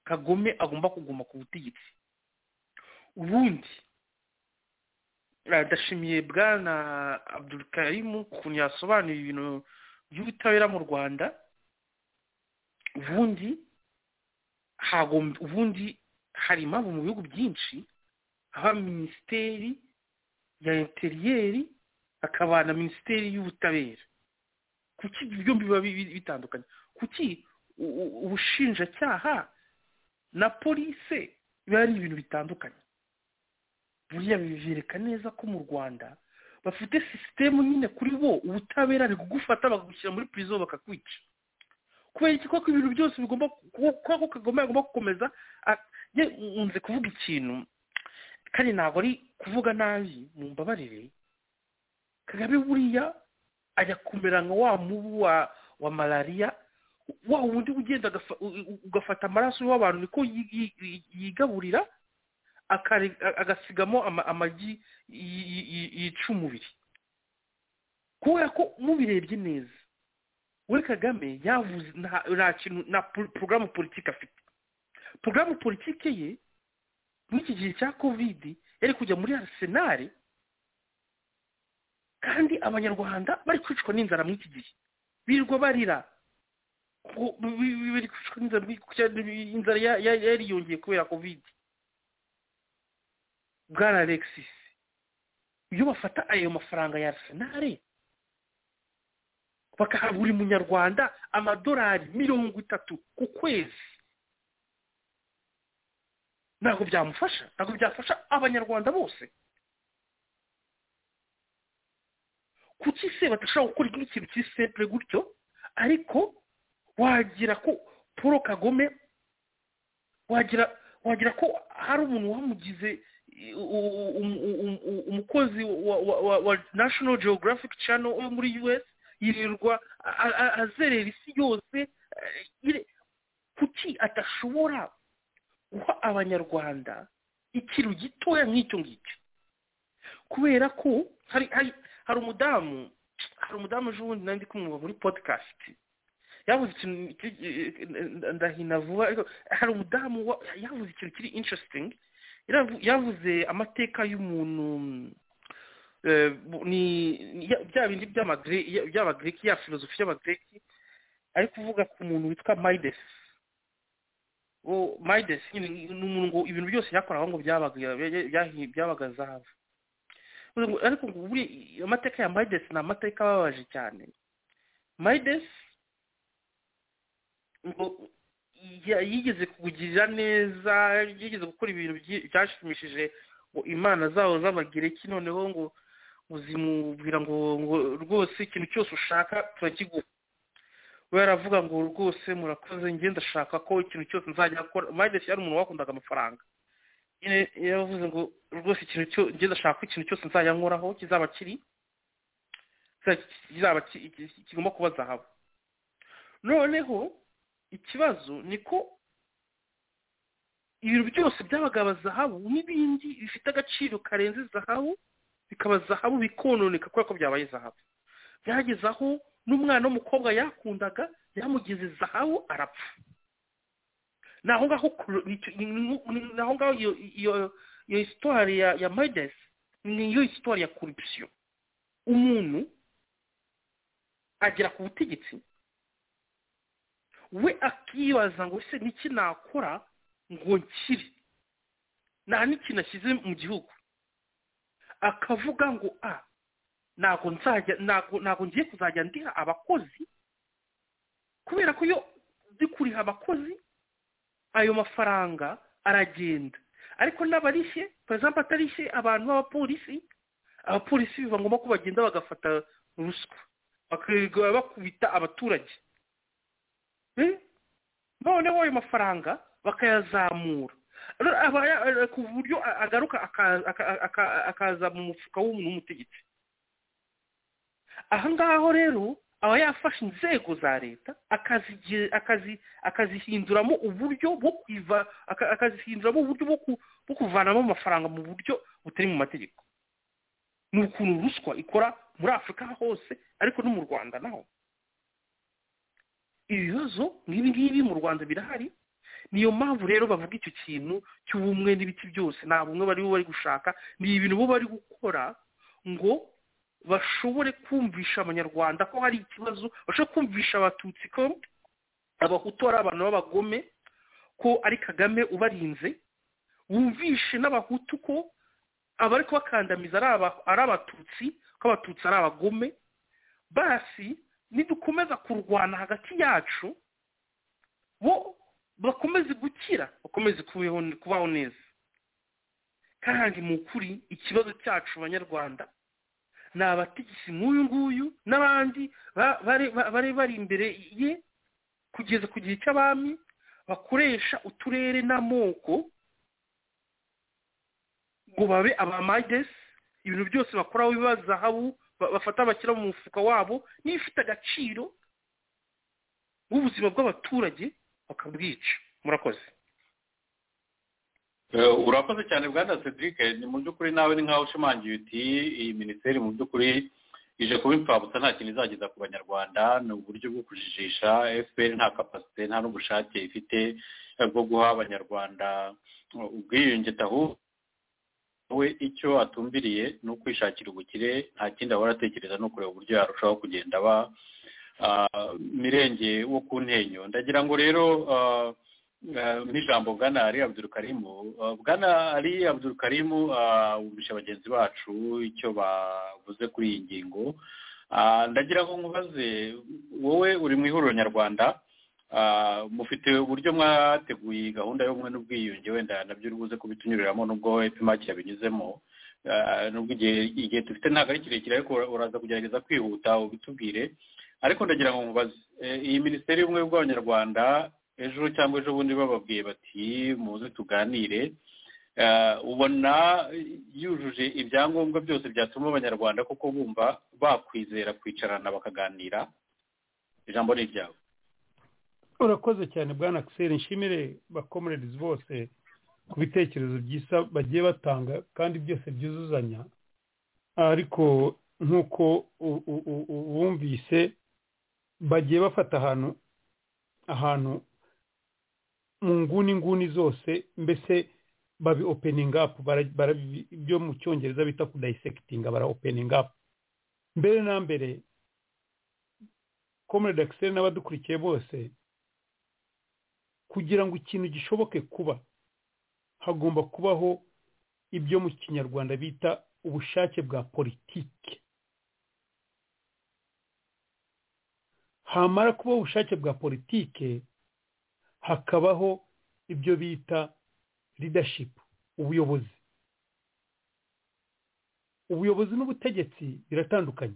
Speaker 4: kagome agomba kuguma ku butegetsi ubundi ndashimiye bwana abdulkarimu ukuntu yasobanuye ibintu by'ubutabera mu rwanda ubundi hagomba ubundi hari impamvu mu bihugu byinshi haba minisiteri ya interiyeri hakaba na minisiteri y'ubutabera kuki ibyo byombi biba bi- bitandukanye kuki u- u- ubushinjacyaha na polise biba ari ibintu bitandukanye buriya bibereka neza ko mu rwanda bafite sisitemu nyine kuri bo ubutabera bikugufata bakagushyira muri prison bakakwica kubera iki koko ibintu byose bigomba ku- koko kagomba agomba gukomeza a- ye nkunze kuvuga ikintu kandi ntabwo ari kuvuga nabi mu mbabarire kagame buriya ajya kumera nka wa mubu wa wa malariya wa wundi ugenda agafa- u- u- ugafata amaraso y'abantu niko yi- yi- yi- yigaburira akare- a- agasigamo ama- amagi y- y- y- yica umubiri kubera ko mubirebye neza we kagame yavuze nta- nta kintu nta po- porogaramu politiki afite porogaramu politiki ye muri iki gihe cya kovidi yari kujya muri arisenali kandi abanyarwanda bari kwicwa n'inzara muri iki gihe birirwa barira Ngo bi- bi- bari kwicwa n'inzara inzara ya- ya- yariyongeye kubera kovidi bwana alexis iyo bafata ayo mafaranga ya arsenal bakaha buri munyarwanda amadolari mirongo itatu ku kwezi ntabwo byamufasha ntabwo byafasha abanyarwanda bose kuki se badashobora gukora nk'ikintu kiri simple gutyo ariko wagira ko paul kagome wagira wagira ko hari umuntu wamugize u- u- u- u- umukozi wa, wa, wa, wa national geographic channel wo muri us yirirwa a- a- azerera isi yose eh, yire- kuki adashobora guha abanyarwanda ikintu gitoya nk'icyo ngicyo kubera ko hari hari hari umudamu hari umudamu ejo bundi nari ndi kumwumva muri podcast yavuze ikintu ki- eh, ndahina vuba ariko hari umudamu wa- yavuze ikintu kiri interesting Yaravu- yavuze amateka y'umuntu eh, ni ni- ya- bya bindi by'amagre- ya- by'abagreki ya filozofi y'abagreki ari kuvuga ku muntu witwa mides mides nyine ni umuntu ngo ibintu byose yakoraga ngo byabaga byahi- byabaga zahabu Ubu ngo- ariko ngo buriya i- amateka ya mides ni amateka ababaje cyane mides ngo ya- yigeze kugirira neza yigeze gukora ibintu byi- byashimishije ngo imana zabo z'abagereki noneho ngo ngo zimubwira ngo ngo rwose ikintu cyose ushaka turakiguha we yaravuga ngo rwose murakoze njye ndashaka ko ikintu cyose nzajya gukora mayidesi yari umuntu wakundaga amafaranga nyine yaravuze ngo rwose ikintu cyo njye ndashaka ko ikintu cyose nzajya nkoraho kizaba kiri kizaba ki- ki- kigomba kuba zahabu noneho ikibazo ni ko ibintu byose byabaga zahabu n'ibindi bifite agaciro karenze zahabu bikaba zahabu bikononeka kubera ko byabaye zahabu byageze aho n'umwana w'umukobwa yakundaga yamugeze zahabu arapfa ni aho ngaho kuro- ni icyo- ni- ni- ni- ni aho ngaho iyo iyo iyo hisitwari ya ya mides ni yo hisitwari ya korupsiyo umuntu agera ku butegetsi we akibaza ngo ese niki nakora ngo nkire nta n'ikintu ashyize mu gihugu akavuga ngo a ntabwo nzajya ntabwo ntabwo ngiye kuzajya ndiha abakozi kubera ko iyo ndi kuriha abakozi ayo mafaranga aragenda ariko n'abarishye peresambu atarishye abantu b'abapolisi abapolisi biba ngombwa ko bagenda bagafata ruswa bakirirwa bakubita abaturage Eh? noneho ayo mafaranga bakayazamura Rero aba ya- ku buryo a- agaruka aka- aka- aka- akaza mu mufuka w'umuntu w'umutegetsi aha ngaho rero aba yafashe inzego za leta akazigira- akazi- akazihinduramo uburyo bwo kwiva aka- akazihinduramo uburyo bwo ku- bwo kuvanamo amafaranga mu buryo butari mu mategeko ni ukuntu ruswa ikora muri afurika hose ariko no mu rwanda naho ibibazo nk'ibi ngibi mu rwanda birahari niyo mpamvu rero bavuga icyo kintu cy'ubumwe n'ibiti byose nta bumwe bari bari gushaka ni ibintu bo bari gukora ngo bashobore kumvisha abanyarwanda ko hari ikibazo bashobore kumvisha abatutsi ko abahutu ari abantu b'abagome ko ari kagame ubarinze wumvishe n'abahutu ko abari kubakandamiza ari abatutsi ko abatutsi ari abagome basi nidukomeza kurwana hagati yacu bo bakomeze gukira bakomeze kubaho neza kandi mu kuri ikibazo cyacu banyarwanda ni abategetsi nk'uyu nguyu n'abandi bari bari imbere ye kugeza ku gihe cy'abami bakoresha uturere n'amoko ngo babe abamagesi ibintu byose bakoraho biba zahabu bafata bashyira mu mufuka wabo niba ifite agaciro w'ubuzima bw'abaturage bakabwica murakoze
Speaker 3: urakoze cyane bwana cedric ni mu by'ukuri nawe ni nkaho ushimangiye uti iyi minisiteri mu by'ukuri ije kuba imfabusa nta kintu izageza ku banyarwanda ni uburyo bwo kujijisha fpr nta kapasite nta n'ubushake ifite bwo guha abanyarwanda ubwiyunge tahu we icyo atumbiriye ni ukwishakira ubukire nta kindi ahora atekereza ni ukureba uburyo yarushaho kugenda aba mirenge wo ku ntenyo ndagira ngo rero n'ijambo bwana ari abdurukarimu bwana ari abdurukarimu wumvisha bagenzi bacu icyo bavuze kuri iyi ngingo ndagira ngo nkubaze wowe uri mu ihuriro nyarwanda mufite uburyo mwateguye gahunda y'ubumwe n'ubwiyunge wenda nabyo uri buze kubitunyuriramo nubwo epimaki yabinyuzemo nubwo igihe dufite ntabwo ari kirekire ariko uraza kugerageza kwihuta ubitubwire ariko ndagira ngo nkubaze iyi minisiteri y'ubumwe bw'abanyarwanda ejo cyangwa ejo bundi bababwiye bati muze tuganire ubona yujuje ibyangombwa byose byatuma abanyarwanda koko bumva bakwizera kwicarana bakaganira ijambo ni iryawe
Speaker 6: urakoze cyane bwana akiseri nshimire bakomererezi bose ku bitekerezo byiza bagiye batanga kandi byose byuzuzanya ariko nk'uko bumvise bagiye bafata ahantu ahantu mu nguni nguni zose mbese babi openinga apu byo mu cyongereza bita kudayisekitinga bara openinga apu mbere na mbere komerede akiseri n'abadukurikiye bose kugira ngo ikintu gishoboke kuba hagomba kubaho ibyo mu kinyarwanda bita ubushake bwa politiki hamara kubaho ubushake bwa politiki hakabaho ibyo bita ridashipu ubuyobozi ubuyobozi n'ubutegetsi biratandukanye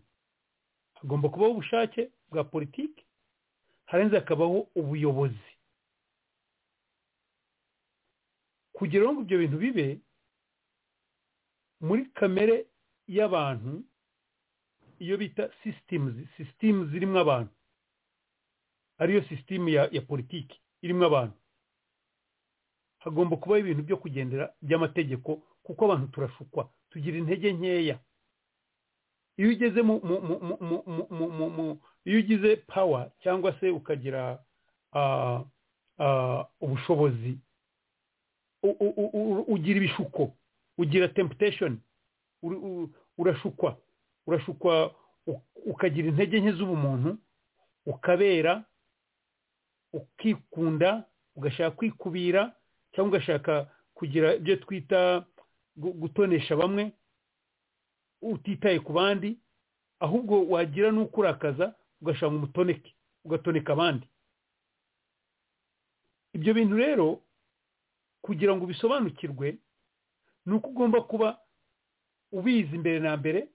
Speaker 6: hagomba kubaho ubushake bwa politiki harenze hakabaho ubuyobozi kugira ngo ibyo bintu bibe muri kamere y'abantu iyo bita sisitemu sisitemu zirimo abantu ariyo sisitemu ya ya politiki irimo abantu hagomba kubaho ibintu byo kugendera by'amategeko kuko abantu turashukwa tugira intege nkeya iyo ugeze mu mu mu mu mu mu iyo ugize pawa cyangwa se ukagira ubushobozi ugira ibishuko ugira temptation urashukwa urashukwa ukagira intege nke z'ubumuntu ukabera ukikunda ugashaka kwikubira cyangwa ugashaka kugira ibyo twita gutonesha bamwe utitaye ku bandi ahubwo wagira n'ukurakaza ugashaka umutoneke ugatoneka abandi ibyo bintu rero kugira ngo ubisobanukirwe ni uko ugomba kuba ubizi imbere na mbere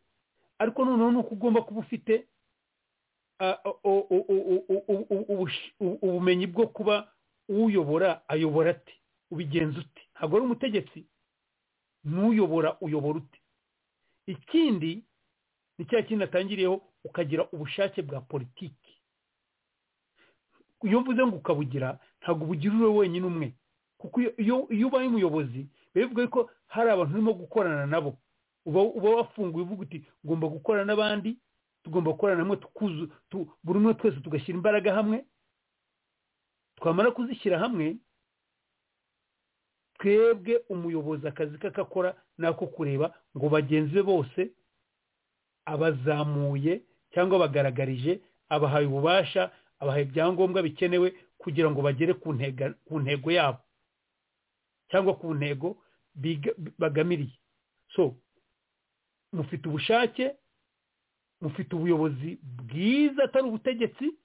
Speaker 6: ariko noneho ni uko ugomba kuba ufite ubumenyi bwo kuba uyobora ayobora ati ubigenza uti ntabwo ari umutegetsi n'uyobora uyobora uti ikindi ni cya kintu atangiriyeho ukagira ubushake bwa politiki iyo mvuze ngo ukabugira ntabwo ubugira uri wenyine umwe kuko iyo ubaye umuyobozi bivuga ko hari abantu urimo gukorana nabo uba wafunguye uvuga uti ugomba gukora n'abandi tugomba gukorana hamwe buri umwe twese tugashyira imbaraga hamwe twamara kuzishyira hamwe twebwe umuyobozi akazi ke akakora ni ako kureba ngo bagenzi be bose abazamuye cyangwa bagaragarije abahaye ububasha abahaye ibyangombwa bikenewe kugira ngo bagere ku ntega- ku ntego yabo cyangwa ku ntego biga- bagamiriye so mufite ubushake mufite ubuyobozi bwiza atari ubutegetsi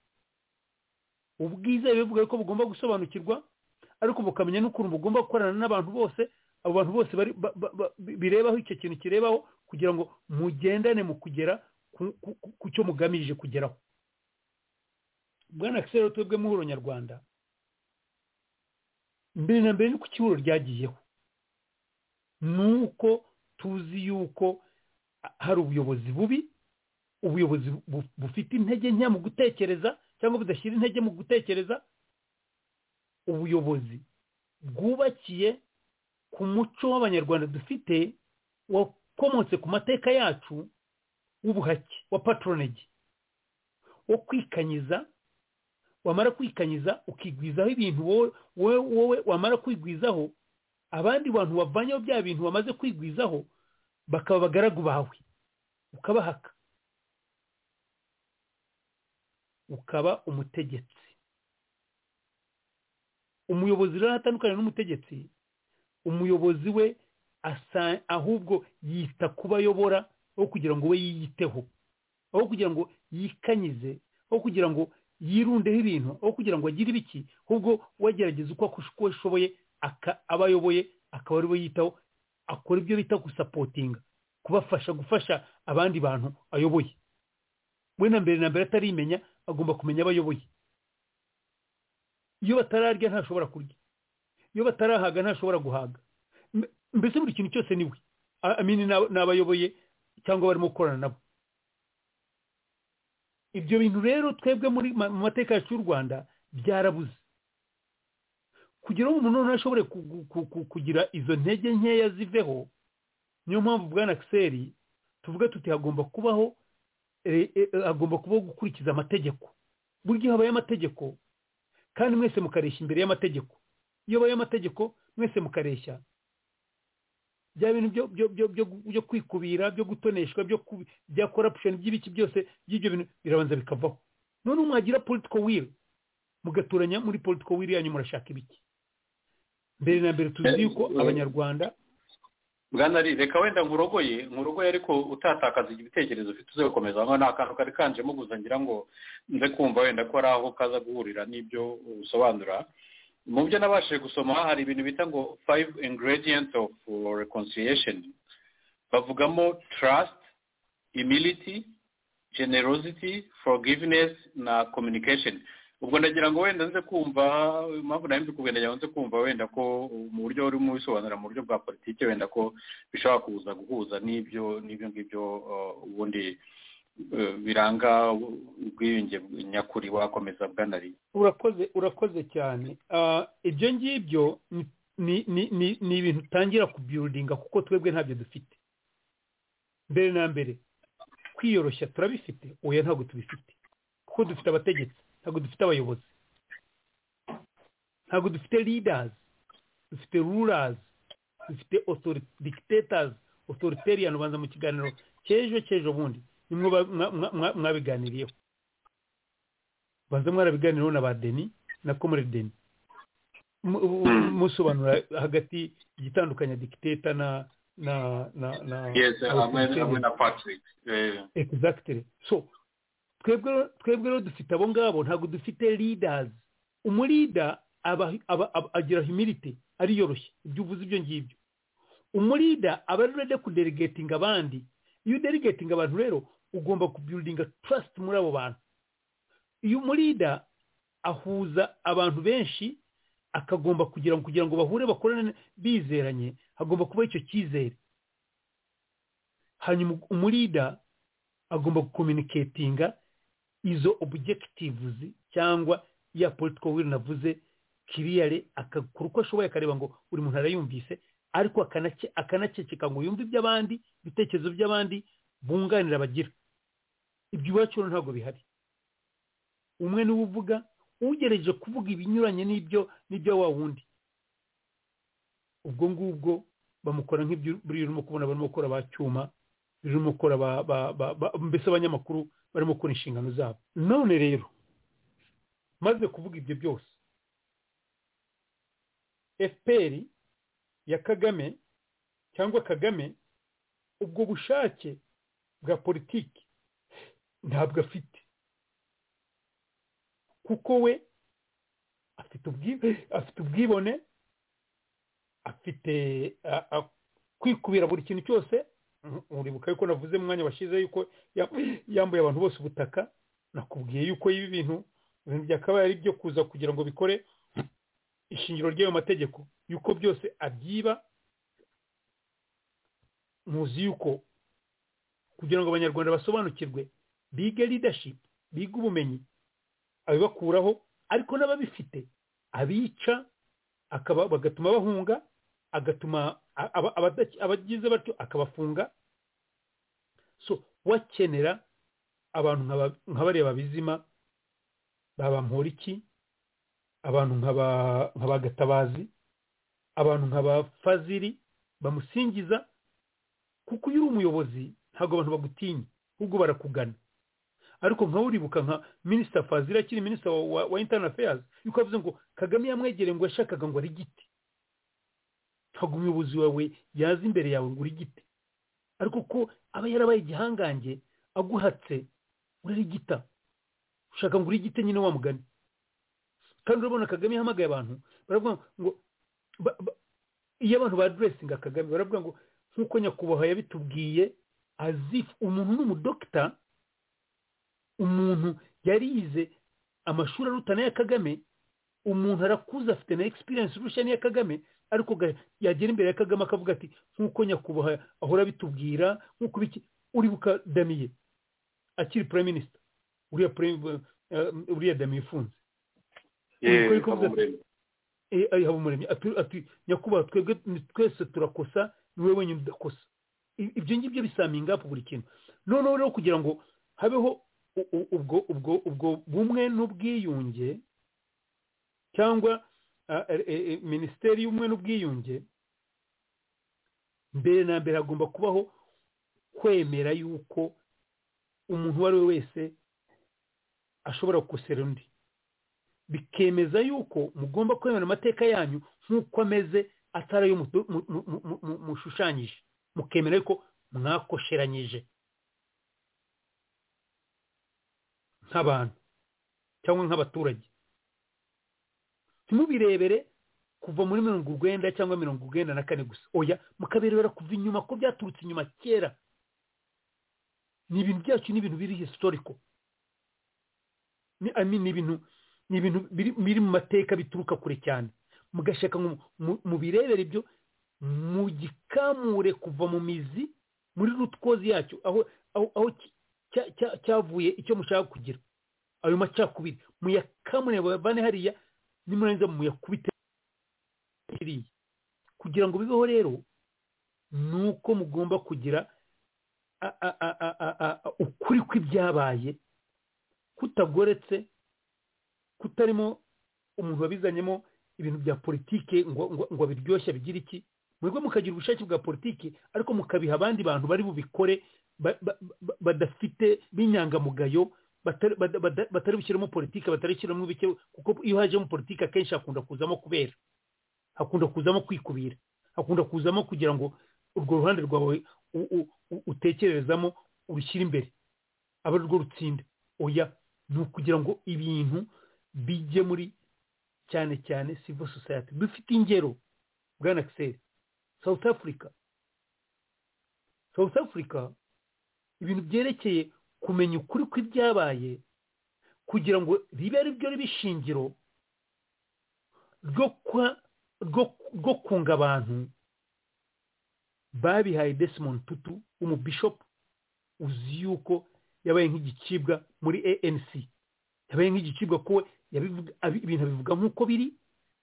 Speaker 6: ubwiza bivuga ko bugomba gusobanukirwa ariko bukamenya n'ukuntu bugomba gukorana n'abantu bose abo bantu bose bari ba- ba- ba- birebaho icyo kintu kirebaho kugira ngo mugendane mu kugera ku- ku- ku- ku cyo mugamije kugeraho bwana akisero twebwe muhuro nyarwanda mbere na mbere ni ku kiburo ryagiyeho ni uko tuzi yuko hari ubuyobozi bubi ubuyobozi bu- bufite intege nke mu gutekereza cyangwa budashyira intege mu gutekereza ubuyobozi bwubakiye ku muco w'abanyarwanda dufite wakomotse ku mateka yacu w'ubuhake wa patronage wo kwikanyiza wamara kwikanyiza ukigwizaho ibintu wowe wowe- wowe wamara kwigwizaho abandi bantu bavanyeho bya bintu bamaze kwigwizaho bakaba abagaragu bawe ukabahaka ukaba umutegetsi umuyobozi rero atandukanye n'umutegetsi umuyobozi we asa- ahubwo yita kubo ayobora aho kugira ngo we yiyiteho aho kugira ngo yikanyize aho kugira ngo yirundeho ibintu aho kugira ngo agire ibiki ahubwo we agerageza uko akush- uko ashoboye aka- abo ayoboye akaba ari we yitaho akora ibyo bita gusapotinga kubafasha gufasha abandi bantu ayoboye we na mbere na mbere atarimenya agomba kumenya abo ayoboye iyo batararya ntashobora kurya iyo batarahaga ntashobora guhaga M- mbese buri kintu cyose ni we A- amini n'ab- n'abayoboye cyangwa barimo gukorana nabo ibyo bintu rero twebwe muri ma- mu mateka yacu y'u rwanda byarabuze kugira ngo umuntu noneho ashobore ku- ku- ku- ku- kugira izo ntege nkeya ziveho niyo mpamvu bwana kiseri tuvuga tuti hagomba kubaho eh, eh, hagomba kubaho gukurikiza amategeko burya iyo habaye amategeko kandi mwese mukareshya imbere y'amategeko iyo habaye amategeko mwese mukareshya bya bintu byo byo byo byo byo kwikubira byo gutoneshwa byo ku- bya corruption by'ibiki byose by'ibyo bintu birabanza bikavaho none mwagira political will mugaturanya muri political will yanyu murashaka ibiki mbere na mbere tuzi yuko abanyarwanda
Speaker 3: bwana ari reka wenda nkurogoye nkurogoye ariko utatakaza ibitekerezo ufite uze gukomeza hano ni akantu kari kanjemo gusa ngira ngo nze kumva wenda ko ari aho kaza guhurira n'ibyo usobanura mu byo nabashije gusoma hari ibintu bita ngo five ingredients of reconciliation bavugamo trust humility generosity forgiveness na communication ubwo ndagira ngo wenda nze kumva impamvu nayo mbikubwira ndagira ngo nze kumva wenda ko mu buryo urimo ubisobanura mu buryo bwa politiki wenda ko bishobora kuza guhuza n'ibyo n'ibyo ngibyo uh, ubundi uh, biranga ubwiyunge nyakuri wakomeza bwanari
Speaker 6: urakoze urakoze cyane Ah, ibyo ngibyo ni- ni- ni- ni- ni ibintu utangira kubyurudinga kuko twebwe ntabyo dufite mbere na mbere kwiyoroshya turabifite oya ntabwo tubifite kuko dufite abategetsi ntabwo dufite abayobozi ntabwo dufite leaders dufite rulers dufite authori- dictators authoritarian ubanza mu kiganiro cy'ejo cy'ejo bundi nimwe ba- mwa- mwa- mwa- mwabiganiriyeho banza mwarabiganiraho na ba deni na comrade deni Mu- mu- musobanura hagati igitandukanya dictator na na na na
Speaker 3: yes hamwe hamwe
Speaker 6: authoritarian.
Speaker 3: na patrick eh,
Speaker 6: exactly so twebwe twebwe rero dufite abo ngabo ntabwo dufite leaders umulida aba, aba, aba, agira humility ariyoroshye ibyo uvuze ibyo ngibyo umulida aba ari ready kudelegatinga abandi iyo udelegatinga abantu rero ugomba kubuildinga trust muri abo bantu iyo umulida ahuza abantu benshi akagomba kugira ngo kugira ngo bahure bakorane bizeranye hagomba kuba icyo cyizere hanyuma umulida agomba gukominiketinga izo objectives cyangwa ya political will navuze kiriyare akakora uko ashoboye akareba ngo buri muntu arayumvise ariko akanace- akanaceceka ngo yumve iby'abandi ibitekerezo by'abandi bunganira abagira ibyo iwacu rero ntabwo bihari umwe niwe uvuga ugereje kuvuga ibinyuranye n'ibyo n'ibyo wa wundi ubwo ngubwo bamukora nk'ibyo buriya urimo kubona barimo gukora ba cyuma barimo gukora ba ba- ba- ba- mbese abanyamakuru barimo gukora inshingano zabo none rero maze kuvuga ibyo byose fpr ya kagame cyangwa kagame ubwo bushake bwa politiki ntabwo afite kuko we afite ubwi- afite ubwibone afite a- a- kwikubira buri kintu cyose Mm, uribuka yuko navuze mu mwanya washize yuko ya- yambuye abantu bose ubutaka nakubwiye yuko ibi bintu ibintu byakabaye ari byo kuza kugira ngo bikore ishingiro ry'ayo mategeko yuko byose abyiba muzi yuko kugira ngo abanyarwanda basobanukirwe bige leadership bige ubumenyi abibakuraho ariko n'ababifite abica akaba bagatuma bahunga agatuma a- aba- abadaki- abagize batyo akabafunga so wakenera abantu nk'aba- nk'abariya babizima baba mporiki abantu nk'aba- nk'abagatabazi abantu nk'abafaziri bamusingiza kuko iyo uri umuyobozi ntabwo abantu bagutinya ahubwo barakugana ariko nkawe uribuka nka minisita fazira akiri minisita wa, wa, wa interne affairs yuko yavuze ngo kagame yamwegereye ngo yashakaga ngo ari igiti ntabwo umuyobozi wawe yaza imbere yawe ngo uri igiti ariko ko aba yarabaye igihangange aguhatse urarigita ushaka ngo urigite nyine wa mugani kandi urabona kagame yahamagaye abantu baravuga ngo ba- ba- iyo abantu baduresinga kagame baravuga ngo nk'uko nyakubahwa yabitubwiye azif umuntu n'umudokita umuntu yarize amashuri aruta n'aya kagame umuntu arakuze afite na experience irusha n'iya kagame ariko ga- yagera imbere ya kagame akavuga ati nk'uko nyakubahwa ahora abitubwira nk'uko biki uribuka damiye akiri prime minister uriya prime eh, uriya damiye ufunze
Speaker 3: yewe
Speaker 6: Niko bikuvuze.
Speaker 3: Habumuremyi.
Speaker 6: Eh, ari habumuremyi ati- ati nyakubahwa twebwe ni twese turakosa ni wowe wenyine udakosa I- ibyo ngibyo bisaminga hafi buri kintu noneho rero kugira ngo habeho u- u- ubwo ubwo ubwo bumwe n'ubwiyunge cyangwa ah, eh, eh, eh, minisiteri y'ubumwe n'ubwiyunge mbere na mbere hagomba kubaho kwemera yuko umuntu uwo ari we wese ashobora gukosera undi bikemeza yuko mugomba kwemera amateka yanyu nk'uko ameze atari ayo mutu- mu- mu- mu- mu- mushushanyije mukemera yuko mwakosheranyije nk'abantu cyangwa nk'abaturage ntimubirebere kuva muri mirongo urwenda cyangwa mirongo urwenda na kane gusa oya mukabirebera kuva inyuma ko byaturutse inyuma kera ni ibintu byacu ni ibintu biri historiko ni I mean, ni ibintu ni ibintu biri biri mu mateka bituruka kure cyane mugashaka ngo mu- mu birebere ibyo mugikamure kuva mu mizi muri rutwozi yacyo aho aho aho ki- cya- cya- cyavuye icyo mushaka kugira ayo macakubiri muyakamure bane hariya nimurangiza muyakubite kiriya kugira ngo bibeho rero ni uko mugomba kugira a- a- a- a- a- a- a- ukuri kw'ibyabaye kutagoretse kutarimo umuntu wabizanyemo ibintu bya politike ngo ngo ngo abiryoshye bigire iki mwebwe mukagira ubushake bwa politike ariko mukabiha abandi bantu bari bubikore ba- ba- ba- badafite b'inyangamugayo batari bada- bada- batari bushyiremo politike batari bushyiremo bike kuko iyo hajemo politike akenshi hakunda kuzamo kubera hakunda kuzamo kwikubira hakunda kuzamo kugira ngo urwo ruhande rwawe u- u- u- utekerezamo urushyire imbere abe rwo rutsinda oya ni ukugira ngo ibintu bijye muri cyane cyane civil society dufite ingero bwana akiseri south africa south africa ibintu byerekeye kumenya ukuri kw'ibyabaye kugira ngo ribe ari byo riba ishingiro ryo kwa- ryo- rwo kunga abantu babihaye desimond tutu w'umubishopu uzi yuko yabaye nk'igicibwa muri anc yabaye nk'igicibwa kuwe yabivuga abi- ibintu abivuga nk'uko biri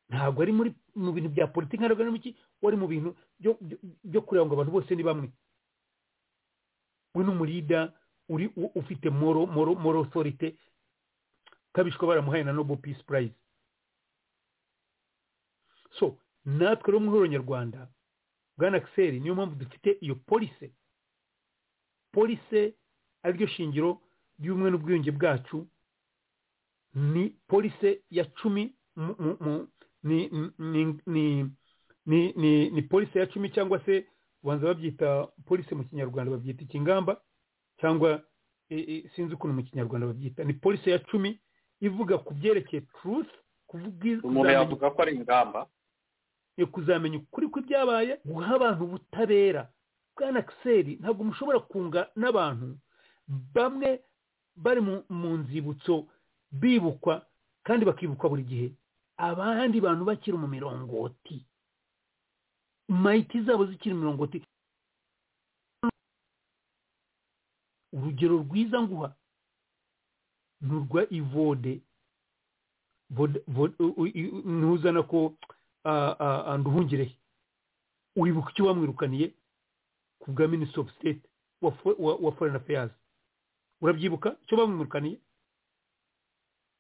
Speaker 6: ntabwo ari muri mu bintu bya politiki ntabwo ari muki wari mu bintu byo byo- byo kureba ngo abantu bose ni bamwe we n'umurida uri u- ufite moro moro moro authority kabishwa baramuhaye na Nobel Peace Prize so natwe rero muhoro nyarwanda bwana akiseri niyo mpamvu dufite iyo polise polise ariryo shingiro ry'ubumwe n'ubwiyunge bwacu ni polise ya cumi mu- mu- mu- ni ni- ni- ni- ni- ni polise ya cumi cyangwa se ubanza babyita polise mu kinyarwanda babyita ikingamba cyangwa e- e, sinzi ukuntu mu kinyarwanda babyita ni polise ya cumi ivuga ku byerekeye turufu
Speaker 3: umuntu yavuga ko ari ingamba
Speaker 6: yo kuzamenya ukuri kw'ibyabaye guha abantu ubutabera bwana akiseri ntabwo mushobora kunga n'abantu bamwe bari mu- mu nzibutso bibukwa kandi bakibukwa buri gihe abandi bantu bakiri mu mirongoti mayiti zabo zikiri mu mirongoti urugero rwiza nguha ni urwa ivode Vode- Vode- u- u- u- ntuzana ko nduhungire wibuka icyo wamwirukaniye ku bwa minisitiri ofu sitete wa forena afayazi urabyibuka icyo bamwirukaniye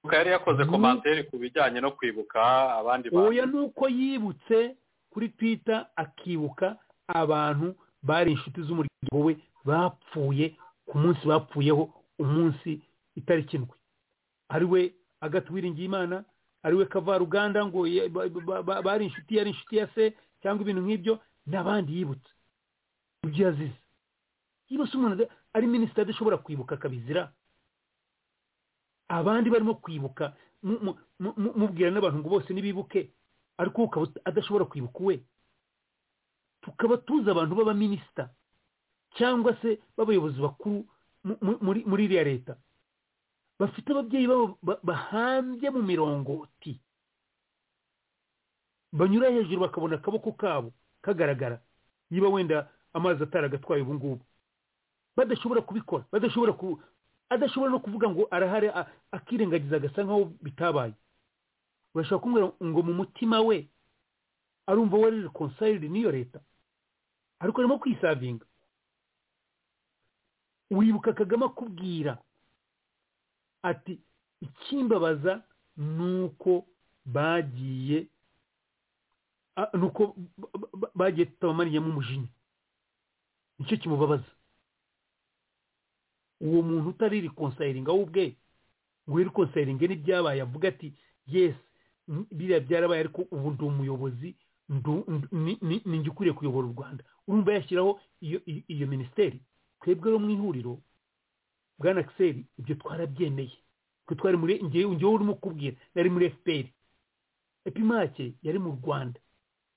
Speaker 3: kuko yari yakoze komantere ku bijyanye no kwibuka abandi
Speaker 6: oya
Speaker 3: bantu
Speaker 6: ni uko yibutse kuri twita akibuka abantu bari inshuti z'umuryango we bapfuye ku munsi bapfuyeho umunsi itariki ndwi ari we agatha uwiringiyimana ari we kavaruganda ngo ye- ba- ba- ba- bari inshuti yari inshuti ya se cyangwa ibintu nk'ibyo n'abandi yibutse ibyo yazize yibutse umuntu ada- ari minisitiri adashobora kwibuka akabizira abandi barimo kwibuka mu- mu- mu- mu- mubwira n'abantu ngo bose nibibuke ariko we ukaba uta- adashobora kwibuka uwe tukaba tuzi abantu b'abaminisita cyangwa se b'abayobozi bakuru mu- mu- muri muri iriya leta bafite ababyeyi babo ba- bahambye mu mirongoti banyura hejuru bakabona akaboko kabo kagaragara niba wenda amazi ataragatwaye ubu ngubu badashobora kubikora badashobora ku adashobora no kuvuga ngo arahari a- akirengagiza agasa nkaho bitabaye urashobora kumubwira ngo mu mutima we arumva we ari konsayiridi n'iyo leta ariko arimo kwisavinga wibuka kagame akubwira ati ikimbabaza ni uko bagiye a- ni uko ba- ba- ba- bagiye tutabamariyemo umujinya nicyo kimubabaza uwo muntu utari rikonsayinga we ubwe ngo rikonsayinge n'ibyabaye avuga ati yesi n- biriya byarabaye ariko ubu ndi umuyobozi ndu- ndu- ni- ni- ni njye ukwiriye kuyobora u rwanda urumva yashyiraho iyo iyo- iyo minisiteri twebwe rero mu ihuriro bwana akiseri ibyo twarabyemeye twe twari muri ngewe ngewe urimo kubwira nari muri fpr epimake yari mu rwanda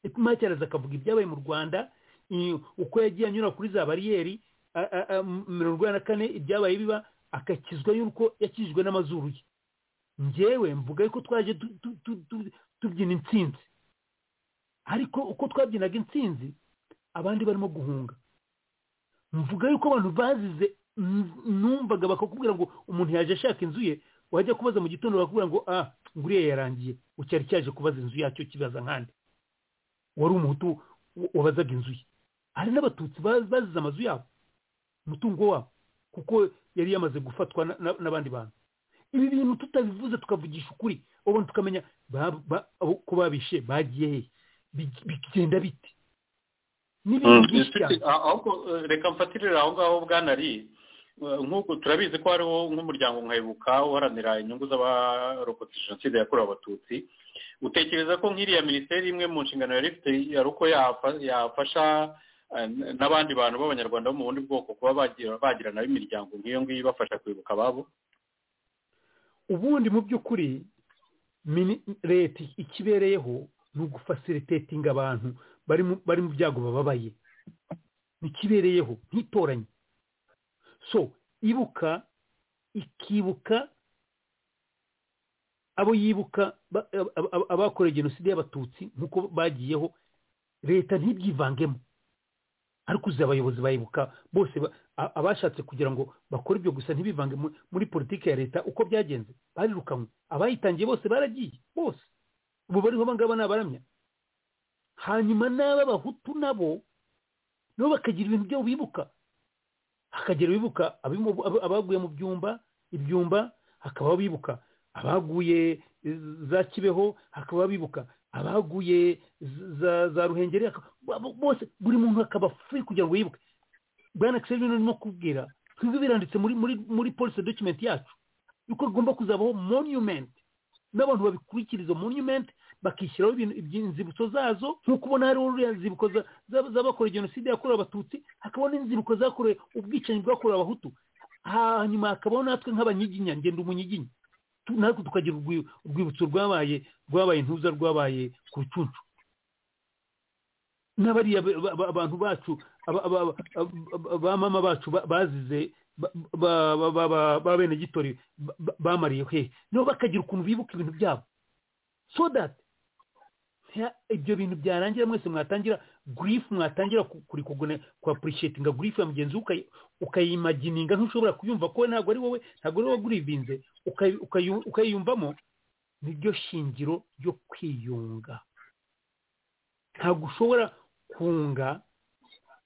Speaker 6: epimake araza akavuga ibyabaye mu rwanda i- uko yagiye anyura kuri za bariyeri a- a- a- m- mirongo inani na kane ibyabaye biba agakizwa y'uko yakijijwe n'amazuru ye njyewe mvuga yuko twaje tu- tu- tu- tu- tubyina intsinzi ariko uko twabyinaga intsinzi abandi barimo guhunga mvuga yuko abantu bazize n- numvaga bakakubwira ngo umuntu yaje ashaka inzu ye wajya kubaza mu gitondo bakakubwira ngo ah ngo uriya yarangiye ucyari cyaje kubaza inzu yacyo kibaza nkande wari umuhutu wa- wabazaga inzu ye hari n'abatutsi ba- bazize amazu yabo umutungo wabo kuko yari yamaze gufatwa na- na- n'abandi bantu ibi bintu tutabivuze tukavugisha ukuri ubundi tukamenya ba- ba- abo- ko babishe bagiye hehe Big- bigenda bite n'ibintu byinshi cyane
Speaker 3: ahubwo eh, reka mfatirire aho ngaho bwanari nk'uko turabizi ko hariho nk'umuryango nkayibuka uharanira inyungu z'abarokotse jenoside yakorewe abatutsi utekereza ko nk'iriya minisiteri imwe mu nshingano yari ifite yari uko yafa- yafasha eh, n'abandi bantu b'abanyarwanda bo mu bundi bwoko kuba bagira bagira nayo imiryango nk'iyo ngiyo ibafasha kwibuka ababo
Speaker 6: ubundi mu by'ukuri mini- leta ikibereyeho ni ugufasiritetinga abantu bari mu- bari mu byago bababaye ntikibereyeho ntitoranye so ibuka ikibuka abo yibuka ba- ab- ab- abakoreye jenoside y'abatutsi nk'uko bagiyeho leta ntibyivangemo ariko uzi abayobozi bayibuka bose ba- a- abashatse kugira ngo bakore ibyo gusa ntibivange mu- muri politiki ya leta uko byagenze barirukanwe abayitangiye bose baragiye bose ubu bariho abangaba ni abaramya hanyuma n'aba bahutu nabo nabo bakagira ibintu byabo bibuka hakagira abibuka abimo- ab- abaguye mu byumba ibyumba hakaba abibuka abaguye eh, za kibeho hakaba abibuka abaguye z- za za ruhengeri aka- bo- bose buri muntu akaba free kugira ngo yibuke bwana akiseri rero ndimo kubwira twebwe biranditse muri muri muri police document yacu yuko agomba kuzabaho monument n'abantu babikurikira izo monument bakishyiraho ibintu inzibutso zazo nk'uko ubona hariho ruriya nzibuko za- za- z'abakorewe jenoside yakorewe abatutsi hakabaho n'inzibuko zakorewe ubwicanyi bwakorewe abahutu hanyuma hakabaho natwe nk'abanyiginya ngenda umunyiginya Tu- natwe tukagira urwi- urwibutso rwabaye rwabaye intuza rwabaye ku rucuncu n'abariya ba- ba- ba- abantu bacu aba- aba- aba- aba- ba mama bacu ba- bazize ba- ba- ba- ba- ba- ba bene gitori ba- ba- bamariye hehe nabo bakagira ukuntu bibuka ibintu byabo so that nta- ibyo bintu byarangira mwese mwatangira grief mwatangira ku- kurikugone ku appreciate nga grief ya mugenzi we ukayi- ukayimagininga ntushobora kuyumva ko ntabwo ari wowe ntabwo ari wowe wagurivinze ukayi- ukayi- ukayiyumvamo niryo shingiro ryo kwiyunga ntabwo ushobora kunga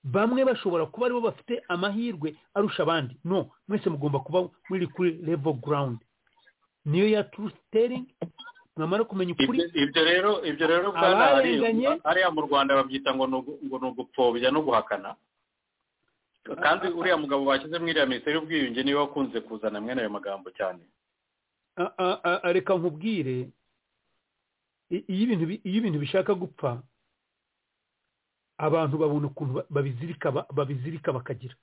Speaker 6: bamwe bashobora kuba aribo bafite amahirwe arusha abandi no mwese mugomba kuba muri kuri level ground niyo ya truth telling mwamara kumenya ukuri
Speaker 3: Ibyo- ibyo rero ibyo rero bwana hari-
Speaker 6: Abarenganye-
Speaker 3: hariya mu rwanda babyita ngo ni ugu- ngo ni ugupfobya no guhakana kandi uriya mugabo bashyize mu iriya minisiteri y'ubwiyunge niwe wakunze kuzana mwene ayo magambo cyane
Speaker 6: A- a- a- a- reka nkubwire i- iyo ibintu bi- iyo ibintu bishaka gupfa abantu babona ukuntu ba- babizirika ba- babizirika bakagira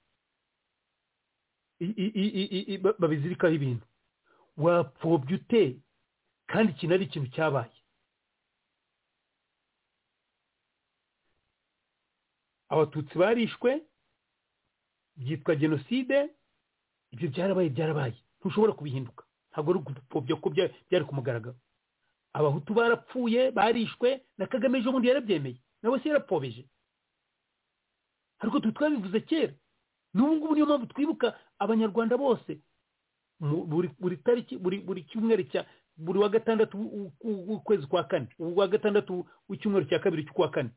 Speaker 6: I- i- i- i- i- i- ba- babizirikaho ibintu wapfobya ute kandi iki ari ikintu cyabaye abatutsi barishwe byitwa jenoside ibyo byarabaye byarabaye ntushobora kubihinduka ntabwo ari ugupfobya ko bya- byari ku mugaragaro abahutu barapfuye barishwe na kagame ejo bundi yarabyemeye nawe se yarapfobeje ariko twe twabivuze kera n'ubu ngubu niyo mpamvu twibuka abanyarwanda bose mu- buri buri tariki buri buri cyumweru cya buri wa gatandatu w'u- w'u- w'ukwezi kwa kane uwa gatandatu w'icyumweru cya kabiri cy'ukwa kane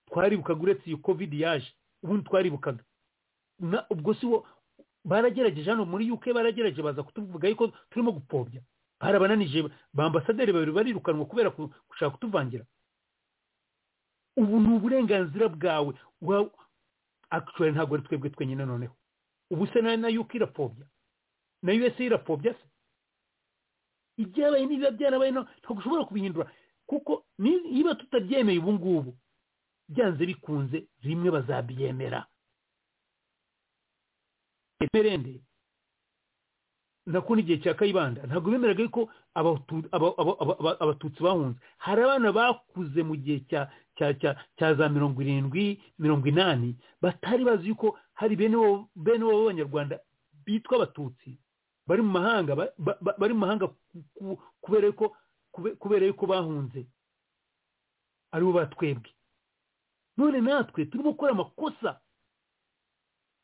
Speaker 6: twaribukaga uretse iyo covid yaje ubundi twaribukaga na- ubwo si wo baragerageje hano muri UK baragerageje baza kutuvuga yuko turimo gupfobya barabananije ba ambasaderi babiri barirukanwa kubera ku- gushaka kutuvangira ubu ni uburenganzira bwawe wa actually ntabwo ari twebwe twenyine noneho ubu se na na UK irapfobya na USA irapfobya se ibyabaye niba byarabaye no- ntabwo ushobora kubihindura kuko ni- niba tutabyemeye ubu ngubu byanze bikunze rimwe bazabyemera emerende nako n'igihe cya kayibanda ntabwo bemeraga yuko Abahutu- aba- aba- aba- aba- abatutsi bahunze hari abana bakuze mu gihe cya cya cya cya za mirongo irindwi mirongo inani batari bazi yuko hari bene wabo- bene wabo b'abanyarwanda bitwa abatutsi bari mu mahanga ba- ba- ba- bari mu mahanga ku- ku- kubera yuko kube- kubera yuko bahunze aribo batwebwe none natwe turimo gukora amakosa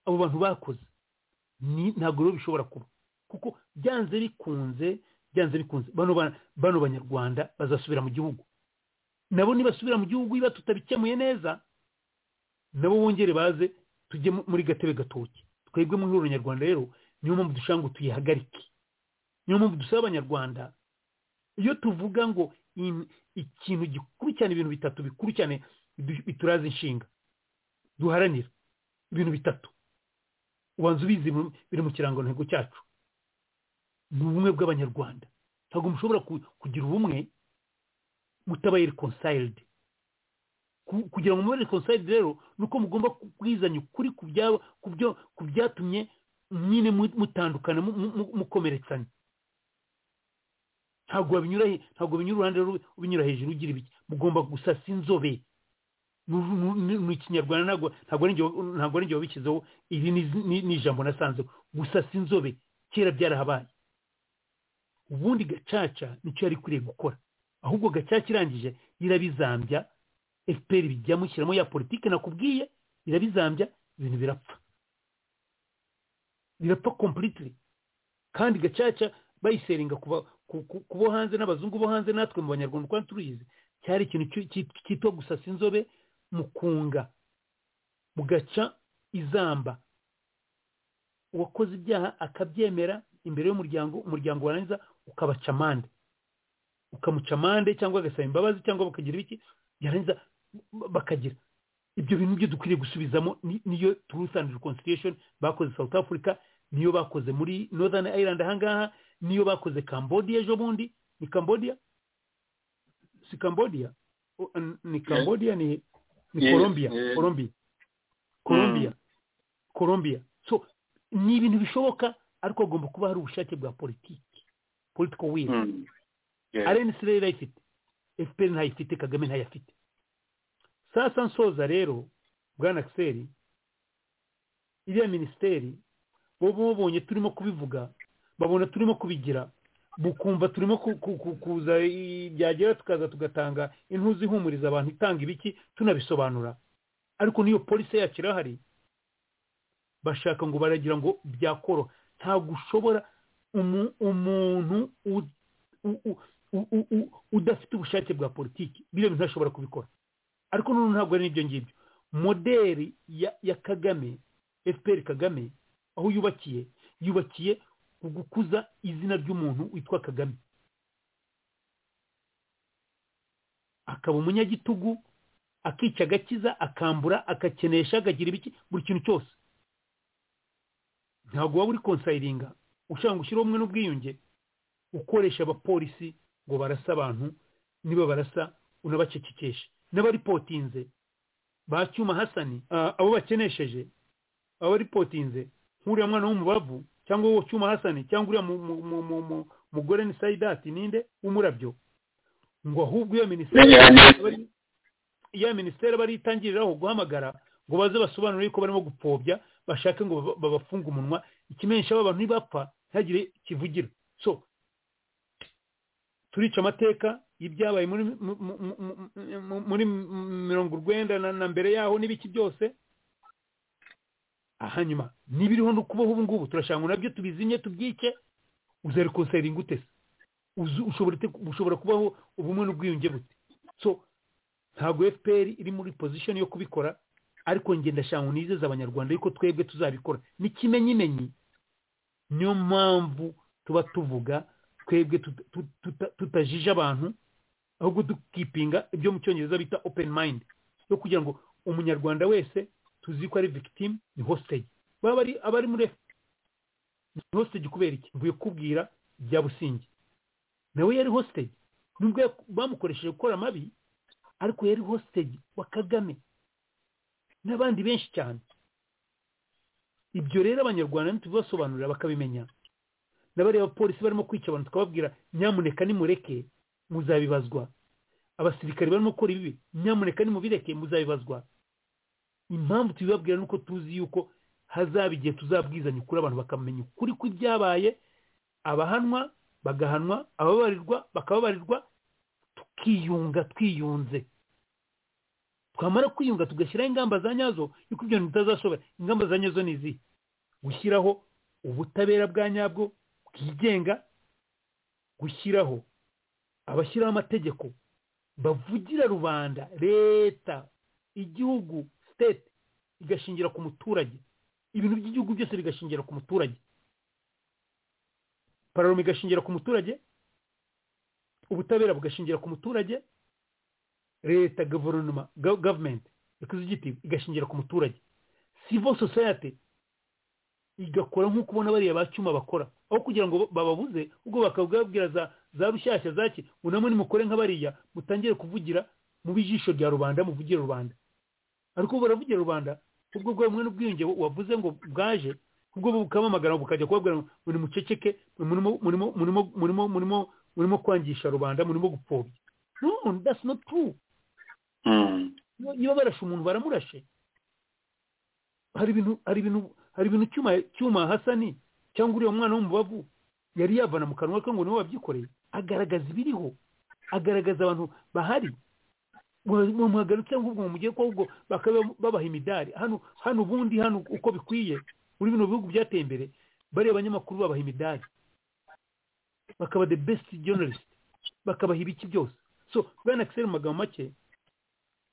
Speaker 6: abo bantu bakoze ni ntabwo rero bishobora kuba kuko byanze bikunze byanze bikunze bano ba- bano banyarwanda bazasubira mu gihugu nabo nibasubira mu gihugu niba tutabikemuye neza nabo bongere baze tujye mu- muri gatebe gatoki twebwe mu ihuriro nyarwanda rero niyo mpamvu dushaka ngo tuyihagarike niyo mpamvu dusaba abanyarwanda iyo tuvuga ngo in- ikintu gikurikirana ibintu bitatu bikurikirane bidu- bituraza inshinga duharanira ibintu bitatu ubanza ubizi mu- biri mu kirangantego cyacu ni ubumwe bw'abanyarwanda ntabwo mushobora ku- kugira ubumwe mutabaye reconciled Ku- kugira ngo mube reconciled rero ni uko mugomba kubwizanya ukuri ku byabo ku byo ku byatumye nyine mu- mutandukana mu- mu- mu- mukomeretsanya ntabwo babinyura he- ntabwo binyura uruhande rumwe ubinyura hejuru ugira ibiki mugomba gusasa inzobe Mu- mu- mu mu kinyarwanda ntabwo ntabwo ari njye wa- ntabwo ari njye wabishyizeho iri ni ni- ni ijambo nasanzeho gusasa inzobe kera byarahabaye ubundi gacaca nicyo yari ikwiriye gukora ahubwo gacaca irangije irabizambya efuperi bijyamo ishyiramo ya politiki nakubwiye irabizambya ibintu birapfa birapfa completely kandi gacaca bayiseringa kuba ku- ku- ku bo hanze n'abazungu bo hanze natwe mu banyarwanda kandi turuyizi cyari ikintu cy- cy- cyitwa gusasa inzobe mukunga mugaca izamba uwakoze ibyaha akabyemera imbere y'umuryango umuryango warangiza ukabaca amande ukamuca amande cyangwa agasaba imbabazi cyangwa bakagira ibiki yarangiza bakagira ibyo bintu byo dukwiriye gusubizamo ni- niyo truth and reconciliation bakoze south africa niyo bakoze muri northern ireland ahangaha niyo bakoze cambodia ejo bundi ni cambodia si cambodia O- n- ni cambodia ni ni
Speaker 3: Yes,
Speaker 6: colombia
Speaker 3: yes.
Speaker 6: colombia colombia colombia so ni ibintu bishoboka ariko hagomba kuba hari ubushake bwa politiki political will
Speaker 3: Mm. Yes.
Speaker 6: arenisi rero irayifite efuperi ntayifite kagame ntayafite sasa nsoza rero bwana akiseri iriya minisiteri bo babonye turimo kubivuga babona turimo kubigira bukumva turimo ku- ku- ku- kuza i- byagera tukaza tugatanga intuzi ihumuriza abantu itanga ibiki tunabisobanura ariko niyo polisi yacu irahari bashaka ngo baragira ngo byakoro ntabwo ushobora umu- umuntu u- u- u- u- u- u- udafite ubushake bwa politiki biriya bintu ntashobora kubikora ariko noneho ntabwo ari n'ibyo ngibyo moderi ya ya kagame efuperi kagame aho yubakiye yubakiye ku gukuza izina ry'umuntu witwa kagame akaba umunyagitugu akica agakiza akambura akakenesha akagira ibiki buri kintu cyose ntabwo waba uri konsayiringa ushaka gushyiraho umwe n'ubwiyunge ukoresha abapolisi ngo barasa abantu niba barasa unabacecekesha n'abaripotinze ba cyuma hasani ah, abo bakenesheje abaripotinze nk'uriya mwana w'umubavu cyangwa uwo cyuma hasani cyangwa uriya mu- mu- mu- mu- mu- mugore ni sayidati ninde w'umurabyo ngo ahubwo iyo minisiteri
Speaker 3: Yanisi.
Speaker 6: iya minisiteri baritangiriraho guhamagara ngo baze basobanure yuko barimo gupfobya bashake ngo baba- babafunge umunwa ikimenyesha aba bantu nibapfa ntihagire kivugira so turica amateka y'ibyabaye muri mu- mu- mu- mu- mu- muri mirongo urwenda na na mbere yaho n'ibiki byose hanyuma nibiriho no kubaho ubu ngubu turashaka ngo nabyo tubizinye tubyice uzarikonseringa ute se Uzu- ushobora ute- ushobora kubaho ubumwe n'ubwiyunge bute so ntabwo fpr iri muri position yo kubikora ariko njye ndashaka ngo nizeze abanyarwanda yuko twebwe tuzabikora ni kimenyimenyi niyo mpamvu tuba tuvuga twebwe tuta- tuta- tuta- tutajije abantu ahubwo dukipinga ibyo mu cyongereza bita open mind yo kugira ngo umunyarwanda wese tuzi ko ari victim ni hostage baba ari abari muri F- ni hostage kubera iki mvuye kubwira bya busingi nawe yari hostage nubwo yak- bamukoresheje gukora amabi ariko yari hostage wa kagame n'abandi benshi cyane ibyo rero abanyarwanda ntitubibasobanurira bakabimenya n'abariya bapolisi barimo kwica abantu tukababwira nyamuneka nimureke muzabibazwa abasirikare barimo gukora ibibi nyamuneka nimubireke muzabibazwa impamvu tubibabwira ni uko tuzi yuko hazaba igihe tuzabwizanya ukuri abantu bakamenya ukuri kw'ibyabaye abahanwa bagahanwa ababarirwa bakababarirwa tukiyunga twiyunze twamara kwiyunga tugashyiraho ingamba za nyazo yuko ibyo bintu bitazashobora ingamba za nyazo ni izihe gushyiraho ubutabera bwa nyabwo bwigenga gushyiraho abashyiraho amategeko bavugira rubanda leta igihugu state igashingira ku muturage ibintu by'igihugu byose bigashingira ku muturage pararoma igashingira ku muturage ubutabera bugashingira ku muturage leta guverinoma go- government executive igashingira ku muturage civil society igakora nk'uko ubona bariya ba cyuma bakora aho kugira ngo bababuze ubwo bakabwabwira za za rushyashya zaki ngo namwe nimukore nka bariya mutangire kuvugira mu bijisho rya rubanda muvugire rubanda ariko ubu baravugira rubanda ubwo bwa bumwe n'ubwiyunge wavuze ngo bwaje ubwo bukamamagara bukajya kubabwira ngo ngo nimuceceke murimo murimo murimo murimo murimo murimo kwangisha rubanda murimo gupfobya no that's not true
Speaker 3: Mm.
Speaker 6: Iyo- iyo barashe umuntu baramurashe hari ibintu hari ibintu hari ibintu cyuma cyuma hasani cyangwa uriya mwana w'umubavu yari yavana mu kanwa ke ngo niwe wabyikoreye agaragaza ibiriho agaragaza abantu bahari muhagarutse ahubwo mu mugiye ko ahubwo bakaba babaha imidari hano hano ubundi hano uko bikwiye muri bino bihugu byateye imbere bariya banyamakuru babaha imidari bakaba the best journalist bakabaha ibiki byose so bwana Axel mu magambo make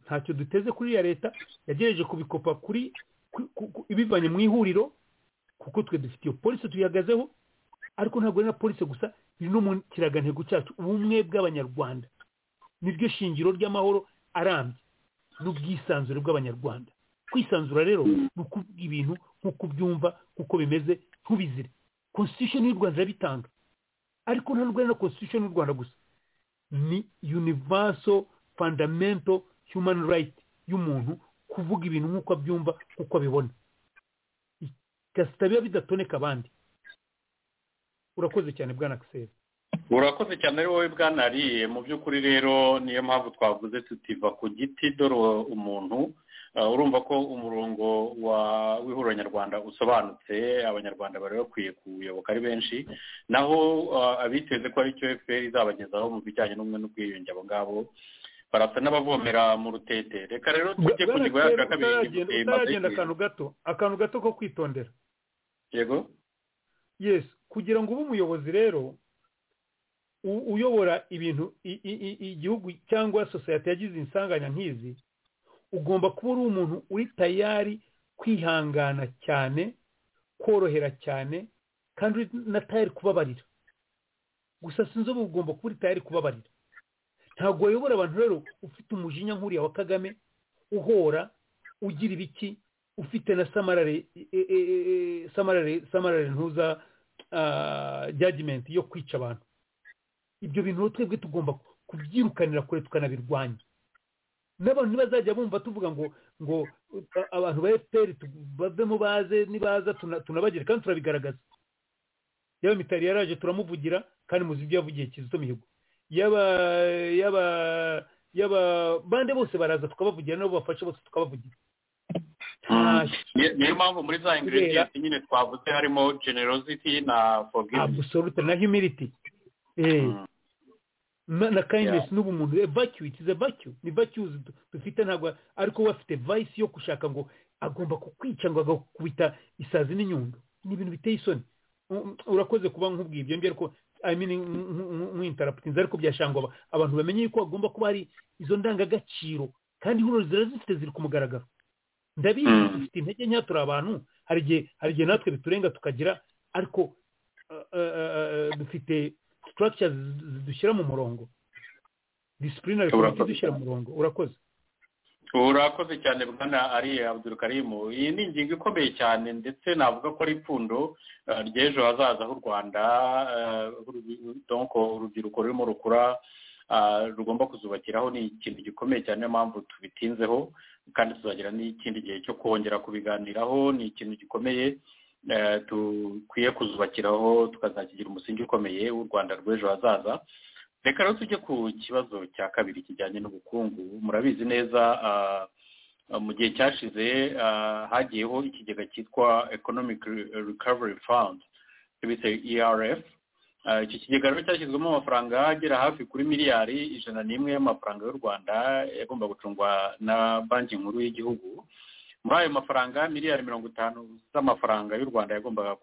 Speaker 6: ntacyo duteze kuri ya leta yagerageje kubikopa kuri ku- ku- ku- ibivanye mu ihuriro kuko twe dufite iyo polisi tuyihagazeho ariko ntabwo ari na polisi gusa ni no mu kiragantego cyacu ubumwe bw'abanyarwanda niryo shingiro ry'amahoro arambye n'ubwisanzure bw'abanyarwanda kwisanzura rero ni ukuvuga ibintu nk'uko ubyumva nk'uko bimeze ntubizire constitution y'u rwanda irabitanga ariko nta n'ubwo ari na constitution y'u rwanda gusa ni universal fundamental human right y'umuntu kuvuga ibintu nk'uko abyumva nk'uko abibona igasita biba bidatoneka abandi urakoze cyane bwana kisera
Speaker 3: urakoze cyane ari wowe bwanariye mu by'ukuri rero niyo mpamvu twavuze tutiva ku giti dore umuntu urumva ko umurongo w'ihuriro nyarwanda usobanutse abanyarwanda bari bakwiye kuyoboka ari benshi naho abiteze ko ari cyo efuperi izabagezaho mu bijyanye n'ubumwe n'ubwiyunge abo ngabo barasa n'abavomera mu rutete reka rero tujye ku ngingo yacu ya kabiri
Speaker 6: utaragenda akantu gato akantu gato ko kwitondera
Speaker 3: yego
Speaker 6: yesi kugira ngo ube umuyobozi rero uyobora ibintu igihugu cyangwa sosiyete yagize insanganya nk'izi ugomba kuba uri umuntu uri tayari kwihangana cyane korohera cyane kandi uri na tayari kubabarira gusa sinzi ubu ugomba kuba uri tayari kubabarira ntabwo wayobora abantu rero ufite umujinya nk'uriya wa kagame uhora ugira ibiki ufite na samarare ntuza jyagimenti yo kwica abantu ibyo bintu twebwe tugomba kubyirukanira kure tukanabirwanya n'abantu ntibazajya bumva tuvuga ngo ngo abantu ba efuperi bavemo baze nibaza tunabagere kandi turabigaragaza yaba mitari yaraje turamuvugira kandi muzi ibyo yavugiye kizito mihigo yaba yaba yaba bande bose baraza tukabavugira nabo bafasha bose tukabavugira
Speaker 3: niyo mpamvu muri za ingredients nyine twavuze harimo generosity na forgiveness
Speaker 6: absolute na humility na kindness n'ubumuntu evacuate is evacu ni vacues dufite ntabwo ariko we afite vice yo gushaka ngo agomba kukwica ngo agakubita isazi n'inyundo ni ibintu biteye isoni urakoze kuba nk'ubwiye ibyo ngibyo ariko i mean nk'intaraputinzi ariko byashangwa abantu bamenye yuko hagomba kuba hari izo ndangagaciro kandi hano zirazifite ziri ku mugaragaro ndabizi dufite intege nke turi abantu hari igihe hari igihe natwe biturenga tukagira ariko dufite structures zidushyira mu murongo disipurine zidushyira mu murongo urakoze
Speaker 3: urakoze cyane bwana ari abudurukarimu iyi ni ingingo ikomeye cyane ndetse navuga ko ari ipfundo ry'ejo hazaza h'u rwanda urubyiruko rurimo rukura rugomba kuzubakiraho ni ikintu gikomeye cyane niyo mpamvu tubitinzeho kandi tuzagira n'ikindi gihe cyo kongera kubiganiraho ni ikintu gikomeye dukwiye kuzubakiraho tukazakigira umusingi ukomeye w'u rwanda rw'ejo hazaza reka rero tujye ku kibazo cya kabiri kijyanye n'ubukungu murabizi neza mu gihe cyashize hagiyeho ikigega cyitwa economic recovery fund bise erf iki kigega rero cyashyizwemo amafaranga agera hafi kuri miliyari ijana n'imwe y'amafaranga y'u rwanda yagomba gucungwa na banki nkuru y'igihugu muri ayo mafaranga miliyari mirongo itanu z'amafaranga y'u rwanda yagombaga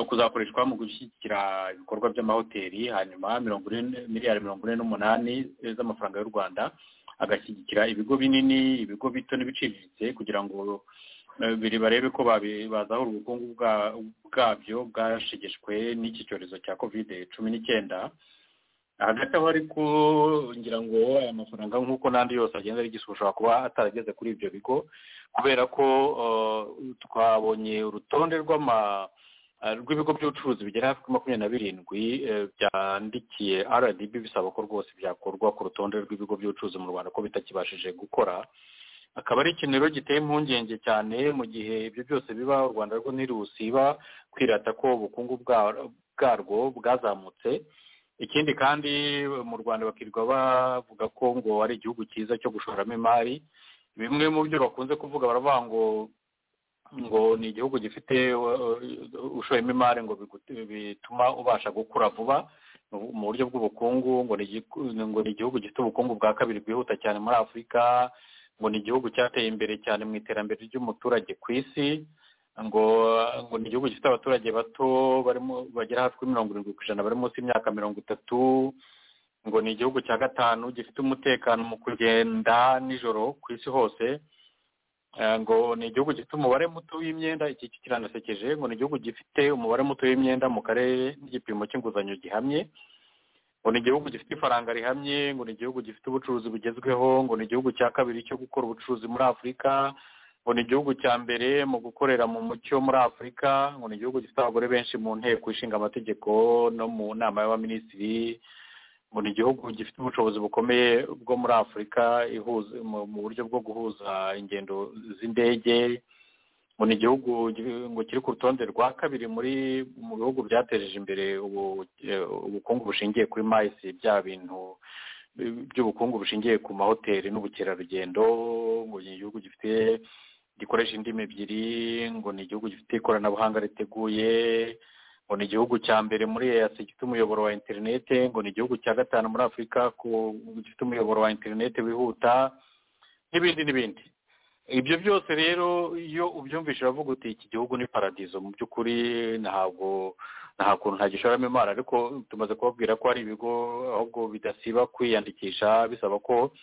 Speaker 3: kuzakoreshwa mu gushyigikira ibikorwa by'amahoteli hanyuma miliyari mirongo ine n'umunani z'amafaranga y'u rwanda agashyigikira ibigo binini ibigo bito n'ibiciriritse kugira ngo biri barebe ko bazahura ubukungu bwabyo bwashegeshwe n'iki cyorezo cya kovide cumi n'icyenda hagati aho ariko ngira ngo aya mafaranga nk'uko n'andi yose agenda arigisha ushobora kuba atarageze kuri ibyo bigo kubera ko twabonye urutonde rw'ibigo by'ubucuruzi bigera hafi kuri makumyabiri na birindwi byandikiye rdb bisaba ko rwose byakorwa ku rutonde rw'ibigo by'ubucuruzi mu rwanda ko bitakibashije gukora akaba ari ikintu rero giteye impungenge cyane mu gihe ibyo byose biba u rwanda rwo ntirusiba kwirata ko ubukungu bwarwo bwazamutse ikindi kandi mu rwanda bakirirwa bavuga ko ngo ari igihugu cyiza cyo gushoramo imari bimwe mu byo bakunze kuvuga baravuga ngo ngo ni igihugu gifite ushoyemo imari ngo bituma ubasha gukura vuba mu buryo bw'ubukungu ngo ni igihugu gifite ubukungu bwa kabiri bwihuta cyane muri afurika ngo ni igihugu cyateye imbere cyane mu iterambere ry'umuturage ku isi ngo ngo ni igihugu gifite abaturage bato barimo bagera hafi kuri mirongo irindwi ku ijana bari munsi y'imyaka mirongo itatu ngo ni igihugu cya gatanu gifite umutekano mu kugenda nijoro ku isi hose ngo ni igihugu gifite umubare muto w'imyenda iki kiranasekeje ngo ni igihugu gifite umubare muto w'imyenda mu karere n'igipimo cy'inguzanyo gihamye ngo ni igihugu gifite ifaranga rihamye ngo ni igihugu gifite ubucuruzi bugezweho ngo ni igihugu cya kabiri cyo gukora ubucuruzi muri afurika ngo ni igihugu cya mbere mu gukorera mu mucyo muri afurika ngo ni igihugu gifite abagore benshi mu nteko ishinga amategeko no mu nama y'abaminisitiri ngo ni igihugu gifite ubushobozi bukomeye bwo muri afurika ihuza mu buryo bwo guhuza ingendo z'indege ngo ni igihugu ngo kiri ku rutonde rwa kabiri muri mu bihugu byateje imbere ubukungu bushingiye kuri mayisi bya bintu by'ubukungu bushingiye ku mahoteli n'ubukerarugendo ngo ni igihugu gifite gikoresha indimi ebyiri ngo ni igihugu gifite ikoranabuhanga riteguye ngo ni igihugu cya mbere muri eyasi gifite umuyoboro wa interinete ngo ni igihugu cya gatanu muri afurika gifite umuyoboro wa interinete wihuta n'ibindi n'ibindi ibyo byose rero iyo ubyumvise uravuga uti iki gihugu ni paradizo mu by'ukuri ntabwo nta kuntu ntagishoramo imari ariko tumaze kubabwira ko hari ibigo ahubwo bidasiba kwiyandikisha bisaba ko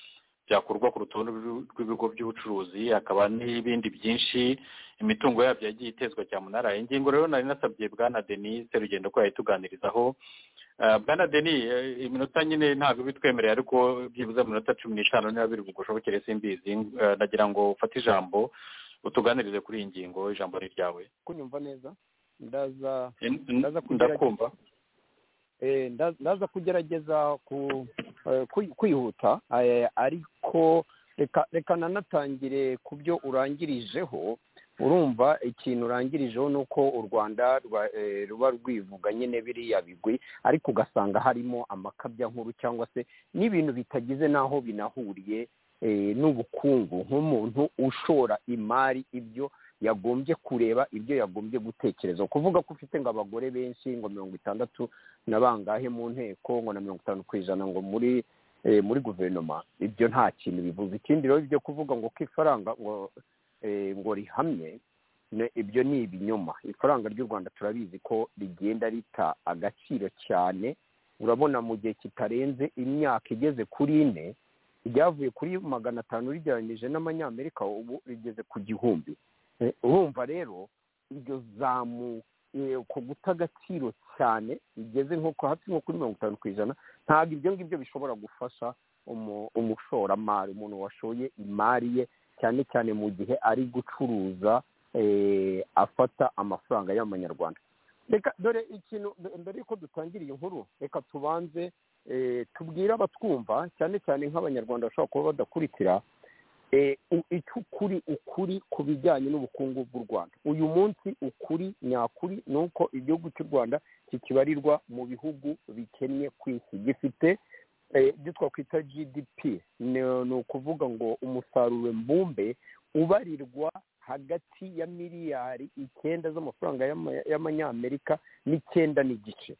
Speaker 3: byakurwa ku rutonde rw'ibigo by'ubucuruzi hakaba n'ibindi byinshi imitungo yabyo yagiye itezwa cyamunara ingingo rero nari nasabye bwana denis serugendo ko yayituganirizaho bwana denis iminota nyine ntabwo bitwemereye ariko byibuze minota cumi n'itanu niba biri bugushobokere simbizi nagira ngo ufate ijambo utuganirize kuri iyi ngingo ijambo ni ryawe
Speaker 5: kunyumva neza ndaza
Speaker 3: ndakumva
Speaker 5: ndaza kugerageza kwihuta ariko reka nanatangire ku byo urangirijeho urumva ikintu urangirijeho ni uko u rwanda ruba rwivuga nyine biriya bigwi ariko ugasanga harimo amakabya nkuru cyangwa se n'ibintu bitagize n'aho binahuriye n'ubukungu nk'umuntu ushora imari ibyo yagombye kureba ibyo yagombye gutekereza kuvuga ko ufite ngo abagore benshi ngo mirongo itandatu na bangahe mu nteko ngo na mirongo itanu ku ijana ngo muri muri guverinoma ibyo nta kintu bivuze ikindi rero ibyo kuvuga ngo ko ifaranga ngo ngo rihamye ibyo ni ibinyoma ifaranga ry'u rwanda turabizi ko rigenda rita agaciro cyane urabona mu gihe kitarenze imyaka igeze kuri ine ryavuye kuri magana atanu rigereranyije n'amanyamerika ubu rigeze ku gihumbi urumva rero iryo zamu ku guta agaciro cyane rigeze nko hasi nko kuri mirongo itanu ku ijana ntabwo ibyo ngibyo bishobora gufasha umushoramari umuntu washoye imari ye cyane cyane mu gihe ari gucuruza afata amafaranga y'amanyarwanda reka dore ikintu mbere y'uko dutangira iyi nkuru reka tubanze tubwire abatwumva cyane cyane nk'abanyarwanda bashobora kuba badakurikira icyo ukuri ukuri ku bijyanye n'ubukungu bw'u rwanda uyu munsi ukuri nyakuri ni uko igihugu cy'u rwanda kikibarirwa mu bihugu bikennye ku isi gifite ibyo twakwita gdp ni ukuvuga ngo umusaruro mbumbe ubarirwa hagati ya miliyari icyenda z'amafaranga y'amanyamerika n'icyenda n'igice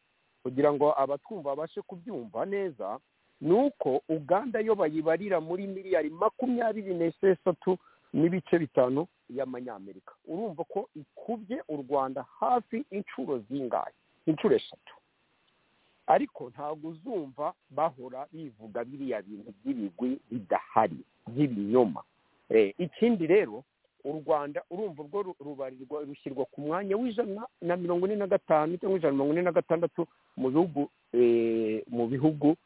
Speaker 5: kugira ngo abatwumva babashe kubyumva neza ni uko uganda yo bayibarira muri miliyari makumyabiri n'esheshatu n'ibice bitanu y'amanyamerika urumva ko ikubye u rwanda hafi inshuro zingahe inshuro eshatu ariko ntabwo uzumva bahora bivuga biriya bintu by'ibigwi bidahari by'ibinyoma ikindi rero u rwanda urumva urwo rubarirwa rushyirwa ku mwanya w'ijana na mirongo ine na gatanu cyangwa ijana na mirongo ine na gatandatu mu bihugu mu bihugu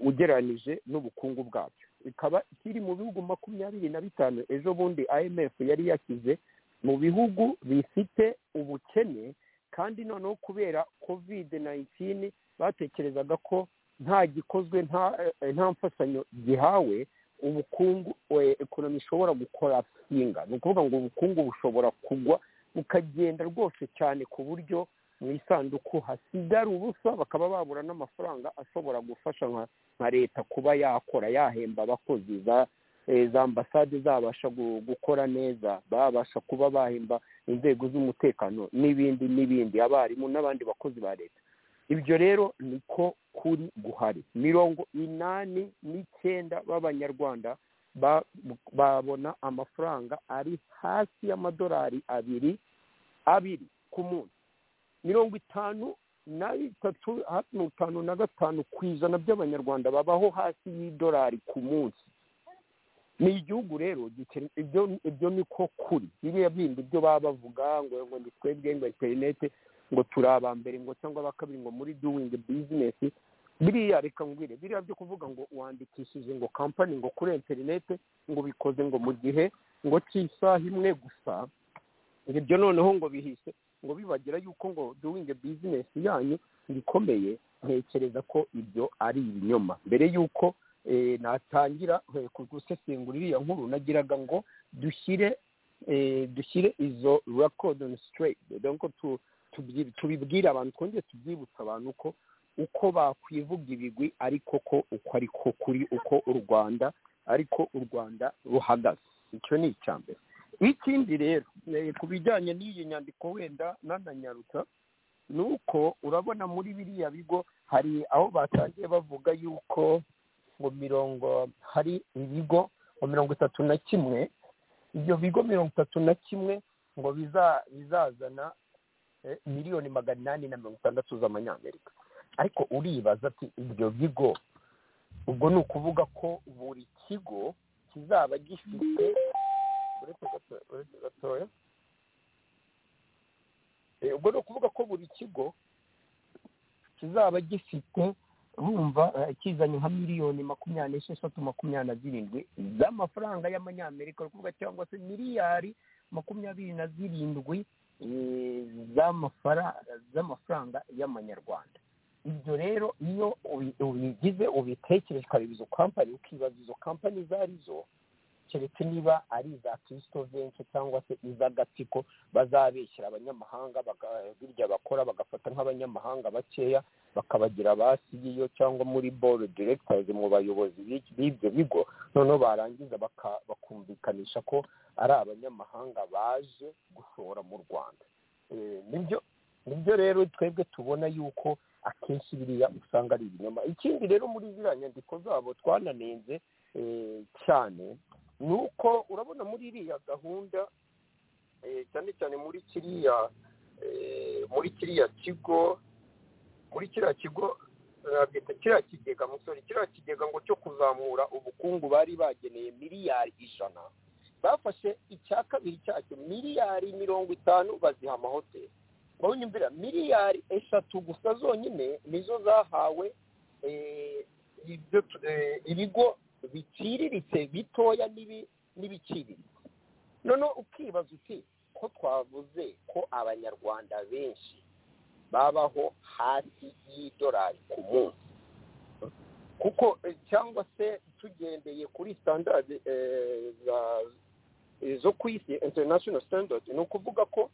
Speaker 5: ugereranyije n'ubukungu bwabyo ikaba kiri mu bihugu makumyabiri na bitanu ejo bundi imf yari yashyize mu bihugu bifite ubukene kandi noneho kubera covid nayintini batekerezaga ko nta gikozwe nta mfashanyo gihawe ubukungu ekonomi ishobora gukora singa ni ukuvuga ngo ubukungu bushobora kugwa bukagenda rwose cyane ku buryo mu isanduku hasigara ubusa bakaba babura n'amafaranga ashobora gufasha nka leta kuba yakora yahemba abakozi za ambasade zabasha gukora neza babasha kuba bahemba inzego z'umutekano n'ibindi n'ibindi abarimu n'abandi bakozi ba leta ibyo rero niko kuri guhari mirongo inani n'icyenda b'abanyarwanda babona amafaranga ari hasi y'amadolari abiri abiri ku munsi mirongo itanu na bitatu hafi mirongo itanu na gatanu ku ijana by'abanyarwanda babaho hasi y'idolari ku munsi ni igihugu rero gikene ibyo ibyo ni ko kuri biriya bindi byo baba bavuga ngo ngo ni twebwe ngo interinete ngo turi aba mbere ngo cyangwa aba kabiri ngo muri doing business biriya reka ngwire biriya byo kuvuga ngo wandikishije ngo kampani ngo kuri interinete ngo bikoze ngo mu gihe ngo cy'isaha imwe gusa ngo ibyo noneho ngo bihise ngo bibagira yuko ngo doing business yanyu bikomeye ntekereza ko ibyo ari ibinyoma mbere y'uko natangira gusesengura iriya nkuru nagiraga ngo dushyire dushyire izo rekodoni sitireyiti tubibwire abantu twongere tubyibutsa abantu ko uko bakwivuga ibigwi ariko ko uko ariko kuri uko u rwanda ariko u rwanda ruhagaze icyo ni icya mbere ikindi rero ku bijyanye n'iyi nyandiko wenda nananyarutsa ni uko urabona muri biriya bigo hari aho batangiye bavuga yuko mu mirongo hari ibigo ngo mirongo itatu na kimwe ibyo bigo mirongo itatu na kimwe ngo bizazana miliyoni magana inani na mirongo itandatu z'amanyamerika ariko uribaza ati ibyo bigo ubwo ni ukuvuga ko buri kigo kizaba gifite uretse gatoya ubwo ni ukuvuga ko buri kigo kizaba gifite bumva kizanye nka miliyoni makumyabiri n'esheshatu makumyabiri na zirindwi z'amafaranga y'amanyamerika ari kuvuga cyangwa se miliyari makumyabiri na zirindwi z'amafaranga y'amanyarwanda ibyo rero iyo ubigize ubitekereje ukareba izo kampani ukibaza izo kampani izo ari zo keretse niba ari iza benshi cyangwa se iz'agatsiko bazabeshyira abanyamahanga birya bakora bagafata nk'abanyamahanga bakeya bakabagira ba sigiyo cyangwa muri boru diregitazi mu bayobozi b'ibyo bigo noneho barangiza bakumvikanisha ko ari abanyamahanga baje gushora mu rwanda nibyo rero twebwe tubona yuko akenshi biriya usanga ari ibinyoma ikindi rero muri ziriya nyandiko zabo twananenze cyane ni uko urabona muri iriya gahunda cyane cyane muri kiriya muri kiriya kigo muri kiriya kigo bita kiriya kigega musore kiriya kigega ngo cyo kuzamura ubukungu bari bageneye miliyari ijana bafashe icya kabiri cyacyo miliyari mirongo itanu baziha amahoteli bonyumvira miliyari eshatu gusa zonyine nizo zahawe ibigo biciriritse bitoya n'ibiciriritse noneho ukibaza uti ko twavuze ko abanyarwanda benshi babaho hasi y'idolari ku munsi kuko cyangwa se tugendeye kuri standard zo ku isi international standard ni ukuvuga ko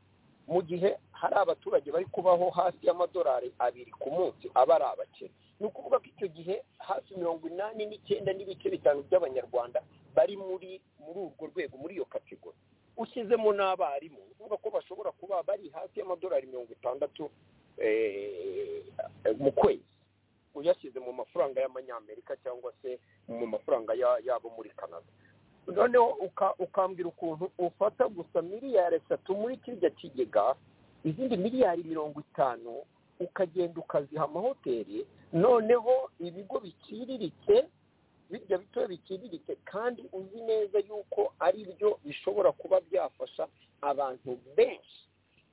Speaker 5: mu gihe hari abaturage bari kubaho hasi y'amadolari abiri ku munsi aba ari abakene ni ukuvuga ko icyo gihe hafi mirongo inani n'icyenda n'ibice bitanu by'abanyarwanda bari muri muri urwo rwego muri iyo kategori ushyizemo n'abarimu ni ukuvuga ko bashobora kuba bari hasi y'amadolari mirongo itandatu mu kwezi uyashyize mu mafaranga y'amanyamerika cyangwa se mu mafaranga yabo muri canada noneho ukambwira ukuntu ufata gusa miliyari eshatu muri kirya kigega izindi miliyari mirongo itanu ukagenda ukaziha amahoteli noneho ibigo biciriritse birya bitoya biciriritse kandi uzi neza yuko ari byo bishobora kuba byafasha abantu benshi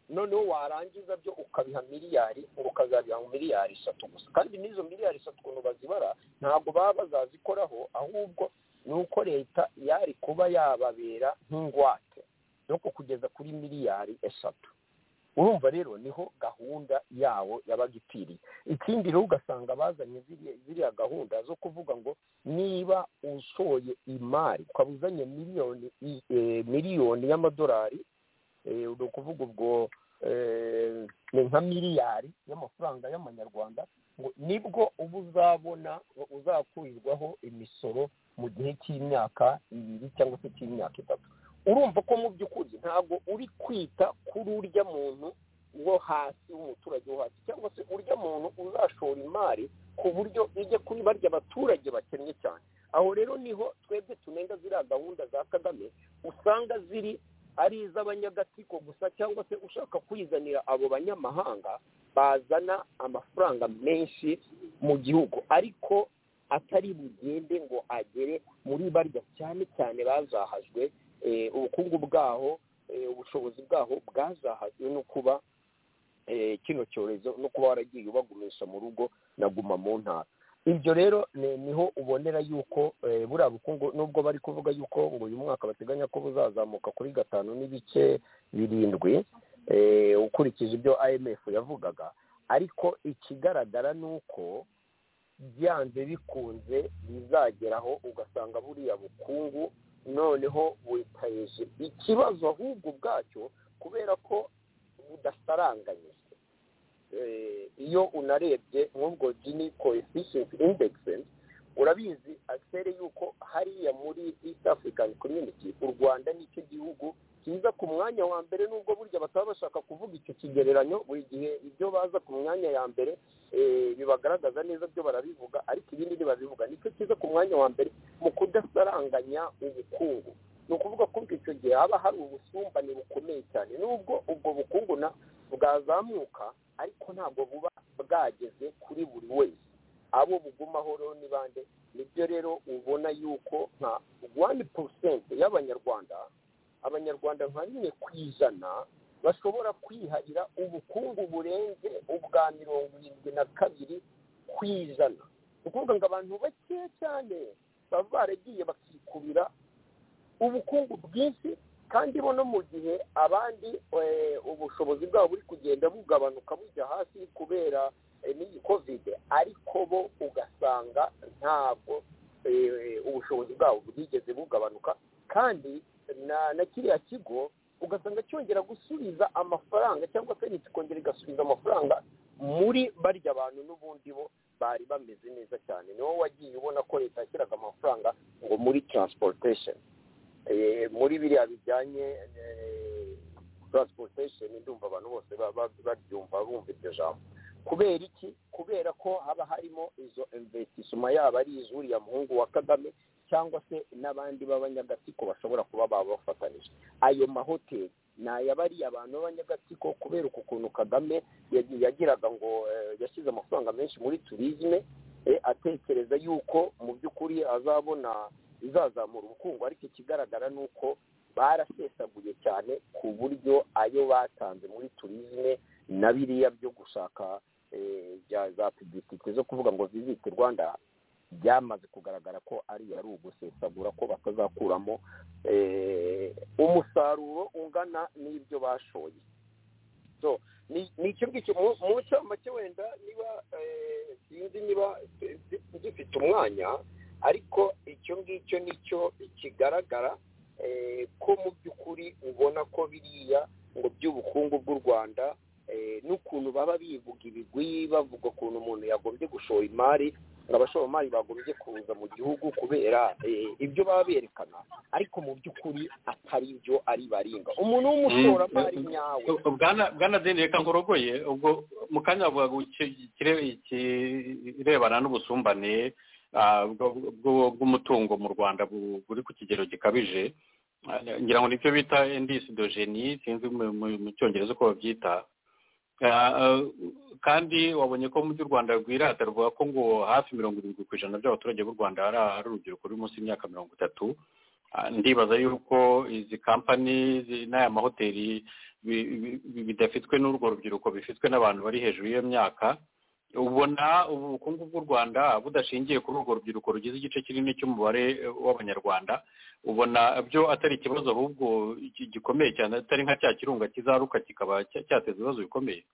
Speaker 5: noneho warangiza byo ukabiha miliyari ukazabiha mu miliyari eshatu gusa kandi n'izo miliyari eshatu ukuntu bazibara ntabwo baba bazazikoraho ahubwo ni uko leta yari kuba yababera nk'ingwate yo kugeza kuri miliyari eshatu urumva rero niho gahunda yawo yabaga ipfiriye ikindi rero ugasanga bazanye ziriya gahunda zo kuvuga ngo niba ushoye imari ukaba uzanye miliyoni miliyoni y'amadolari ni ukuvuga ubwo ni nka miliyari y'amafaranga y'amanyarwanda ngo nibwo uba uzabona uzakurirwaho imisoro mu gihe cy'imyaka ibiri cyangwa se cy'imyaka itatu urumva ko mu by'ukuri ntabwo uri kwita kuri urya muntu wo hasi w'umuturage wo hasi cyangwa se urya muntu uzashora imari ku buryo ijya kuri barya abaturage bakennye cyane aho rero niho twebwe tunenga ziriya gahunda za kagame usanga ziri ari iz'abanyagatsiko gusa cyangwa se ushaka kwizanira abo banyamahanga bazana amafaranga menshi mu gihugu ariko atari bugende ngo agere muri barya cyane cyane bazahajwe ubukungu bwaho ubushobozi bwaho bwazahajwe no kuba kino cyorezo no kuba waragiye ubagumisha mu rugo naguma mu ntara ibyo rero niho ubonera yuko buriya bukungu nubwo bari kuvuga yuko ngo uyu mwaka bateganya ko buzazamuka kuri gatanu n'ibice birindwi ukurikije ibyo IMF yavugaga ariko ikigaragara ni uko byanze bikunze bizageraho ugasanga buriya bukungu noneho witayeje ikibazo ahubwo ubwacyo kubera ko budasaranganyije iyo unarebye nk'ubwo gini coefficient index urabizi asere yuko hariya muri east african community u rwanda nicyo gihugu kiza ku mwanya wa mbere nubwo burya bataba bashaka kuvuga icyo kigereranyo buri gihe ibyo baza ku mwanya ya mbere bibagaragaza neza byo barabivuga ariko ibindi ntibabivuga nicyo kiza ku mwanya wa mbere mu kudasaranganya ubukungu ni ukuvuga ko icyo gihe haba hari ubusumbane bukomeye cyane nubwo ubwo bukungu bwazamuka ariko ntabwo buba bwageze kuri buri wese abo bugumaho rero ni bande nibyo rero ubona yuko nka wani porosenti y'abanyarwanda abanyarwanda nka rimwe ku ijana bashobora kwiharira ubukungu burenze ubwa mirongo irindwi na kabiri ku ijana ni ukuvuga ngo abantu bake cyane baba baragiye bakikubira ubukungu bwinshi kandi bo no mu gihe abandi ubushobozi bwabo buri kugenda bugabanuka bujya hasi kubera n'iyi kovide ariko bo ugasanga ntabwo ubushobozi bwabo bwigeze bugabanuka kandi na kiriya kigo ugasanga cyongera gusubiza amafaranga cyangwa se kikongera igasubiza amafaranga muri barya bantu n'ubundi bo bari bameze neza cyane niwo wagiye ubona ko leta yashyiraga amafaranga ngo muri transportation muri biriya bijyanye transportation ndumva abantu bose baryumva bumva iryo jambo kubera iki kubera ko haba harimo izo investissement yaba ari izuriya muhungu wa kagame cyangwa se n'abandi b'abanyagatsiko bashobora kuba babafatanije ayo mahoteli ni ayabariye abantu b'abanyagatsiko kubera uku kuntu kagame yagiraga ngo yashyize amafaranga menshi muri turizme atekereza yuko mu by'ukuri azabona izazamura ubukungu ariko ikigaragara ni uko barasesaguye cyane ku buryo ayo batanze muri turizme na biriya byo gushaka za pibitike zo kuvuga ngo visite rwanda byamaze kugaragara ko ariyo ari ugusesagura ko batazakuramo umusaruro ungana n'ibyo bashoye ni icyo ngicyo mu make wenda niba sinzi niba dufite umwanya ariko icyo ngicyo nicyo kigaragara ko mu by'ukuri ubona ko biriya ngo by'ubukungu bw'u rwanda n'ukuntu baba bivuga ibigwi bavuga ukuntu umuntu yagombye gushora imari abashoramari bagombye kuza mu gihugu kubera ibyo baba berekana ariko mu by'ukuri atari byo ari baringa umuntu w'umushoramari nyawe
Speaker 3: bwanazindi reka nkorogoye ubwo mu kanya bavuga ikirebana n'ubusumbane bw'umutungo mu rwanda buri ku kigero gikabije ngira ngo nicyo bita endisidogeni sinzi mu cyongereza uko babyita kandi wabonye ko mu by'u rwanda rwirata ruvuga ko ngo hafi mirongo irindwi ku ijana by'abaturage b'u rwanda ari urubyiruko ruri munsi y'imyaka mirongo itatu ndibaza yuko izi kampani n'aya mahoteli bidafitwe n'urwo rubyiruko bifitwe n'abantu bari hejuru y'iyo myaka ubona ubukungu bw'u rwanda budashingiye kuri urwo rubyiruko rugize igice kinini cy'umubare w'abanyarwanda ubona byo atari ikibazo ahubwo gikomeye cyane atari nka cya kirunga kizaruka kikaba cyateza ibibazo bikomeye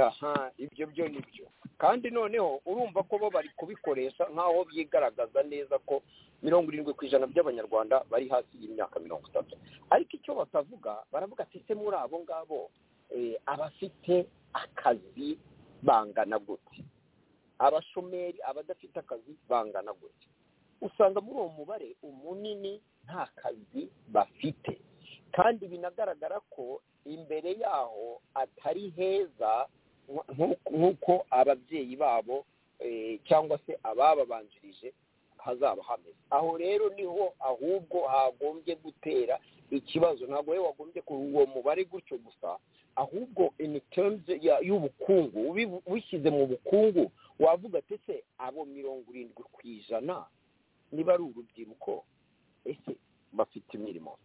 Speaker 5: aha ibyo byo ni byo kandi noneho urumva ko bo bari kubikoresha nk'aho byigaragaza neza ko mirongo irindwi ku ijana by'abanyarwanda bari hasi y'imyaka mirongo itatu ariko icyo batavuga baravuga ati se muri abo ngabo abafite akazi bangana gute abashomeri abadafite akazi bangana gute usanga muri uwo mubare umunini nta kazi bafite kandi binagaragara ko imbere yaho atari heza nk'uko ababyeyi babo cyangwa se abababanjirije hazaba hameze aho rero niho ahubwo hagombye gutera ikibazo ntabwo we wagombye uwo mubare gutyo gusa ahubwo terms y'ubukungu ubishyize mu bukungu wavuga ati se abo mirongo irindwi ku ijana niba ari urubyiruko ese bafite imirimo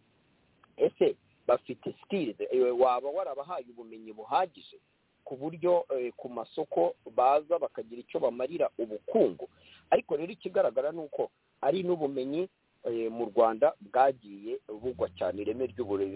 Speaker 5: ese bafite sikirizi waba warabahaye ubumenyi buhagije ku buryo eh, ku masoko baza bakagira icyo bamarira ubukungu ariko rero ikigaragara ni uko ari n'ubumenyi eh, mu rwanda bwagiye bugwa cyane ireme ry'ubure-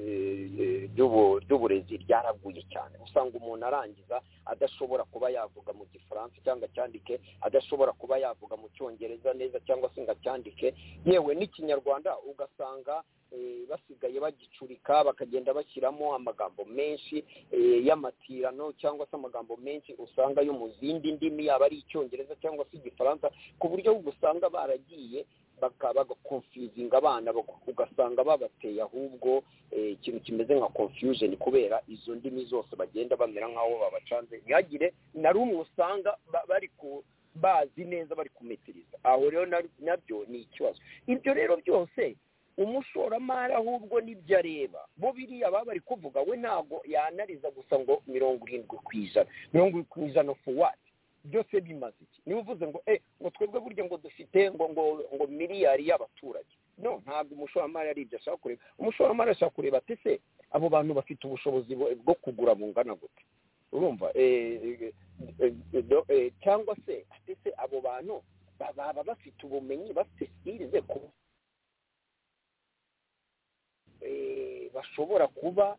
Speaker 5: eh, ry'ubu- ry'uburezi ryaraguye cyane usanga umuntu arangiza adashobora kuba yavuga mu gifaransa cyangwa acyandike adashobora kuba yavuga mu cyongereza neza cyangwa se ngo acyandike yewe n'ikinyarwanda ugasanga eh, basigaye bagicurika bakagenda bashyiramo amagambo menshi eh, y'amatirano cyangwa se amagambo menshi usanga yo mu zindi ndimi yaba ari icyongereza cyangwa se igifaransa ku buryo usanga baragiye baka- bagakonfizinga abana bak- ugasanga babateye ahubwo eh, ikintu kimeze nka confusion kubera izo ndimi zose bagenda bamera nk'aho babacanze ntihagire na rumwe usanga ba- bari ku bazi neza bari kumetiriza aho rero na- nabyo ni ikibazo ibyo rero byose umushoramari ahubwo n'ibyo areba bo biriya baba bari kuvuga we ntabwo yanariza gusa ngo mirongo irindwi ku ijana mirongo irindwi ku ijana for what byose bimaze iki niba uvuze ngo eh ngo twebwe burya ngo dufite ngo ngo ngo miliyari y'abaturage no ntabwo umushoramari ari ibyo ashaka kureba umushoramari ashaka kureba ati se abo bantu bafite ubushobozi bu- bwo kugura bungana gute urumva eh, eh, eh, eh, do- eh, cyangwa se ati se abo bantu ba- baba bafite ubumenyi bafite sikirize ku eh, bashobora kuba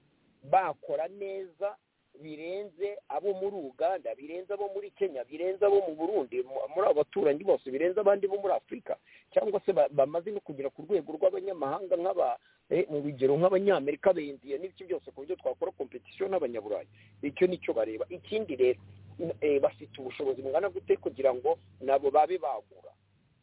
Speaker 5: bakora neza birenze abo muri uganda birenze abo muri kenya birenze abo mu burundi mu- muri abo baturanyi bose birenze abandi bo muri afurika cyangwa se ba- bamaze no kugera ku rwego rw'abanyamahanga nk'aba eh, mu bigero nk'abanyamerika bendiye n'ibiki byose ku buryo twakora kompetisiyo n'abanyaburayi icyo nicyo bareba ikindi rero eh, bafite ubushobozi bungana gute kugira ngo nabo babe bagura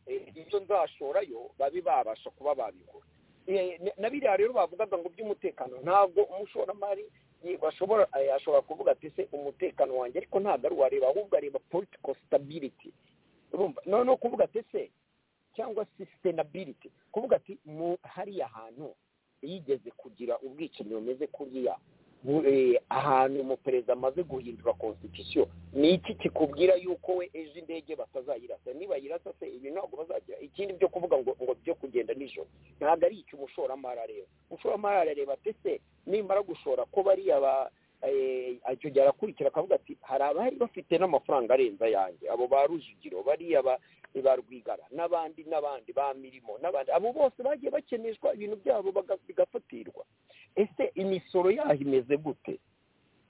Speaker 5: Eh, ibyo nzashorayo babe babasha kuba babigura Eh, na- na biriya rero bavugaga ngo by'umutekano ntabwo umushoramari ye- bashobora eh, ashobora kuvuga ati se umutekano wanjye ariko ntabwo ari uwareba ahubwo areba political stability urumva noneho kuvuga ati se cyangwa sustainability kuvuga ati mu hariya hantu yigeze kugira ubwicanyi bumeze kuriya bu- eh, ahantu umuperezida amaze guhindura constitution ni iki kikubwira yuko we ejo indege batazayirasa niba yirasa se ibi ntabwo bazagira ikindi byo kuvuga ngo ngo byo kugenda nijoro ntabwo ari icyo umushoramari areba umushoramari arareba ati se nimara gushora ko bariya ba eh, icyo gihe arakurikira akavuga ati hari abari bafite n'amafaranga arenze ayanjye abo ba rujugiro bariya ba ba rwigara n'abandi n'abandi ba mirimo n'abandi abo bose bagiye bakeneshwa ibintu byabo baga- bigafatirwa ese imisoro yaho imeze gute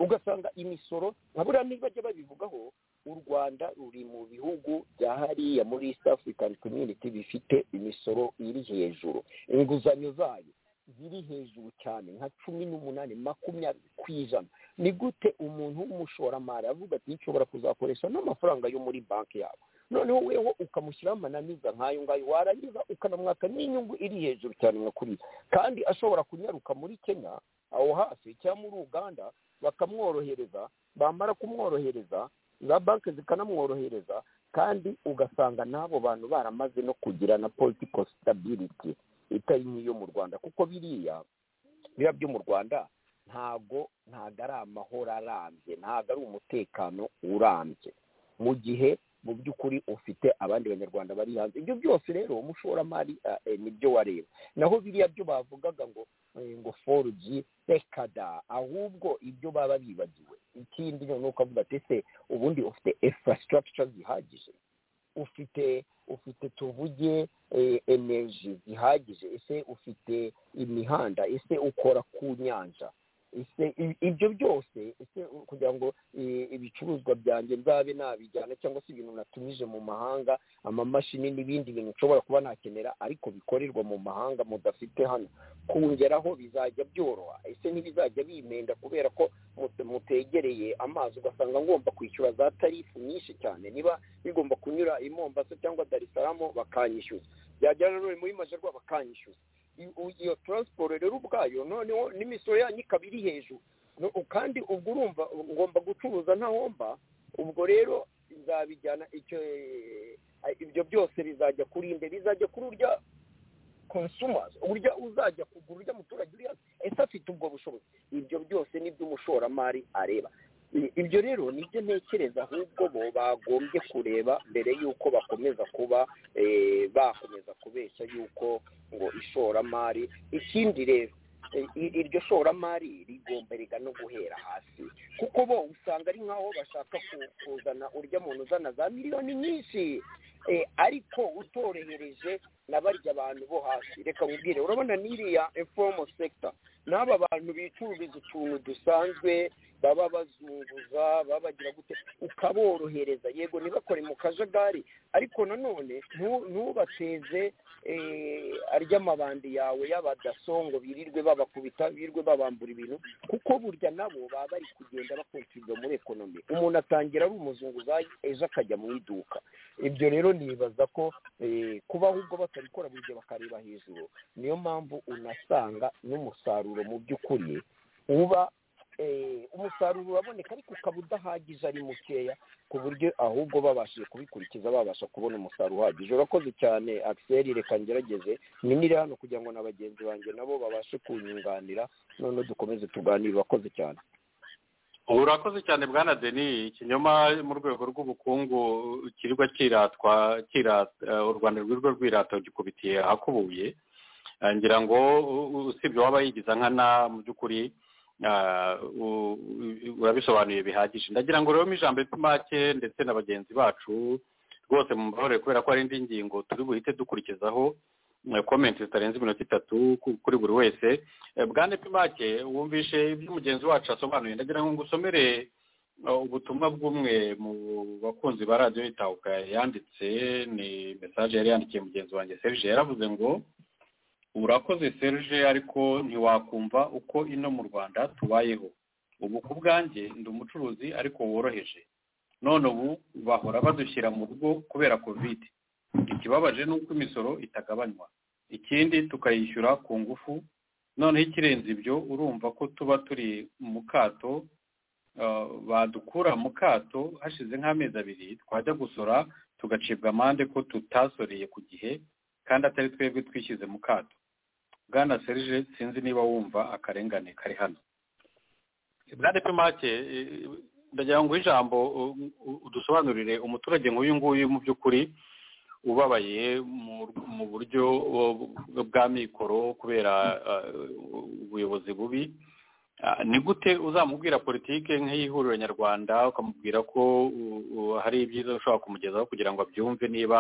Speaker 5: ugasanga imisoro nka buriya niba bajya babivugaho u rwanda ruri mu bihugu bya hariya muri east african community bifite imisoro iri hejuru inguzanyo zayo ziri hejuru cyane nka cumi n'umunani makumyabiri ku ijana ni gute umuntu w'umushoramari avuga ati nshobora kuzakoresha n'amafaranga yo muri banki yabo noneho wewe ukamushyiraho amananiza nk'ayo ngayo warangiza ukanamwaka n'inyungu iri hejuru cyane nka kuriya kandi ashobora kunyaruka muri kenya aho hasi cyangwa muri uganda bakamworohereza bamara kumworohereza za banki zikanamworohereza kandi ugasanga n'abo bantu baramaze no kugira na political stability itari nk'iyo mu rwanda kuko biriya biriya byo mu rwanda ntago ntago ari amahoro arambye ntago ari umutekano urambye mu gihe mu by'ukuri ufite abandi banyarwanda bari hanze ibyo byose rero umushoramari ah, eh, nibyo wareba naho biriya byo bavugaga ngo eh, ngo forugi rekada ahubwo ibyo baba bibagiwe ikindi noneho ukavuga ati ese ubundi ufite infrastructure zihagije ufite ufite tuvuge eh, energy zihagije ese ufite imihanda ese ukora ku nyanja ese i- ibyo byose ese kugira ngo eh, ibicuruzwa byanjye nzabe nabijyana cyangwa se ibintu natumije mu mahanga amamashini n'ibindi bintu nshobora kuba nakenera ariko bikorerwa mu mahanga mudafite hano kongeraho bizajya byoroha ese ntibizajya bimenda kubera ko mute- mutegereye amazi ugasanga ngomba kwishyura za tarifu nyinshi cyane niba bigomba kunyura i mombasa cyangwa darisaramu bakanyishyuza byagera rero muri majyaruguru bakanyishyuza I- u- iyo taransiporo rero ubwayo noneho n'imisoro yanyu ikaba iri hejuru No- kandi ubwo urumva ngomba gucuruza ntahomba ubwo rero nzabijyana icyo eh, ibyo byose bizajya kuri nde bizajya kuri urya consumers urya uzajya kugura urya muturage uriya ese afite ubwo bushobozi ibyo byose ni byo umushoramari areba I- ibyo rero nibyo ntekereza ahubwo bo bagombye kureba mbere y'uko bakomeza kuba eh, bakomeza kubeshya y'uko ngo ishoramari ikindi rero i- i- iryo shoramari rigomberega no guhera hasi kuko bo usanga ari nk'aho bashaka ku- kuzana urya muntu uzana za miliyoni nyinshi Eh, ariko utorohereje na barya abantu bo hasi reka mubwire urabona n'iriya informal sector n'aba bantu bicururiza utuntu dusanzwe baba bazunguza baba bagira gute ukaborohereza yego ntibakore mu kajagari ariko nanone ntu- ntubateze eh, arya amabandi yawe y'abadaso ngo birirwe babakubita birirwe babambura ibintu kuko burya nabo baba bari kugenda bakontribuye muri ekonomi umuntu atangira ari umuzunguzayi ejo akajya mu iduka ibyo rero nibaza ko eh, kuba ahubwo batabikora buri gihe bakareba hejuru niyo mpamvu unasanga n'umusaruro mu by'ukuri uba eh, umusaruro uraboneka ariko ukaba udahagije ari mukeya ku buryo ahubwo babashije kubikurikiza babasha kubona umusaruro uhagije urakoze cyane axel reka ngerageze minire hano kugira ngo na bagenzi banjye nabo babashe kunyunganira noneho dukomeze tuganire urakoze cyane
Speaker 3: urakoze cyane bwana deni ikinyoma mu rwego rw'ubukungu kirirwa kiratwa kira- eh, u rwanda rwirirwa rwirata gikubitiye ahakubuye Eh, ngira ngo u- u- usibye waba yigiza nkana mu by'ukuri ah, u- u- urabisobanuye bihagije ndagira ngo rero mu ijambo make ndetse na bagenzi bacu rwose mu mbabarire kubera ko hari indi ngingo turi buhite dukurikizaho eh, komenti zitarenze iminota itatu ku- kuri buri wese Eh, bwana pimake wumvishe ibyo mugenzi wacu asobanuye ndagira ngo ngusomere eh, ubutumwa bw'umwe mu bakunzi ba radiyo itahuka yanditse ni mesaje yari yandikiye mugenzi wanjye serge yaravuze ngo urakoze serge ariko ntiwakumva uko ino mu rwanda tubayeho ubu ku bwanjye ndi umucuruzi ariko woroheje none ubu bahora badushyira mu rugo kubera covid ikibabaje ni uko imisoro itagabanywa ikindi tukayishyura ku ngufu noneho ikirenze ibyo urumva ko tuba turi mu kato ah, badukura mu kato hashize nk'amezi abiri twajya gusora tugacibwa amande ko tutasoreye ku gihe kandi atari twebwe twishyize mu kato bwana serge sinzi niba wumva akarengane kari hano bwana pimake ndagira ngo ijambo u- u- udusobanurire umuturage nk'uyu nguyu mu by'ukuri ubabaye mu- mu buryo uh, bwa mikoro kubera uh, ubuyobozi bubi Ah, ni gute uzamubwira politike nk'iy'ihuriro nyarwanda ukamubwira ko uh, uh, hari ibyiza ushobora kumugezaho kugira ngo abyumve niba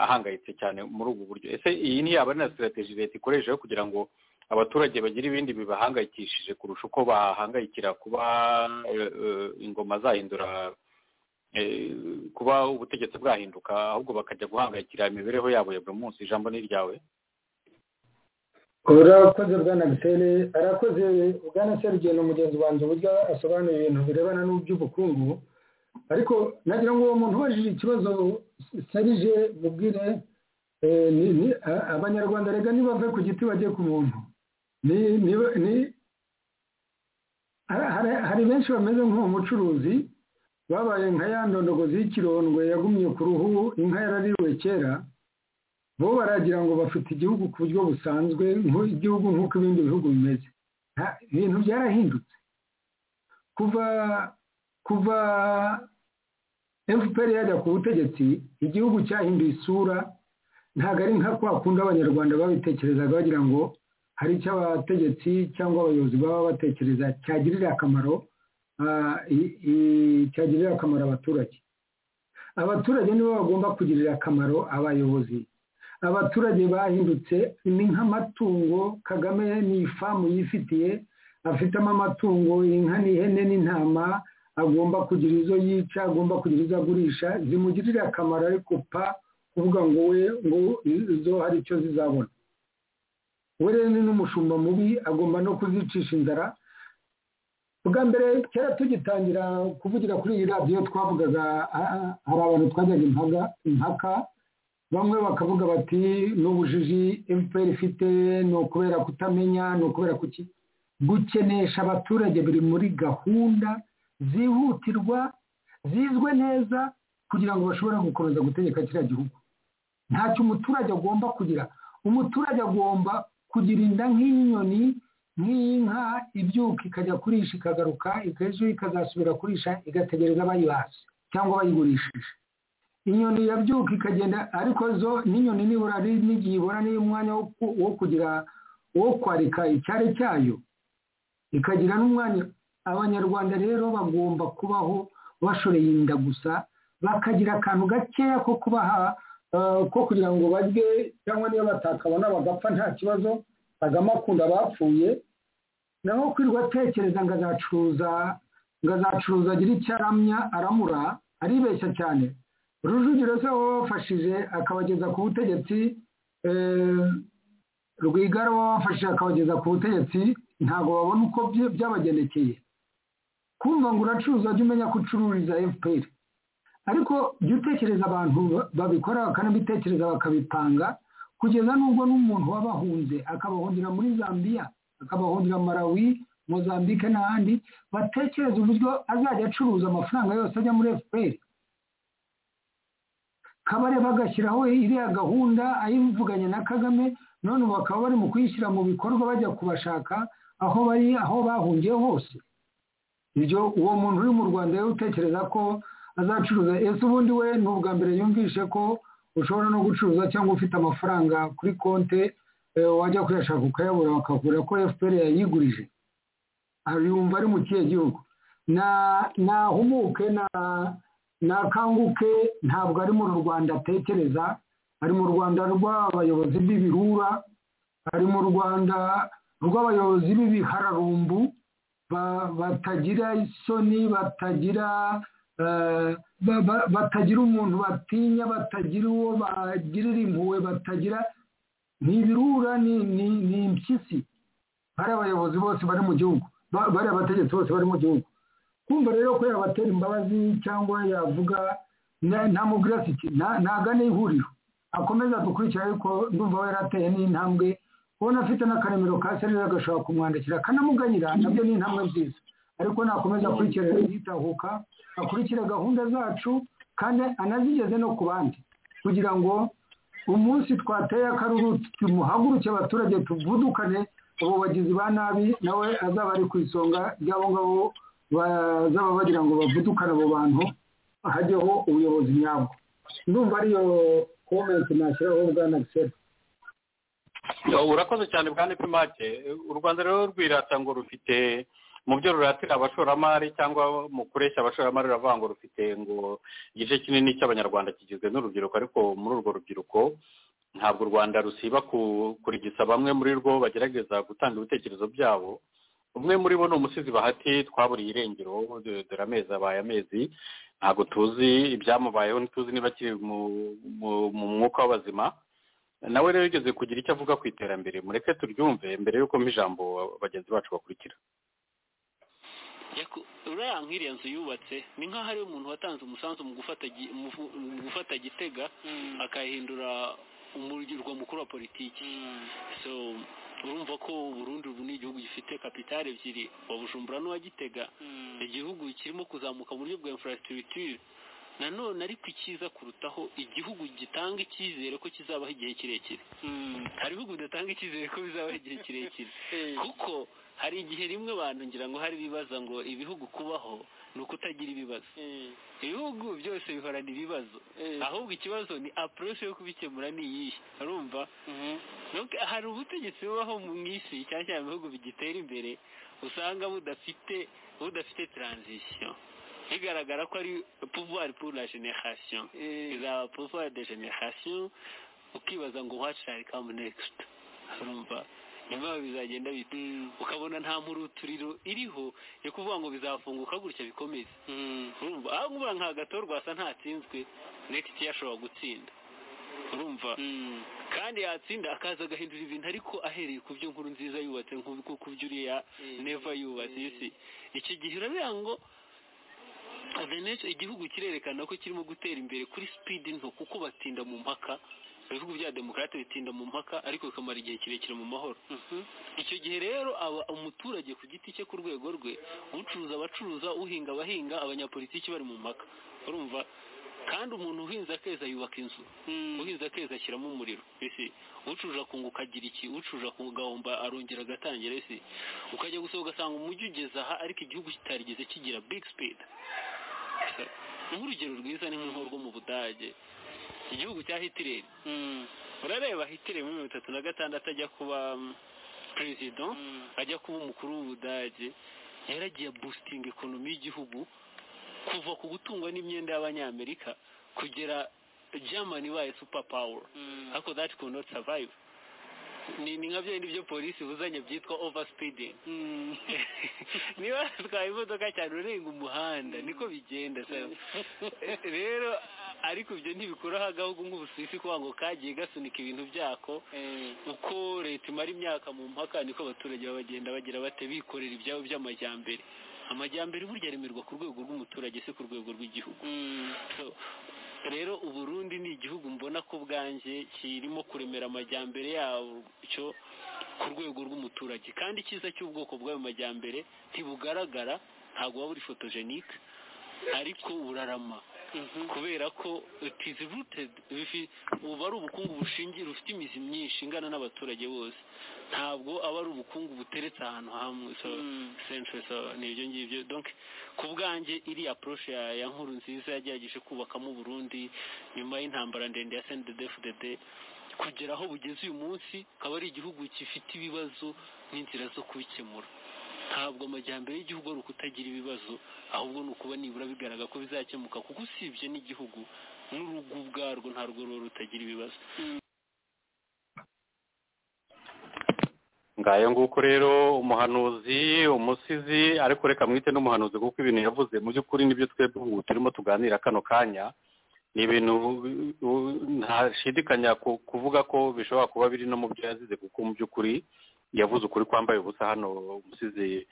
Speaker 3: ahangayitse cyane muri ubu buryo ese iyi ntiyaba ari na sitarategi leta ikoresha yo kugira ngo abaturage bagire ibindi bibahangayikishije kurusha uko bahangayikira kuba eh, eh, ingoma zahindura eh, kuba ubutegetsi bwahinduka ahubwo bakajya guhangayikira imibereho yabo ya buri munsi ijambo ni iryawe
Speaker 7: urakoze bwana gisele arakoze bwana serugendo mugenzi wanjye uburyo asobanura ibintu birebana n'iby'ubukungu ariko nagira ngo uwo muntu ubajije ikibazo serije mubwire eh, ni- ni- a- abanyarwanda reka ntibave ku giti bajye ku muntu ni- ni- ni- hari- hari- hari benshi bameze nk'uwo mucuruzi babaye nka ya ndondogozi y'ikirondwe yagumye ku ruhu inka yarariwe kera bo baragira ngo bafite igihugu ku buryo busanzwe nk'u- igihugu nk'uko ibindi bihugu bimeze Nta- ibintu byarahindutse kuva kuva fpr yajya ku butegetsi igihugu cyahinduye isura ntabwo ari nka kwa kundi abanyarwanda babitekerezaga bagira ngo hari icyo abategetsi cyangwa abayobozi baba batekereza cyagirira akamaro ah, i- i- cyagirira akamaro abaturage abaturage nibo bagomba kugirira akamaro abayobozi abaturage bahindutse ni nk'amatungo kagame ni ifamu yifitiye afitemo amatungo inka n'ihene n'intama agomba kugira izo yica agomba kugira izo agurisha zimugirira akamaro ariko pa kuvuga ngo we ngo izo hari icyo zizabona we rero ni n'umushumba mubi agomba no kuzicisha inzara bwa mbere kera tugitangira kuvugira kuri iyi radiyo twavugaga ah, ah, hari abantu twajyaga impaga impaka bamwe bakavuga bati ni ubujiji fpr ifite ni ukubera kutamenya ni ukubera kuki gukenesha abaturage biri muri gahunda zihutirwa zizwe neza kugira ngo bashobore gukomeza gutegeka kiriya gihugu ntacyo umuturage agomba kugira umuturage agomba kugira inda nk'inyoni n'inka ibyuka ikajya kurisha ikagaruka ejo ikazasubira kurisha igategereza abayihashye cyangwa abayigurishije inyoni yabyuka ikagenda ariko zo n'inyoni nibura n'igihe ibona n'umwanya wo kugira wo kwarika icyari cyayo ikagira n'umwanya abanyarwanda rero bagomba kubaho bashoreye inda gusa bakagira akantu gakeya ko kubaha ko kugira ngo barye cyangwa niba batakabona bagapfa nta kibazo kagame akunda abapfuye naho kwirwa atekereza ngo azacuruza ngo azacuruza agire icyo aramya aramura aribeshya cyane rujugiro se wabafashije akabageza ku butegetsi rwigara wabafashije akabageza ku butegetsi ntabwo babona uko byabagendekeye kumva ngo uracuruza jya umenya ko ucururiza fpr ariko jya utekereza abantu babikora bakanabitekereza bakabipanga kugeza n'ubwo n'umuntu wabahunze akabahungira muri zambia akabahungira malawi mozambique n'ahandi batekereza uburyo azajya acuruza amafaranga yose ajya muri fpr kabareba agashyiraho iriya gahunda ayivuganye na kagame none ubu bakaba bari mu kuyishyira mu bikorwa bajya kubashaka aho bari aho bahungiye hose ibyo uwo muntu uri mu rwanda rero utekereza ko azacuruza ese ubundi we ni ubwa mbere yumvishe ko ushobora no gucuruza cyangwa ufite amafaranga kuri konte wajya kuyashaka ukayabura bakavura ko fpr yayigurije yumva ari mu kihe gihugu nahumuke na nakanguke ntabwo ari mu rwanda atekereza ari mu rwanda rw'abayobozi b'ibirura ari mu rwanda rw'abayobozi b'ibihararumbu batagira isoni batagira batagira umuntu batinya batagira uwo bagirira impuhwe batagira ni ibirura ni impyisi bari abayobozi bose bari mu gihugu bari abategetsi bose bari mu gihugu kumva rero ko yabatera imbabazi cyangwa yavuga ntamubwira siti ntagane ihuriro akomeza dukurikira ariko ndumva we yarateye n'intambwe ubona afite n'akaremero ka serire agashobora kumwandikira akanamuganyira nabyo ni intambwe nziza ariko nakomeza akurikira yitahuka akurikire gahunda zacu kandi anazigeze no ku bandi kugira ngo umunsi twateye akaruru tumuhaguruke abaturage tuvudukane abo bagizi ba nabi nawe azaba ari ku isonga ry'abo ngabo bazaba bagira ngo bavudukane abo bantu hajyeho ubuyobozi nyabwo ndumva ariyo komenti nashyiraho bwana gisera
Speaker 3: urakoze cyane bwa nipimake u rwanda rero rwirata ngo rufite mu byo ruratira abashoramari cyangwa mu kureshya abashoramari ruravuga ngo rufite ngo igice kinini cy'abanyarwanda kigizwe n'urubyiruko ariko muri urwo rubyiruko ntabwo u rwanda rusiba kurigisa bamwe muri rwo bagerageza gutanga ibitekerezo byabo umwe muri bo ni umusizi bahati twaburiye irengero dore amezi abaye amezi ntabwo tuzi ibyamubayeho ntituzi niba akiri mu mwuka w'abazima nawe rero yigeze kugira icyo avuga ku iterambere mureke turyumve mbere y'uko ijambo bagenzi bacu bakurikira
Speaker 9: uriya nk'iriya nzu yubatse ni nk'aho ariwe umuntu watanze umusanzu mu gufata gitega akahindura umurwa mukuru wa politiki urumva ko burundu ubu ni igihugu gifite kapitali ebyiri wa bujumbura n'uwa gitega igihugu kirimo kuzamuka mu buryo bwa infrastructure nanone ariko icyiza kurutaho igihugu gitanga icyizere ko kizabaho igihe kirekire hari ibihugu bidatanga icyizere ko bizabaho igihe kirekire kuko hari igihe rimwe abantu ngira ngo hari ibibaza ngo ibihugu kubaho ni ukutagira ibibazo ibihugu byose bihorana ibibazo ahubwo ikibazo ni apuresi yo kubikemura ni iyihe urumva hari ubutegetsi bubaho mu isi cyane cyane ibihugu bigitera imbere usanga budafite budafite taranzisiyo bigaragara ko ari pouvoir pour la generation izaba pouvoir de generation ukibaza ngo what shall come next urumva nyuma bizagenda bita ukabona nta mpuruturiro iriho yo kuvuga ngo bizafunguka gutya bikomeze urumva aho nkubura nka gato rwasa ntatsinzwe nekiti yashobora gutsinda urumva kandi yatsinda akaza agahindura ibintu ariko ahereye ku byo nkuru nziza yubatse nk'uko ku byo uriya neva yubatse isi iki gihe urabona ngo igihugu kirerekana ko kirimo gutera imbere kuri sipidi nto kuko batinda mu mpaka ibihugu bya demokarate bitinda mu mpaka ariko bikamara igihe kirekire mu mahoro icyo gihe rero aba umuturage ku giti cye ku rwego rwe ucuruza abacuruza uhinga abahinga abanyapolitiki bari mu mpaka urumva kandi umuntu uhinze akeza yubaka inzu uhinze akeza ashyiramo umuriro ese ucuje akunga ukagira iki ucuje akugahomba arongera agatangira ese ukajya gusohoka ugasanga umujyi ugeze aha ariko igihugu kitarigeze kigira big speed nk'urugero rwiza ni nk'urwo rwo mu budage igihugu cya hitireri urareba hitireri muri mirongo itatu na gatandatu ajya kuba perezida ajya kuba umukuru w'ubudage yaragiye busitinga ekonomi y'igihugu kuva ku gutungwa n'imyenda y'abanyamerika kugera germany ibaye super power ariko that could not survive ni ni nka byindi byo polisi buzanye byitwa overspeeding niba watwaye imodoka cyane urenga umuhanda niko bigenda se rero ariko ibyo ntibikuraho agahugu nk'ubusisi kuba ngo kagiye gasunika ibintu byako uko leta imara imyaka mu mpaka niko abaturage bagenda bagira bate bikorera ibyabo by'amajyambere amajyambere burya aremerwa ku rwego rw'umuturage se ku rwego rw'igihugu So, rero uburundi ni igihugu mbona ko bwanjye kirimo kuremera amajyambere yacyo ku rwego rw'umuturage kandi icyiza cy'ubwoko bw'ayo majyambere ntibugaragara ntabwo waba uri fotojenike ariko burarama kubera ko tizi rutedi uba ari ubukungu bushingiye rufite imizi myinshi ingana n'abaturage bose ntabwo aba ari ubukungu buteretse ahantu hamwe so century so ni ibyo ngibyo donc ku bwanjye iri approche ya ya nkuru nziza yagerageje kubakamo Burundi nyuma y'intambara ndende ya CNDD-FDD kugera aho bugeze uyu munsi akaba ari igihugu gifite ibibazo n'inzira zo kubikemura ntabwo amajyambere y'igihugu ari ukutagira ibibazo ahubwo ni ukuba nibura bigaragara ko bizakemuka kuko usibye n'igihugu n'urugo ubwarwo ntarwo ruba rutagira ibibazo
Speaker 3: ngayo nguko rero umuhanuzi umusizi ariko reka mwite n'umuhanuzi kuko ibintu yavuze mu by'ukuri nibyo twebwe ubu turimo tuganira kano kanya ni ibintu ntashidikanya kuvuga ko bishobora kuba biri no mu byo yazize kuko mu by'ukuri yavuze ukuri kwambaye ubusa hano umusizi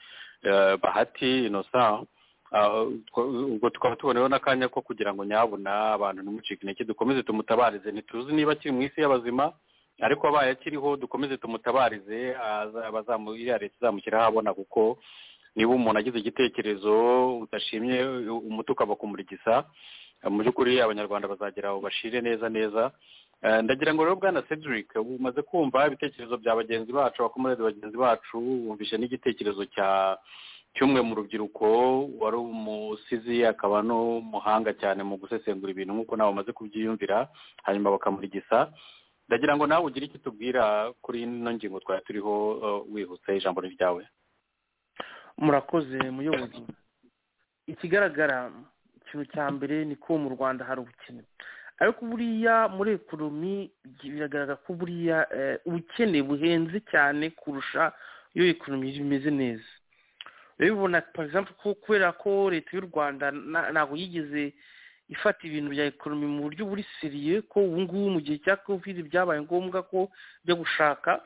Speaker 3: bahati inosa ubwo tukaba tuboneho n'akanya ko kugira ngo nyabona abantu ntimucike intege dukomeze tumutabarize ntituzi niba akiri mu isi y'abazima ariko abaye akiriho dukomeze tumutabarize iriya leta izamushyiraho abona kuko niba umuntu agize igitekerezo udashimye umuti ukaba kumurigisa mu by'ukuri abanyarwanda bazagera aho bashire neza neza ndagira ngo rero bwana cedric ubu umaze kumva ibitekerezo bya bagenzi bacu abakomerezi bagenzi bacu wumvise n'igitekerezo cya cy'umwe mu rubyiruko wari umusizi akaba n'umuhanga cyane mu gusesengura ibintu nk'uko nawe bamaze kubyiyumvira hanyuma bakamurigisa ndagira ngo nawe ugire icyo tubwira kuri ino ngingo twari turiho wihuse ijambo ryawe
Speaker 4: murakoze muyobozi ikigaragara ikintu cya mbere ni ko mu rwanda hari ubukene ariko buriya muri ekonomi biragaragara ko buriya ubukene buhenze cyane kurusha iyo ekonomi imeze neza urabibona ko kubera ko leta y'u rwanda ntabwo yigeze ifata ibintu bya ekonomi mu buryo buri seriye ko ubu ngubu mu gihe cya kovide byabaye ngombwa ko ujya gushaka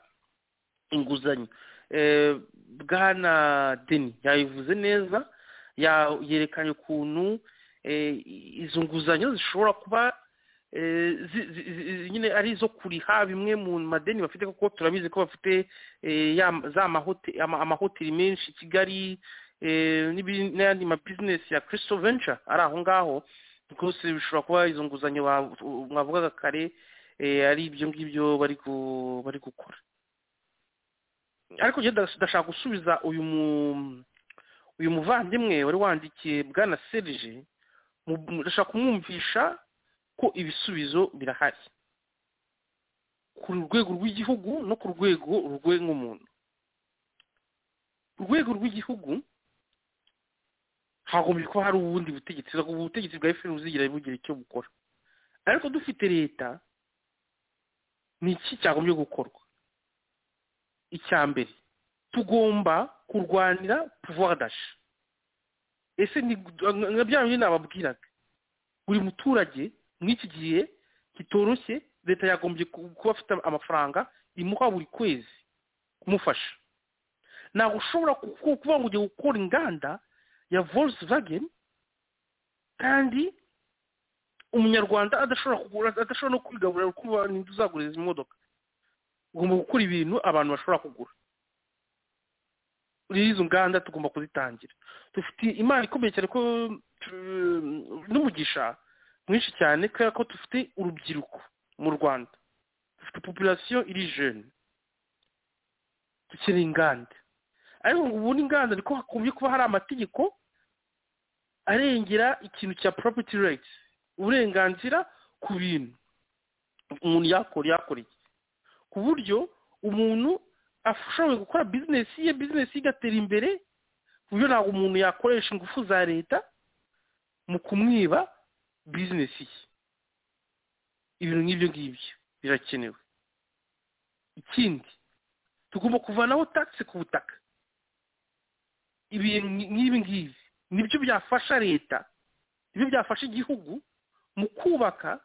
Speaker 4: inguzanyo bwana deni yabivuze neza yerekanye ukuntu izo nguzanyo zishobora kuba nyine ari izo kuriha bimwe mu madeni bafite kuko turabizi ko bafite za amahoteli menshi i kigali n'ayandi mabizinesi ya kirisito venture ari aho ngaho rwose bishobora kuba izo nguzanyo mwavugaga kare ari ibyo ngibyo bari gukora ariko ndashaka gusubiza uyu muvandimwe wari wandikiye bwana serije ndashaka kumwumvisha ko ibisubizo birahari ku rwego rw'igihugu no ku rwego rwe nk'umuntu ku rwego rw'igihugu hagombye kuba hari ubundi butegetsi ubutegetsi bwa efuperi buzigira bugira icyo bukora ariko dufite leta ni iki cyagombye gukorwa icya mbere tugomba kurwanira puvuwadashe ese ni bya bindi nababwiraga buri muturage mw'iki gihe kitoroshye leta yagombye kuba afite amafaranga imuha buri kwezi kumufasha ntabwo ushobora kuba ngo ugiye gukora inganda ya volkswagen kandi umunyarwanda adashobora kugura adashobora no kwigaburira kuba uzagura izi modoka ugomba gukora ibintu abantu bashobora kugura izo nganda tugomba kuzitangira dufite imana ikomeye cyane ko n'umugisha mwinshi cyane kubera ko dufite urubyiruko mu rwanda dufite populasiyo iri jene dukeneye inganda ariko ngo ubundi inganda niko hakumye kuba hari amategeko arengera ikintu cya property rights uburenganzira ku bintu umuntu yakora yakora iki ku buryo umuntu ashoboye gukora bizinesi ye bizinesi igatera imbere ku buryo ntabwo umuntu yakoresha ingufu za leta mu kumwiba bizinesi ye ibintu nk'ibyo ngibyo birakenewe ikindi tugomba kuvanaho tagisi ku butaka ibintu nk'ibi ngibi nibyo byafasha leta nibyo byafasha igihugu mu kubaka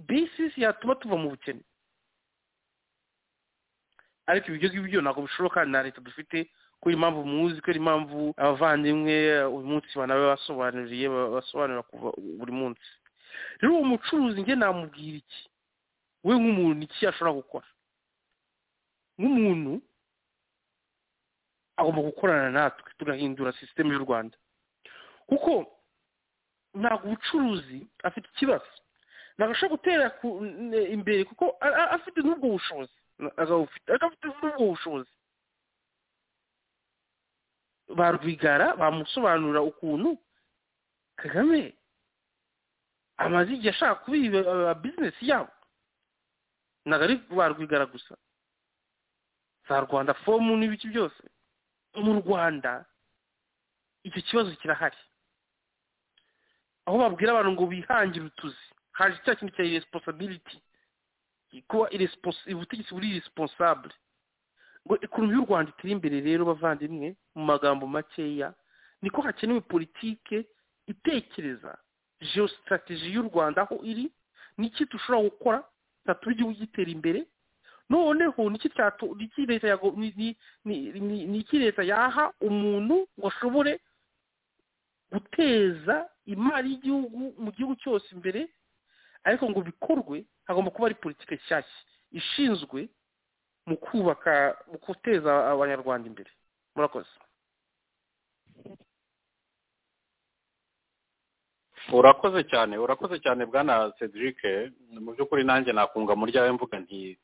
Speaker 4: bisisi yatuma tuva mu bukene ariko ibyo ngibyo ntabwo bishoboka na leta dufite kubera impamvu muzi kubera impamvu abavandimwe uyu munsi banabe basobanuriye basobanura buri munsi rero uwo mucuruzi njye namubwira iki we nk'umuntu iki ashobora gukora nk'umuntu agomba gukorana natwe tugahindura sisiteme y'u rwanda kuko ntabwo ubucuruzi afite ikibazo ntabwo ashobora gutera imbere kuko afite n'ubwo bushobozi ariko afite n'ubwo bushobozi ba rwigara bamusobanurira ukuntu kagame amaze igihe ashaka kubiba bizinesi yabo ntabwo ari ba rwigara gusa za rwanda fomu n'ibiki byose mu rwanda icyo kibazo kirahari aho babwira abantu ngo bihangire utuzi haje cya kintu cya iresiposabiriti kuba ubutegetsi buri iresiponsabure ngo ekonomi y'u rwanda itere imbere rero bavandimwe mu magambo makeya niko hakenewe politike itekereza geositrategi y'u rwanda aho iri n'iki dushobora gukora zatuma igihugu gitera imbere noneho ni iki leta yaha umuntu ngo ashobore guteza imari y'igihugu mu gihugu cyose imbere ariko ngo bikorwe hagomba kuba ari politiki nshyashya ishinzwe mu kubaka mu guteza abanyarwanda imbere murakoze
Speaker 3: urakoze cyane urakoze cyane bwana cedric mu by'ukuri nanjye nakunga muri ryawe mvuga nti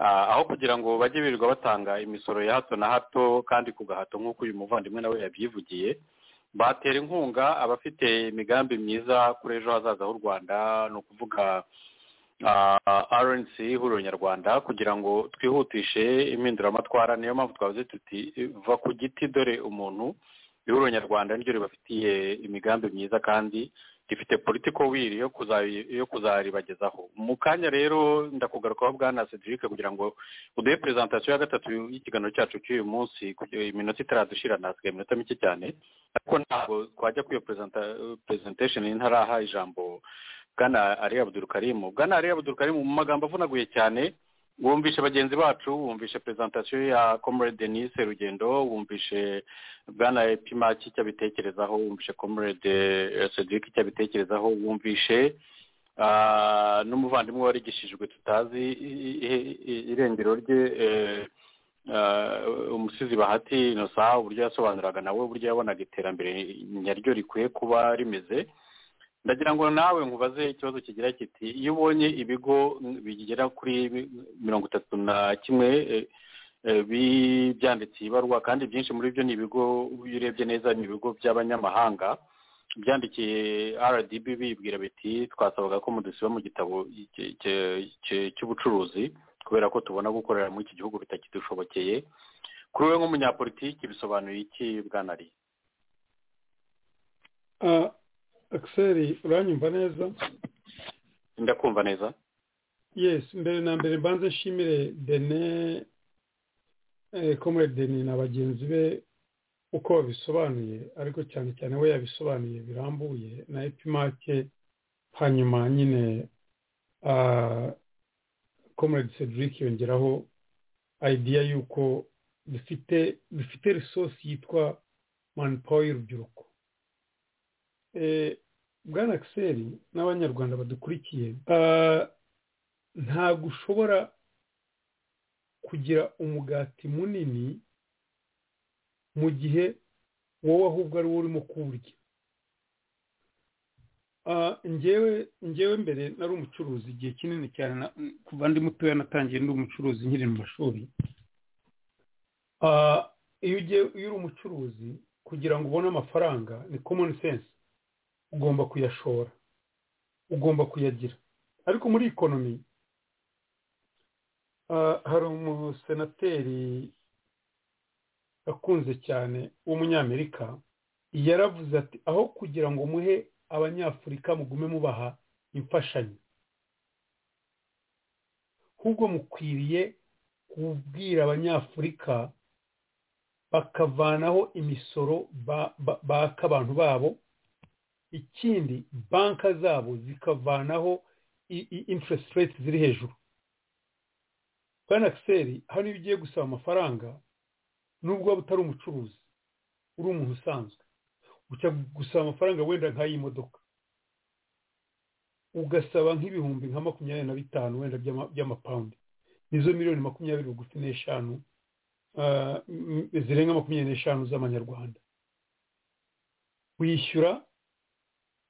Speaker 3: aho kugira ngo bajye birirwa batanga imisoro ya hato na hato kandi ku gahato nk'uko uyu muvandimwe nawe yabyivugiye batera inkunga abafite imigambi myiza kuri ejo hazaza h'u rwanda ni ukuvuga rnc ihuriro nyarwanda kugira ngo twihutishe impinduramatwara niyo mpamvu twavuze tuti va ku giti dore umuntu ihuriro nyarwanda niryo ribafitiye imigambi myiza kandi rifite politiko wiri yo kuzaribagezaho mu kanya rero ndakugarukaho bwana cedric kugira ngo uduhe perezantasiyo ya gatatu y'ikiganiro cyacu cy'uyu munsi iminota itaradushira nasigaye iminota mike cyane ariko ntabwo twajya kuri iyo presentation ntaraha ijambo bwana ari abudurukarimu bwana ari abudurukarimu mu magambo avunaguye cyane wumvishe bagenzi bacu wumvishe perezantasiyo ya comrade denise rugendo wumvishe bwana epimaki icyo abitekerezaho wumvishe comrade cedric icyo abitekerezaho wumvishe n'umuvandimwe warigishijwe tutazi irengero rye umusizi bahati inosa uburyo yasobanuraga nawe uburyo yabonaga iterambere nyaryo rikwiye kuba rimeze ndagira ngo nawe nkubaze ikibazo kigira kiti iyo ubonye ibigo bigera kuri mirongo itatu na kimwe byanditse ibaruwa kandi byinshi muri byo ni ibigo iyo urebye neza ni ibigo by'abanyamahanga byandikiye rdb bibwira biti twasabaga ko mudusiba mu gitabo cy'ubucuruzi kubera ko tubona gukorera muri iki gihugu bitakidushobokeye kuri we nk'umunyapolitiki bisobanuye iki bwanari
Speaker 2: akiseri uranyumva neza
Speaker 3: ndakumva neza
Speaker 2: yesi mbere na mbere mbanze nshimire dene komere deni na bagenzi be uko babisobanuye ariko cyane cyane we yabisobanuye birambuye na epimake hanyuma nyine komere cedric yongeraho ideya y'uko dufite dufite risosi yitwa manipawa y'urubyiruko bwana akiseri n'abanyarwanda badukurikiye ntabwo ushobora kugira umugati munini mu gihe wowe ahubwo ari wo urimo kuwurya
Speaker 6: ngewe ngewe mbere nari umucuruzi igihe kinini cyane na- kuva ndi mutoya natangiye ndi umucuruzi nkiri mu mashuri Ah, iyo ugiye iyo uri umucuruzi kugira ngo ubone amafaranga ni common sense ugomba kuyashora ugomba kuyagira ariko muri ikonomi ah, hari umusenateri akunze cyane w'umunyamerika yaravuze ati aho kugira ngo muhe abanyafurika mugume mubaha imfashanyo ahubwo mukwiriye kubwira abanyafurika bakavanaho imisoro ba- ba- baka abantu babo ikindi banka zabo zikavanaho i- i- interest rate ziri hejuru bwana akiseri hano iyo ugiye gusaba amafaranga nubwo waba utari umucuruzi uri umuntu usanzwe ujya gusaba amafaranga wenda nk'ay'imodoka ugasaba nk'ibihumbi nka makumyabiri na bitanu wenda by'ama- by'amapawundi nizo miliyoni makumyabiri bugufi n'eshanu ah, m- zirenga makumyabiri n'eshanu z'amanyarwanda wishyura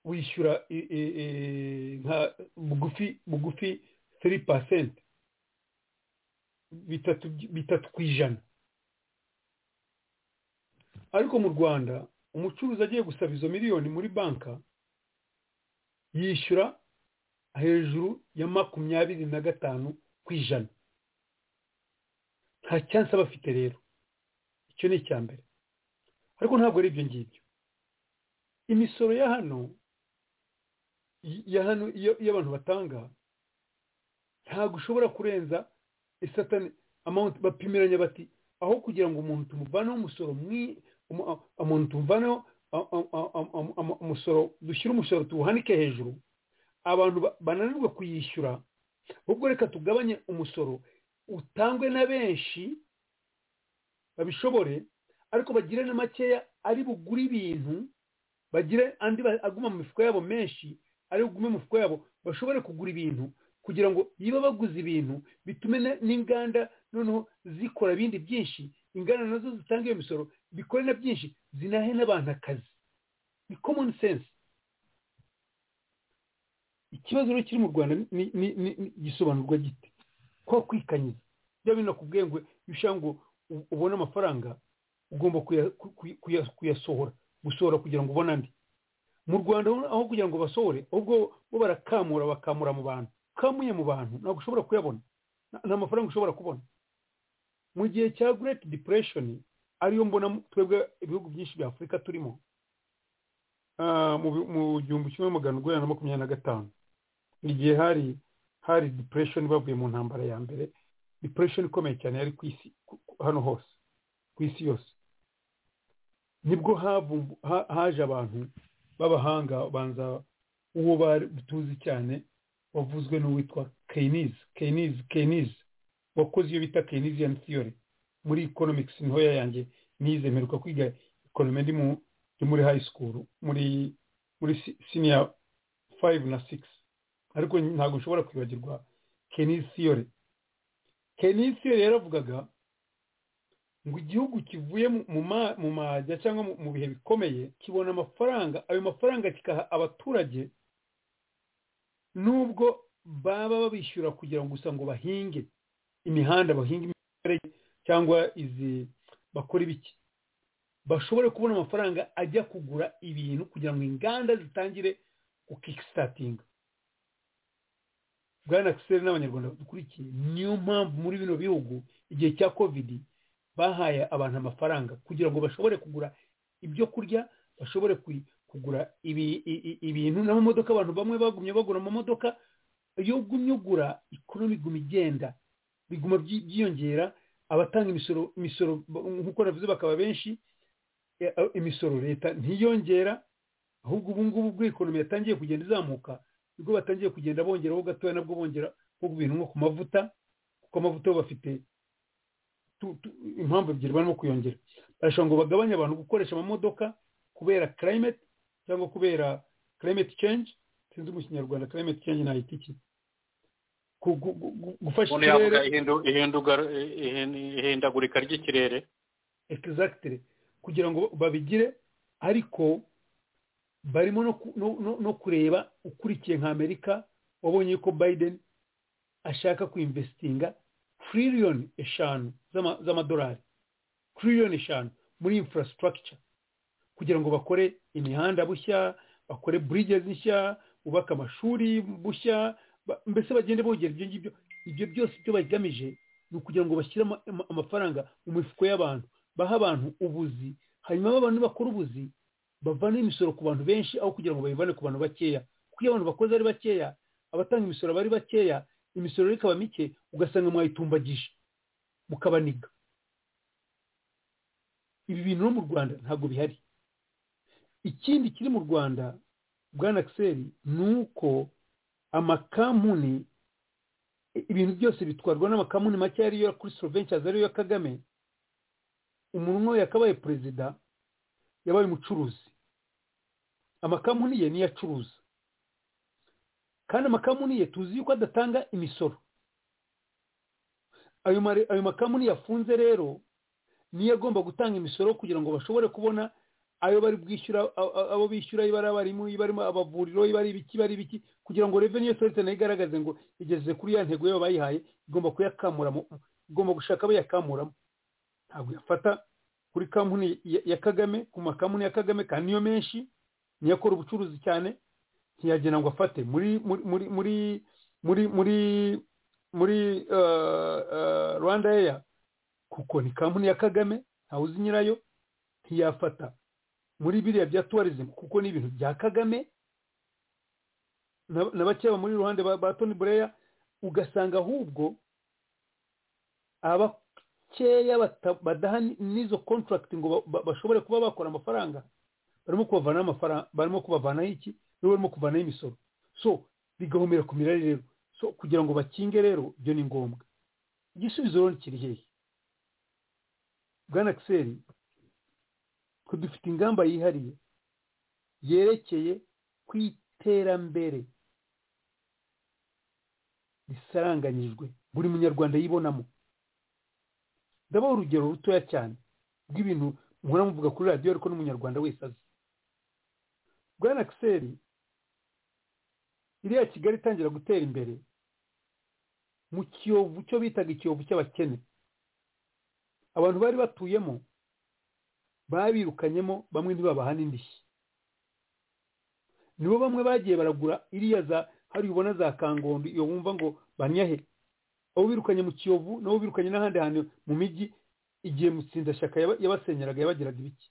Speaker 6: wishyura i- i- i- nka bugufi bugufi 3% bitatu bitatu ku ijana ariko mu rwanda umucuruzi agiye gusaba izo miliyoni muri banka yishyura hejuru ya makumyabiri na gatanu ku ijana nta cyansi aba afite rero icyo ni icya mbere ariko ntabwo ari ibyo ngibyo imisoro ya hano y- ya hano iyo iyo abantu batanga ntabwo ushobora kurenza isatani amawunti bapimiranya bati aho kugira ngo umuntu tumuvaneho umusoro mwi- umu- a- umuntu tumuvaneho a- a- a- a- a- a- umusoro dushyire umusoro tuwuhanike hejuru abantu ba- bananirwe kuyishyura ahubwo reka tugabanye umusoro utangwe na benshi babishobore ariko bagire na makeya ari bugure ibintu bagire andi ba- aguma mu mifuka yabo menshi ari bugume mu mifuka yabo bashobore kugura ibintu kugira ngo niba baguze ibintu bitume na- n'inganda noneho zikora ibindi byinshi inganda nazo zitanga iyo misoro bikore na byinshi zinahe n'abantu akazi ni common sense ikibazo rero kiri mu rwanda ni- ni- ni- ni- gisobanurwa gite ko kwikanyiza bya bintu nakubwiye ngo iyo ushaka ngo u- ubone amafaranga ugomba kuya- ku- ku- kuya- kuyasohora gusohora kugira ngo ubone andi mu rwanda aho kugira ngo basohore ahubwo bo barakamura bakamura mu bantu ukamuye mu bantu ntabwo ushobora kuyabona nta- nta mafaranga ushobora kubona mu gihe cya great depression ariyo mbona mu- twebwe ibihugu byinshi bya afurika turimo ah, mu bi- mu gihumbi kimwe magana urwenya na makumyabiri na gatanu igihe hari hari depression bavuye mu ntambara ya mbere depression ikomeye cyane yari ku isi ku- ku- hano hose ku isi yose nibwo havumbu- ha- haje abantu b'abahanga banza uwo bari tuzi cyane wavuzwe n'uwitwa keyiniz keyiniz keyiniz wakoze iyo bita keynesian theory muri economics niho yanjye nize mperuka kwiga economy ndi mu ndi muri high school muri muri si- senior 5 na 6 ariko ntabwo nshobora kwibagirwa Keynes theory Keynes theory yaravugaga ngo igihugu kivuye mu- mu ma- mu majya cyangwa mu- mu bihe bikomeye kibona amafaranga ayo mafaranga kikaha abaturage nubwo baba babishyura kugira ngo gusa ngo bahinge imihanda bahinge imiferege cyangwa izi bakora ibiki bashobore kubona amafaranga ajya kugura ibintu kugira ngo inganda zitangire kukikistatinga bwana kiseri n'abanyarwanda dukurikiye niyo mpamvu muri bino bihugu igihe cya kovidi bahaye abantu amafaranga kugira ngo bashobore kugura ibyo kurya bashobore ku- kugura ibi- i- i- ibintu n'amamodoka abantu bamwe bagumye bagura amamodoka iyo ugumye ugura ikonomi iguma igenda biguma byi- byiyongera abatanga imisoro imisoro ba- nk'uko navuze bakaba benshi eh, eh, imisoro leta ntiyongera ahubwo ubu ngubu ubwo ikonomi yatangiye kugenda izamuka nibwo batangiye kugenda bongeraho gatoya nabwo bongera nko ku bintu nko ku mavuta kuko amavuta bo bafite tu- tu- impamvu ebyiri barimo kuyongera barashobora ngo bagabanye abantu gukoresha amamodoka kubera climate cyangwa kubera climate change sinzi mu kinyarwanda climate change nahita iki Ku- gu- gu- gu- gufasha
Speaker 3: umuntu
Speaker 6: ikirere
Speaker 3: yavuga ihindu- ihinduga- ihin- ihindagurika ry'ikirere
Speaker 6: exactly kugira ngo babigire ariko barimo no ku- no- no- no kureba ukurikiye nka amerika wabonye yuko biden ashaka kuinvestinga triliyoni eshanu z'ama- z'amadolari triliyoni eshanu muri infrastructure kugira ngo bakore imihanda bushya bakore bridges nshya bubake amashuri bushya ba- mbese bagende bongera ibyo ngibyo ibyo byose ibyo bagamije ni ukugira ngo bashyire ama- ama- amafaranga mu mifuko y'abantu bahe abantu ubuzi hanyuma ba bantu bakora ubuzi bavana imisoro ku bantu benshi aho kugira ngo bayivane ku bantu bakeya kuko iyo abantu bakoze ari bakeya abatanga imisoro bari bakeya imisoro rero ikaba mike ugasanga mwayitumbagije mukabaniga ibi bintu no mu rwanda ntabwo bihari ikindi kiri mu rwanda bwana kiseri ni uko amakamuni ibintu byose bitwarwa n'amakamuni make ariyo kuri sorovencyasi ariyo ya kagame umuntu yakabaye perezida yabaye umucuruzi amakamuni ye niyo acuruza kandi amakamuni ye tuzi yuko adatanga imisoro ayo mare- ayo makamuni yafunze rero niyo agomba gutanga imisoro kugira ngo bashobore kubona ayo bari bwishyura a- a- abo bishyura ibara abarimu ibarimo abavuriro ibari ibiki ibari ibiki kugira ngo revenue yose leta nayo igaragaze ngo igeze kuri ya ntego yabo bayihaye igomba kuyakamuramo igomba gushaka abo yakamuramo ntabwo yafata kuri kampuni ya- ya kagame ku makampuni ya kagame kandi niyo menshi niyo akora ubucuruzi cyane ntiyagena ngo afate muri muri muri muri muri muri muri eh, eh, rwanda eya kuko ni kampuni ya kagame ntawe uzi nyirayo ntiyafata muri biriya bya tourism kuko ni ibintu bya kagame na na bakeya bamuri iruhande ba ba tony bureya ugasanga ahubwo abakeya bata- badaha ni- n'izo contract ngo ba- ba- bashobore kuba bakora amafaranga barimo kubavanaho amafaranga barimo kubavanaho iki nibo barimo kuvanaho imisoro so bigahumira ku mirari rero so kugira ngo bakinge rero ibyo ni ngombwa igisubizo rero ni kiri hehe bwana kiseri twe dufite ingamba yihariye yerekeye ku iterambere risaranganyijwe buri munyarwanda yibonamo ndabaha urugero rutoya cyane rw'ibintu muhora muvuga kuri radiyo ariko n'umunyarwanda wese azi bwana kiseri iriya kigali itangira gutera imbere mu kiyovu cyo bitaga ikiyovu cy'abakene abantu bari batuyemo babirukanyemo bamwe ntibabahane indishyi nibo bamwe bagiye baragura iriya za hari ubona za kangondo iyo wumva ngo banyahe abo birukanye mu kiyovu nabo birukanye n'ahandi hantu mu mijyi igihe mutsindashyaka yaba- yabasenyeraga yabagiraga ibiki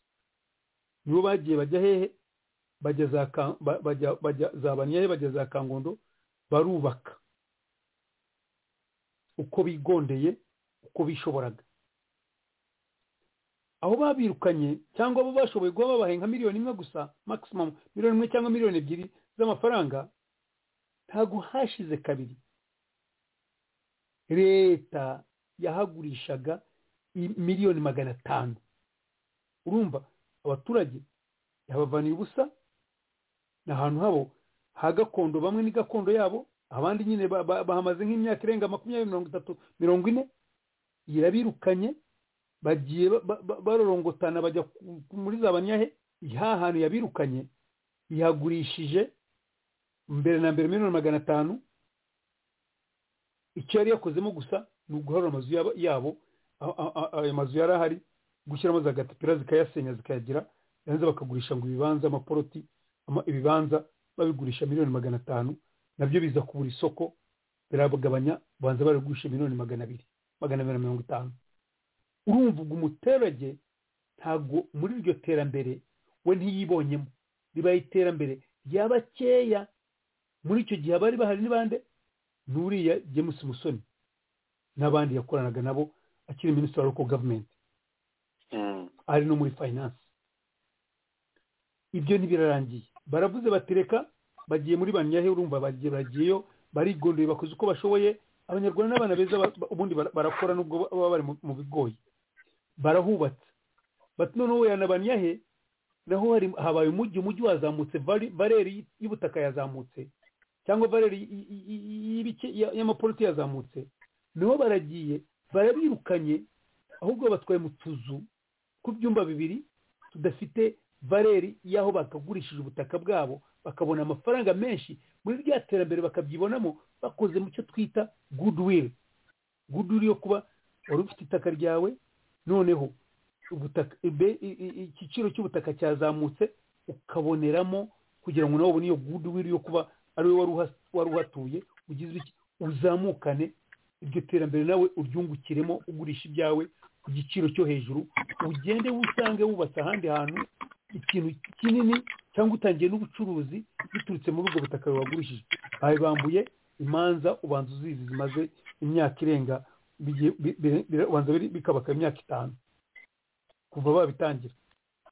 Speaker 6: nibo bagiye bajya hehe bajya za Ka- ba- bajya bajya za banyahe bajya za kangondo barubaka uko bigondeye uko bishoboraga aho babirukanye cyangwa abo bashoboye kuba babahaye nka miliyoni imwe gusa maximum miliyoni imwe cyangwa miliyoni ebyiri z'amafaranga ntabwo hashize kabiri leta yahagurishaga i- miliyoni magana atanu urumva abaturage yahabavaniye ubusa ni ahantu habo ha gakondo bamwe ni gakondo yabo abandi nyine ba- ba- bahamaze nk'imyaka irenga makumyabiri mirongo itatu mirongo ine irabirukanye bagiye ba- ba- ba- barorongotana bajya ku- ku- muri za banyahe ha hantu yabirukanye yagurishije mbere na mbere miliyoni magana atanu icyo yari yakozemo gusa ni uguharura amazu yabo- yabo a- a- a- ayo mazu yari ahari gushyiramo za gatapira zikayasenya zikayagira yanze bakagurisha ngo ibibanza amaporoti ama- ibibanza babigurisha miliyoni magana atanu nabyo biza kubura isoko birabagabanya banza barigurisha miliyoni magana abiri magana abiri na mirongo itanu urumva ubwo umuturage ntabwo muri iryo terambere we ntiyibonyemo ribaye iterambere ry'abakeya muri icyo gihe abari bahari ni bande n'uriya james musoni n'abandi yakoranaga nabo akiri minisitiri wa local government ari no muri finance ibyo ntibirarangiye baravuze bati reka bagiye muri banyahe urumva bagiye bagiyeyo barigondeye bakoze uko bashoboye abanyarwanda n'abana beza ba- ba- ubundi bara- barakora nubwo baba bari mu- mu bigoye barahubatse bati noneho wera na banyahe naho hari habaye umujyi umujyi wazamutse vari- valeri y'ubutaka yazamutse cyangwa valeri y- y- y- y'ibike- ya- y'amapoliti yazamutse niho baragiye barabirukanye ahubwo batwaye mu tuzu ku byumba bibiri tudafite valeri y'aho bakagurishije ubutaka bwabo bakabona amafaranga menshi muri rya terambere bakabyibonamo bakoze mu cyo twita goodwill goodwill yo kuba wari ufite itaka ryawe noneho ubutaka ibe- i- i- igiciro cy'ubutaka cyazamutse ukaboneramo kugira ngo nawe ubone iyo goodwill yo kuba ari wowe wari uha- wari uhatuye ugize iki uzamukane iryo terambere nawe uryungukiremo ugurisha ibyawe ku giciro cyo hejuru ugende wusange wubatse ahandi hantu ikintu kinini cyangwa utangiye n'ubucuruzi biturutse muri ubwo butaka wagurishije babibambuye imanza ubanza uzizi zimaze imyaka irenga bigiye- bi- bi- bi- ubanza biri- bikabaka imyaka itanu kuva babitangira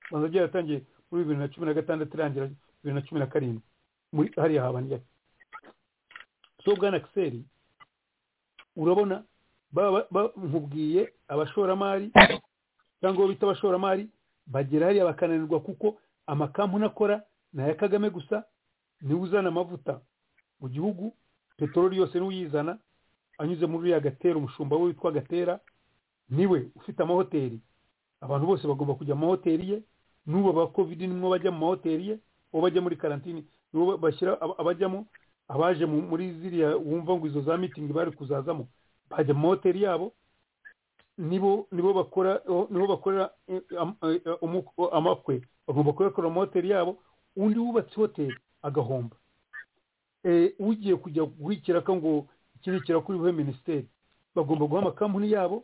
Speaker 6: ubanza byaratangiye muri bibiri na cumi na gatandatu irangira bibiri na cumi na karindwi muri hariya habandi so bwana kiseri urabona baba- ba- nkubwiye abashoramari cyangwa abo bita abashoramari bagera hariya bakananirwa kuko amakampani akora ni aya kagame gusa niwe uzana amavuta mu gihugu peteroli yose niwe uyizana anyuze muri uriya gatera umushumba we witwa gatera niwe ufite amahoteli abantu bose bagomba kujya mu mahoteli ye n'ubu aba covid nimwo bajya mu mahoteli ye uwo bajya muri karantini nibo bashyira ab- abajyamo abaje mu- muri ziriya wumva ngo izo za mitingi bari kuzazamo bajya mu mahoteli yabo nibo nibo bakora nibo bakorera eh, am- eh, umu- amakwe bagomba kuyakorera mu hoteli yabo undi wubatse hoteli agahomba Eh, ugiye kujya guha ikiraka ngo iki ni ikiraka uribuhe minisiteri bagomba guha amakampani yabo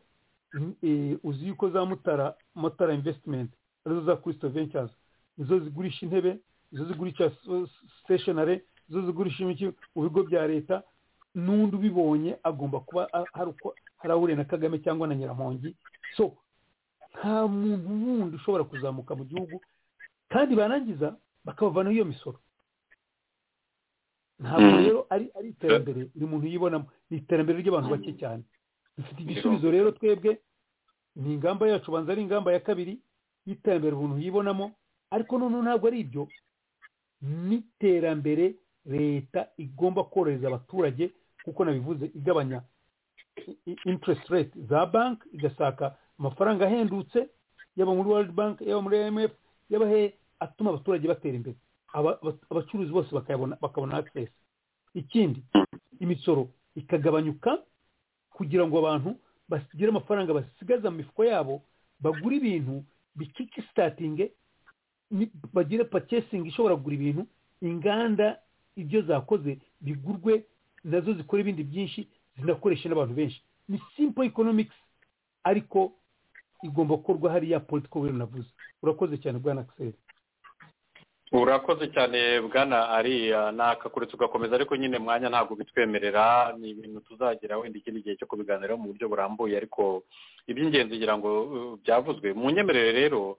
Speaker 6: mm, eh, uzi yuko za mutara mutara invesitimenti arizo za kirisito ventures izo zigurisha intebe izo zigurisha siteshinari izo zigurisha imiti mu bigo bya leta n'undi ubibonye agomba kuba a- hari uko hari ahuriye na kagame cyangwa na nyiramongi so nta muntu wundi ushobora kuzamuka mu gihugu kandi barangiza bakabavanaho iyo misoro ntabwo
Speaker 3: Mm.
Speaker 6: rero ari ari iterambere buri muntu yibonamo ni iterambere ry'abantu bake cyane dufite igisubizo rero twebwe ni ingamba yacu banza ari ingamba ya kabiri y'iterambere umuntu yibonamo ariko noneho ntabwo ari ibyo n'iterambere leta igomba korohereza abaturage kuko nabivuze igabanya i- i- interest rate za banki igashaka amafaranga ahendutse yaba muri world bank yaba muri imf yaba he atuma abaturage batera imbere Aba- aba- abacuruzi bose bakayabona bakabona access ikindi imisoro ikagabanyuka kugira ngo abantu basigire amafaranga basigaza mu mifuko yabo bagure ibintu bikiki sitatinge bagire pakesingi ishobora kugura ibintu inganda ibyo zakoze bigurwe nazo zikora ibindi byinshi zinakoresha n'abantu benshi ni simple economics ariko igomba gukorwa hariya political will navuze urakoze cyane bwana akiseri
Speaker 3: urakoze cyane bwana ariya ni akakuretso ugakomeza ariko nyine mwanya ntabwo bitwemerera ni ibintu tuzagera wenda ikindi gihe cyo kubiganiraho mu buryo burambuye ariko iby'ingenzi ngira ngo uh, byavuzwe mu nyemerere rero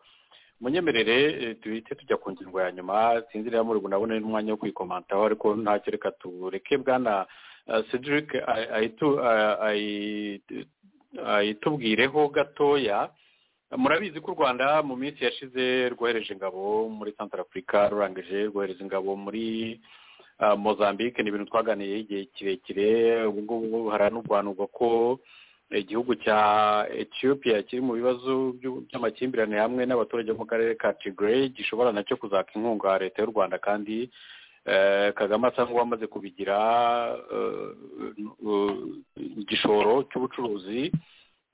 Speaker 3: mu nyemerere eh, duhite tujya ku ngingo ya nyuma sinzi rero muri nabone n'umwanya wo kwikomantaho ariko ntacyo reka tureke bwana uh, cedric ayi- ayitu- ayi- ayi- ayitubwireho gatoya murabizi ko u rwanda mu minsi yashize rwohereje ingabo muri santara afurika rurangije rwohereza ingabo muri ah, mozambique ni ibintu twaganiyeho igihe kirekire ubu ngubu haranurwanurwa ko igihugu cya ethiopia kiri mu bibazo by'u- by'amakimbirane hamwe n'abaturage bo mu karere ka tigray gishobora nacyo kuzaka inkunga ya leta y'u rwanda kandi eh, kagame asa nk'uwamaze kubigira eh, eh, igishoro cy'ubucuruzi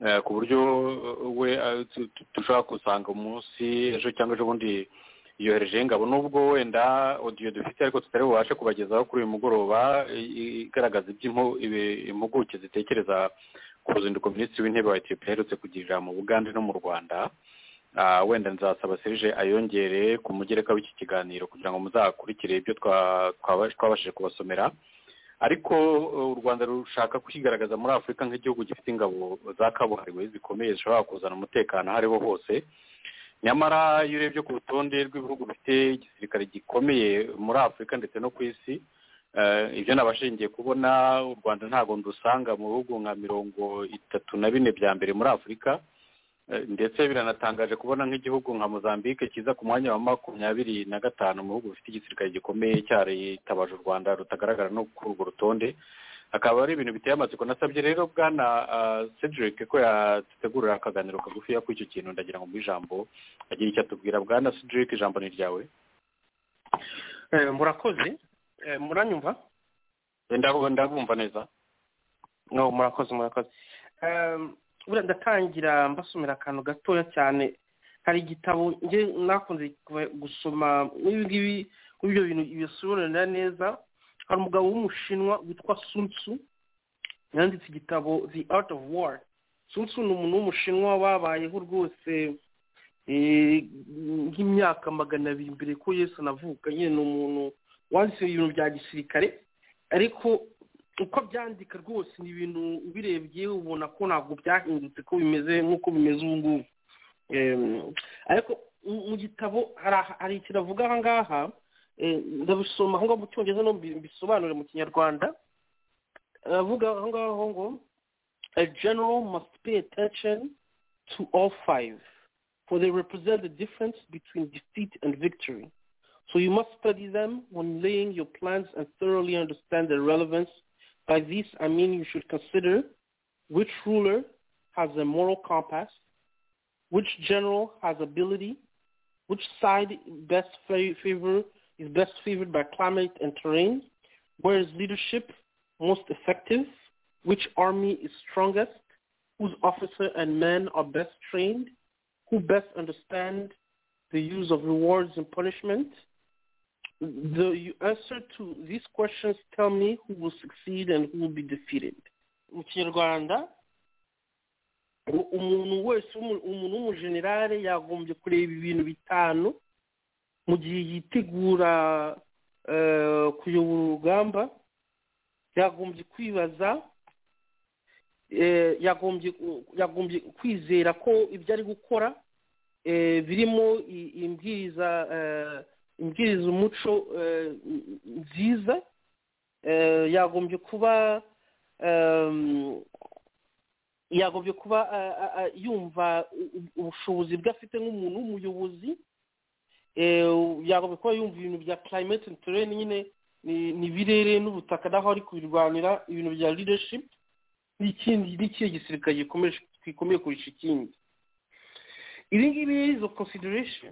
Speaker 3: eh, ku buryo eh, we eh, tu- tu- dushobora kusanga umunsi ejo cyangwa ejobundi yoherejeho ingabo nubwo wenda odiyo dufite ariko tutari bubashe kubagezaho kuri uyu mugoroba i- i- igaragaza ibyo impu- ibi- impuguke zitekereza ku ruzinduko minisitiri w'intebe wa etiyopiya aherutse kugirira mu bugande no mu rwanda Ah, wenda nzasaba serije ayongere ku mugereka w'iki kiganiro kugira ngo muzakurikire ibyo twa- twaba- twabashije kubasomera ariko eh, u rwanda rushaka kwigaragaza muri afurika nk'igihugu gifite ingabo za kabuhariwe zikomeye zishobora kuzana umutekano aho ariho hose nyamara iyo urebye ku rutonde rw'ibihugu bifite igisirikare gikomeye muri afurika ndetse no ku isi eh, ibyo nabashingiye kubona u rwanda ntabwo ndusanga mu bihugu nka mirongo itatu na bine bya mbere muri afurika Eh, ndetse biranatangaje kubona nk'igihugu nka mozambique kiza ku mwanya wa makumyabiri na gatanu mu bihugu bifite igisirikare gikomeye cyaritabaje u rwanda rutagaragara no kuri urwo rutonde akaba ari ibintu biteye amatsiko nasabye rero bwana cedric ko yategurira akaganiro kagufiya kuri icyo kintu ndagira ngo mu ijambo agira icyo atubwira bwana cedric ijambo ni iryawe
Speaker 4: murakoze muranyumva
Speaker 3: ndabumva neza
Speaker 4: no murakoze murakoze buriya ndatangira mbasomera akantu gatoya cyane hari igitabo nge nakunze gusoma nk'ibi ngibi kuri ibyo bintu bisobanurira neza hari umugabo w'umushinwa witwa sunsu yanditse igitabo the art of war sunsu ni umuntu w'umushinwa wabayeho rwose nk'imyaka magana abiri mbere ko yesu anavuka nyine ni umuntu wanditse ibintu bya gisirikare ariko uko byandika rwose ni ibintu ubirebye ubona ko ntabwo byahindutse ko bimeze nk'uko bimeze ubu ngubu ariko mu gitabo hari ikintu avuga aha ngaha ndabisoma aho ngaho mu cyongereza no bisobanure mu kinyarwanda aravuga aho ngaho ngo a general must pay attention to all five for they represent the difference between defeat and victory so you must study them when laying your plans and thoroughly understand their relevance By this, I mean you should consider which ruler has a moral compass, which general has ability, which side best favor is best favored by climate and terrain, where is leadership most effective, which army is strongest, whose officer and men are best trained, who best understand the use of rewards and punishment, the answer to these questions tell me who will succeed and who will be defeated mu kinyarwanda umuntu wese umuntu w'umujenerale yagombye kureba ibintu bitanu mu gihe yitegura kuyobora urugamba yagombye kwibaza yagombye kwizera ko ibyo ari gukora birimo imbwiriza imbwiriza umuco nziza yagombye kuba yagombye kuba yumva ubushobozi bwe afite nk'umuntu w'umuyobozi yagombye kuba yumva ibintu bya climate and terrain nyine ni birere n'ubutaka naho ari kubirwanira ibintu bya leadership n'ikindi n'ikihe gisirikare gikomeye kurusha ikindi ibi ngibi izo consideration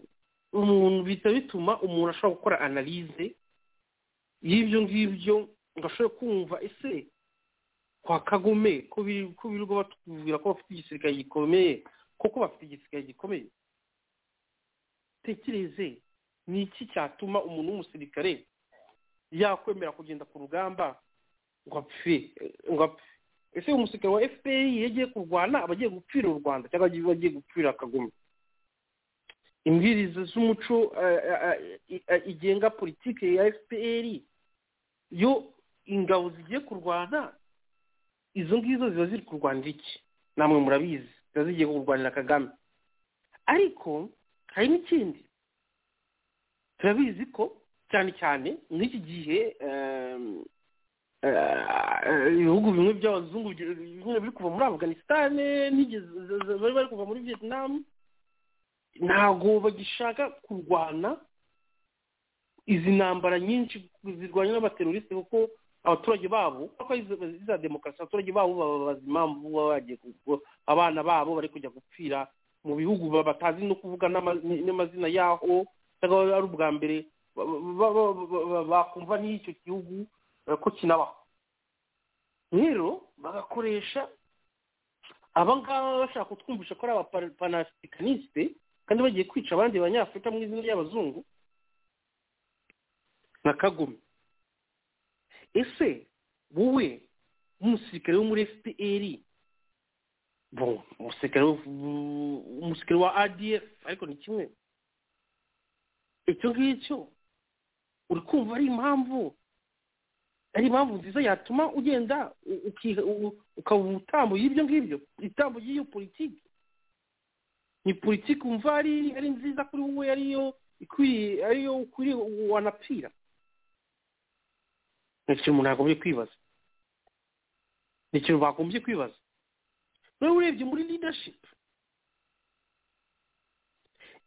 Speaker 4: umuntu bihita bituma umuntu ashobora gukora analize y'ibyo ngibyo ngo ashobore kumva ese kwa kagome ko birirwa batubwira ko bafite igisirikare gikomeye koko bafite igisirikare gikomeye tekereze ni iki cyatuma umuntu w'umusirikare yakwemera kugenda ku rugamba ngo apfe ngo apfe ese umusirikare wa fpr yagiye kurwana aba agiye gupfira u rwanda cyangwa agiye gupfira kagome imbwiriza z'umuco igenga politiki ya fpr yo ingabo zigiye kurwana izo ngizo ziba ziri kurwanira iki namwe murabizi ziba zigiye kurwanira kagame ariko hari n'ikindi turabizi ko cyane cyane muri iki gihe ibihugu bimwe by'abazungu biri kuva muri afganisitani bari bari kuva muri vietnam ntabwo bagishaka kurwana izi ntambara nyinshi zirwanya n'abateroriste kuko abaturage babo kuko iza demokarasi abaturage babo babaza impamvu baba bagiye abana babo bari kujya gupfira mu bihugu batazi no kuvuga n'amazina yaho cyangwa ari ubwa mbere bakumva n'icyo gihugu ko kinabaho rero bagakoresha aba ngaba bashaka kutwumvisha ko ari abapanafricaniste kandi bagiye kwica abandi banyafurika mu izina ry'abazungu nka kagome ese wowe nk'umusirikare wo muri fpr umusirikare wa adf ariko ni kimwe icyo ngicyo uri kumva ari impamvu ari impamvu nziza yatuma ugenda ukaba umutambo y'ibyo ngibyo itambo y'iyo politiki ni politiki wumva ari nziza kuri wowe ariyo ikwiriye ariyo ukwiriye wanapfira ni ikintu umuntu yagombye kwibaza ni ikintu bagombye kwibaza rero urebye muri leadership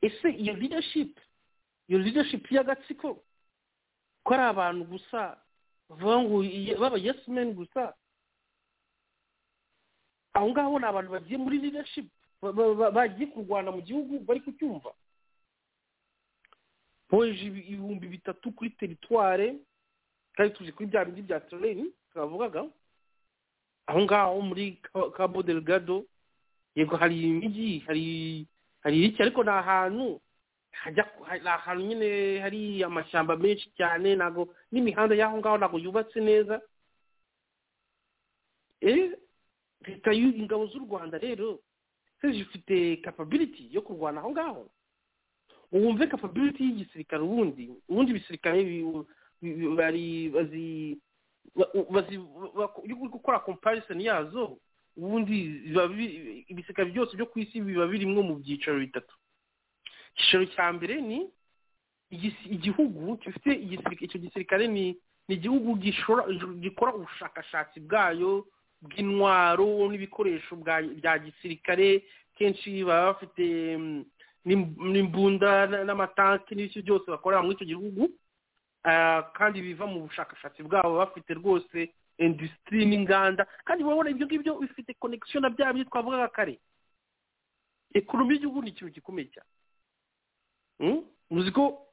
Speaker 4: ese iyo leadership iyo leadership y'agatsiko ko ari abantu gusa bavuga ngo baba yesimeni gusa aho ngaho ni abantu bagiye muri leadership ba- ba- ba- bagiye kurwana mu gihugu bari kucyumva boheje ibi- ibihumbi bitatu kuri teritware kandi tuje kuri bya bindi bya tereni twavugaga aho ngaho muri Ka- cabo delgado yego hari imijyi hari hari iki ariko ni ahantu hajya hari ahantu nyine hari amashyamba menshi cyane ntabwo n'imihanda y'aho ngaho ntabwo yubatse neza Eh, leta y'u- ingabo z'u rwanda rero se zifite capability yo kurwana aho ngaho wumve capability y'igisirikare ubundi ubundi ibisirikare bi- bi- bari bazi ba- bazi bak- iyo uri gukora comparison yazo ubundi biba bi- ibisirikare byose byo ku isi biba birimwo mu byiciro bitatu icyiciro cya mbere ni igisi- igihugu gifite igisirikare icyo gisirikare ni ni igihugu gishora- gikora ubushakashatsi bwayo bw'intwaro n'ibikoresho bwa- bya gisirikare kenshi baba bafite mm, n'im- n'imbunda n- n'amatanki n'ibyo byose bakorera muri icyo gihugu Ah, kandi biva mu bushakashatsi bwabo baba bafite rwose industry n'inganda kandi urabona ibyo ngibyo bifite connection na bya bindi twavugaga kare ekonomi y'igihugu ni ikintu gikomeye cyane Mm? muzi ko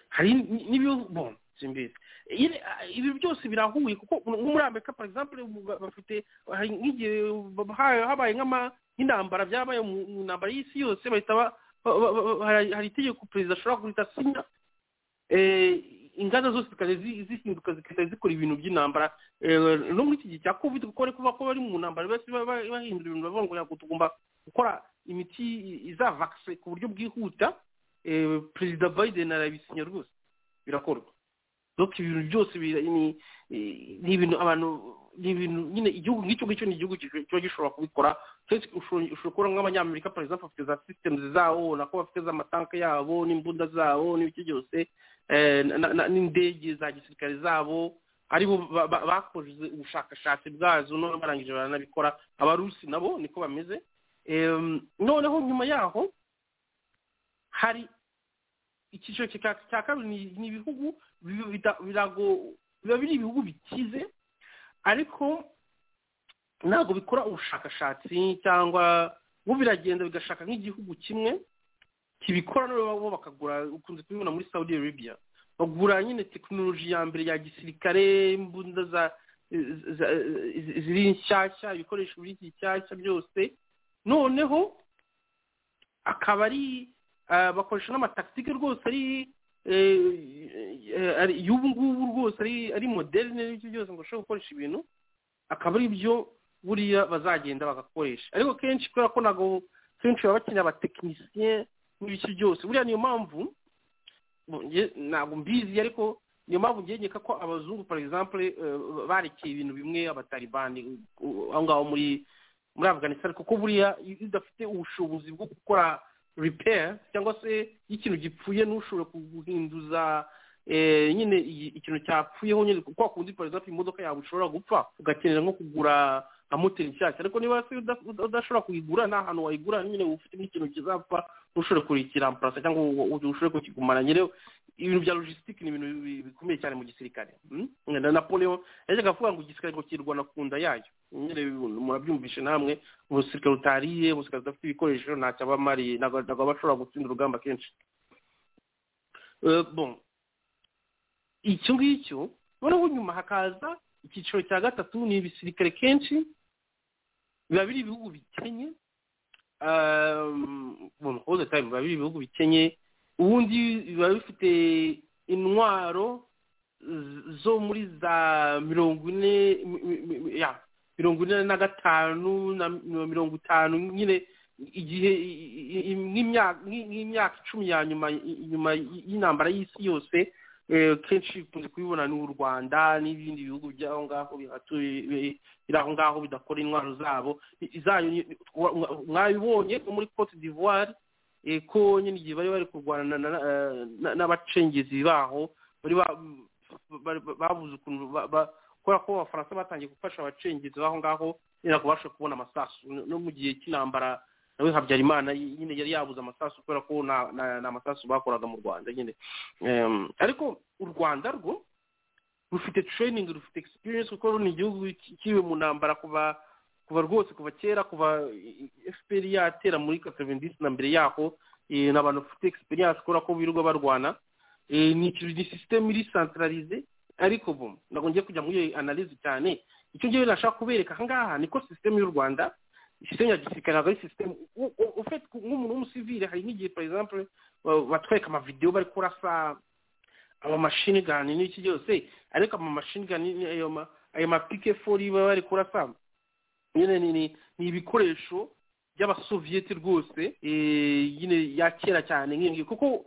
Speaker 4: hari n- n'ibihugu bon simbizi nyine ah, ibi byose birahuye kuko nko muri amerika par exemple ubu bafite hari nk'igihe bahaye- habaye nk'ama- nk'intambara byabaye mu mu ntambara y'isi yose bahita ba- ba- ba- ba- hari hari itegeko perezida ashobora guhita asinya eh, inganda zose zikajya zi- zihinduka zikajya zikora ibintu by'intambara Eh, no muri iki gihe cya covid kuko bari kuba ko bari mu ntambara basi ba- ba- bahindura ibintu bavuga ngo "Yego, tugomba gukora imiti izavakise ku buryo bwihuta Eh, perezida biden arabisinya rwose birakorwa donc ibintu byose bira- ni eh, ni ibintu abantu ni ibintu nyine igihugu nk'icyo ngicyo ni igihugu kiba kiba gishobora kubikora Kenshi ushobora ushobora kubona nk'abanyamerika par exemple bafite za systems zabo nako bafite za matanke yabo n'imbunda zabo n'ibiki byose eh, na- na- n'indege za gisirikare zabo aribo ba- ba- bakoze ubushakashatsi bwazo none barangije baranabikora abarusi nabo niko bameze Em, noneho nyuma yaho hari icyiciro cya- cya kabiri ni- ni ibihugu biba bita- birago- biba biri ibihugu bikize ariko ntabwo bikora ubushakashatsi cyangwa bo biragenda bigashaka nk'igihugu kimwe kibikora nabo bo bakagura ukunze kubibona muri saudi arabia bagura nyine tekinoloji ya mbere ya gisirikare imbunda za za- ziri nshyashya ibikoresho biri nshyashya byose noneho akaba ari ah, bakoresha n'amatakitike rwose ari eh, eh, ari- y'ubu ngubu rwose ari ari moderne n'ibyo byose ngo ushobore gukoresha ibintu akaba ari byo buriya bazagenda bagakoresha ariko kenshi kubera ko ntabwo kenshi baba bakeneye abatekinisiye n'ibiki byose buriya niyo mpamvu bo- nge- ntabwo mbizi ariko niyo mpamvu ngegeka ko abazungu for example eh, barekeye ibintu bimwe abataribani uh, aho ngaho muri muri afganistan kuko buriya iyo udafite ubushobozi bwo gukora repair cyangwa se iyo ikintu gipfuye ntushobore guhinduza eh, nyine iyi- ikintu cyapfuyeho nyine kwa kundi for example imodoka yawe ishobora gupfa ugakenera nko kugura nka moteri nshyashya ariko niba se uda- uda- udashobora kuyigura nta hantu wayigura nyine ufite n'ikintu kizapfa ntushobore kuyikiramparasa cyangwa ngo ngo ushobore kukigumana nyine ibintu bya logisitike ni ibintu bi- bikomeye cyane mu gisirikare mm? na napoleon yajyaga avuga ngo igisirikare ngo kirwana ku nda yayo nyine murabyumvishe namwe umusirikare utariye umusirikare udafite ibikoresho ntacyo aba amariye ntabwo ntabwo aba ashobora gutsinda urugamba kenshi Eh, bon icyo ngicyo noneho nyuma hakaza icyiciro cya gatatu ni ibisirikare kenshi biba biri ibihugu bikenye Um, bon, all the time biba biri ibihugu bikenye ubundi biba bifite intwaro z- zo muri za mirongo ine mi- mi- mi- ya mirongo ine na gatanu na mi- mirongo itanu nyine igihe i- i- i- nk'imya- nk'i- nk'imyaka icumi ya nyuma i- inyuma y- y'intambara y'isi yose eh, kenshi ikunze kubibona n'u rwanda n'ibindi bihugu by'aho ngaho bihatuye bi- biri aho ngaho bidakora intwaro zabo I- izayo ni- wa- wa- mwabibonye nko muri cote d'ivoire eh, ko nyine igihe bari bari kurwana na- na- eh, na- n'abacengezi baho bari ba- bari- ba- babuze ukuntu ba- ba- kubera ko abafaransa batangiye gufasha abacengezi b'aho ngaho nyine kubasha kubona amasasu no no mu gihe cy'intambara nawe habyarimana nyine yari yabuze amasasu kubera ko nta- nta nta masasu bakoraga mu rwanda nyine Em, ariko u rwanda rwo rufite training rufite experience kuko ni igihugu ki- kiriwe mu ntambara kuva kuva rwose kuva kera kuva fpr yatera muri kasevendisi na mbere yaho eh, ni abantu bafite egisperiyanse kubera ko birirwa barwana Eh, ni ikintu ni sisiteme iri santararize ariko bo ntabwo ngiye kujya muri iyo analize cyane icyo ngewe nashaka kubereka aha ngaha niko sisiteme y'u rwanda sisiteme ya gisirikare ntabwo ari sisiteme ufite nk'umuntu w'umusivire hari nk'igihe for example ba- batwereka amavidewo bari kurasa amamashini gani n'iki byose ariko amamashini gani ayo ma ayo mapike fori baba bari kurasa nyine ni ni ni ibikoresho by'abasoviyeti rwose eh, nyine ya kera cyane nk'iyo kuko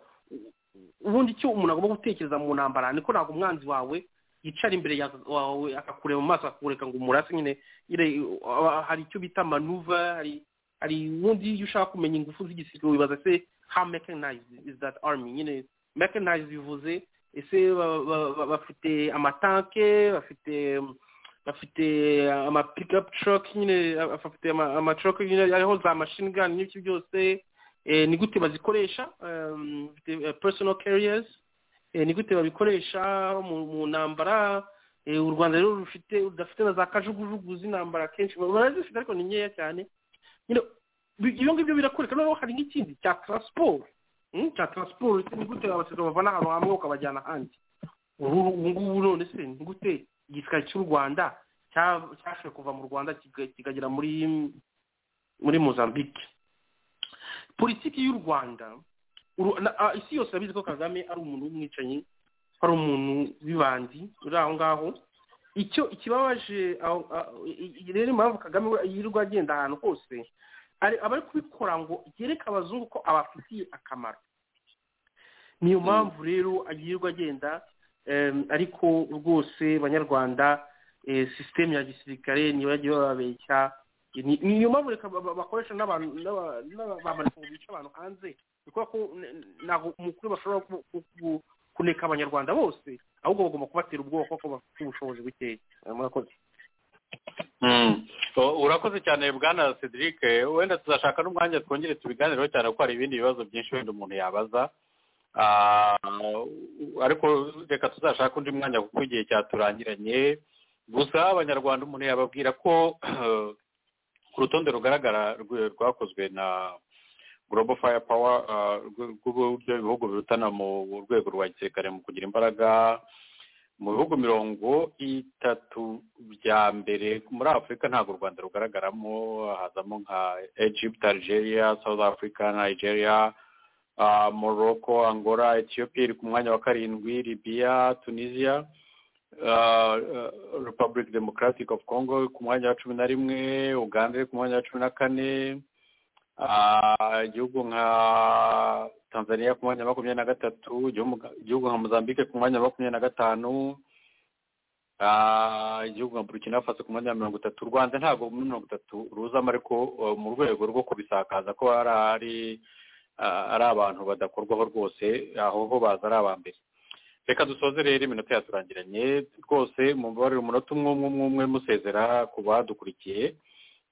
Speaker 4: ubundi icyo umuntu agomba gutekereza mu ntambara niko ntabwo umwanzi wawe yicara imbere ya- wawe akakureba mu maso akakureka ngo umurase nyine nyine aba- hari icyo bita manuva hari hari ubundi iyo ushaka kumenya ingufu z'igisirikare wibaza se how mechanized is that army nyine mechanized bivuze ese ba- ba- ba- bafite amatanke bafite bafite ama pick up truck nyine bafite ama- ama truck nyine ariho za machine gun n'ibyo byose eh, ni gute bazikoresha um, bafite, eh, personal carriers eh, ni gute babikoresha mu- mu ntambara eh, u rwanda rero rufite rudafite na za kajugujugu z'intambara kenshi barazifite ariko ni nkeya cyane nyine bi- ibyo ngibyo birakwereka noneho hari nk'ikindi cya transport mm, cya transport ni gute abasirikare bavana ahantu hamwe ukabajyana ahandi ubu ubu ngubu none se ni gute igisirikare cy'u rwanda cya- cyashoboye kuva mu rwanda kiga- kikagera muri muri mozambique politiki y'u rwanda uru- na- ah, isi yose irabizi ko kagame ari umuntu w'umwicanyi ari umuntu w'ibandi uri aho ngaho icyo ikibabaje aho- ah, i- i- rero impamvu kagame we yirirwa agenda ahantu hose ari- aba ari kubikora ngo yereke abazungu ko abafitiye akamaro niyo mpamvu rero yirirwa agenda em, ariko rwose banyarwanda eh, sisiteme ya gisirikare niyo yagiye bababeshya ni- niyo mpamvu reka ba- ba- bakoresha n'abantu n'aba- n'aba- bamanitse ngo bice abantu hanze ni kubera ko n- n- ntabwo umukuru bashobora ku- ku- ku- kuneka abanyarwanda bose ahubwo bagomba kubatera ubwoba kuko bafite ubushobozi bukeya Eh, murakoze
Speaker 3: Mm. O- urakoze cyane bwana cedric wenda tuzashaka n'umwanya twongere tubiganireho cyane kuko hari ibindi bibazo byinshi wenda umuntu yabaza Ah, ariko reka tuzashake undi mwanya kuko igihe cyaturangiranye gusa abanyarwanda umuntu yababwira ko ku rutonde rugaragara rw- rwakozwe na global fire power rw'uburyo ibihugu birutana mu rwego rwa gisirikare mu kugira imbaraga mu bihugu mirongo itatu bya mbere muri afurika ntabwo u rwanda rugaragaramo hazamo nka egypt algeria south africa nigeria ah, morocco angola ethiopia iri ku mwanya wa karindwi libya tunisia ah, ah, republic democratic of congo iri ku mwanya wa cumi na rimwe uganda iri ku mwanya wa cumi na kane Ah, igihugu nka tanzania ku mwanya wa makumyabiri na gatatu igihugu- igihugu nka mozambique ku mwanya wa makumyabiri na gatanu Ah, igihugu nka burkina faso ku mwanya wa mirongo itatu u rwanda ntabwo muri mirongo itatu ruzamo ariko eh, mu rwego rwo kubisakaza ko hari ari ah, ari abantu badakorwaho rwose aho ho baza ari aba mbere reka dusoze rero iminota yaturangiranye rwose mumbabarire umunota umwe umwe umwe umwe musezera ku badukurikiye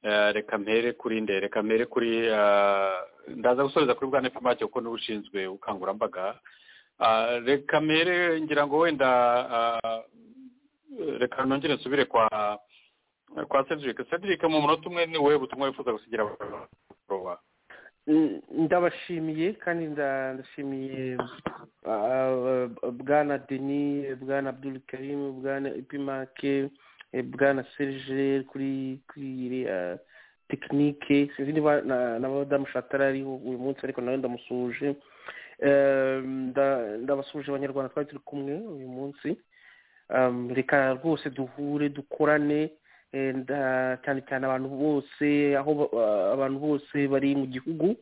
Speaker 3: Eh, reka mpere kuri nde reka mpere kuri ah, ndaza gusoreza kuri bwana fmake kuko niwe ushinzwe ubukangurambaga Ah, reka mpere ngira ngo wenda ah, reka nongere nsubire kwa kwa cedric cedric mu munota umwe ni wowe butumwa wifuza gusigira abagoroba
Speaker 4: Mm, ndabashimiye kandi nda- ndashimiye ah, bwana denis bwana abdul karim bwana epimake eh, bwana serge kuri kuri iriya tekinike sinzi niba na na madamu shatara ariho uyu munsi ariko nawe ndamusuhuje Eh, nda- ndabasuhuje abanyarwanda twari turi kumwe uyu munsi Um, reka rwose duhure dukorane eh, nda- cyane cyane abantu bose aho ba- ah, abantu bose bari mu gihugu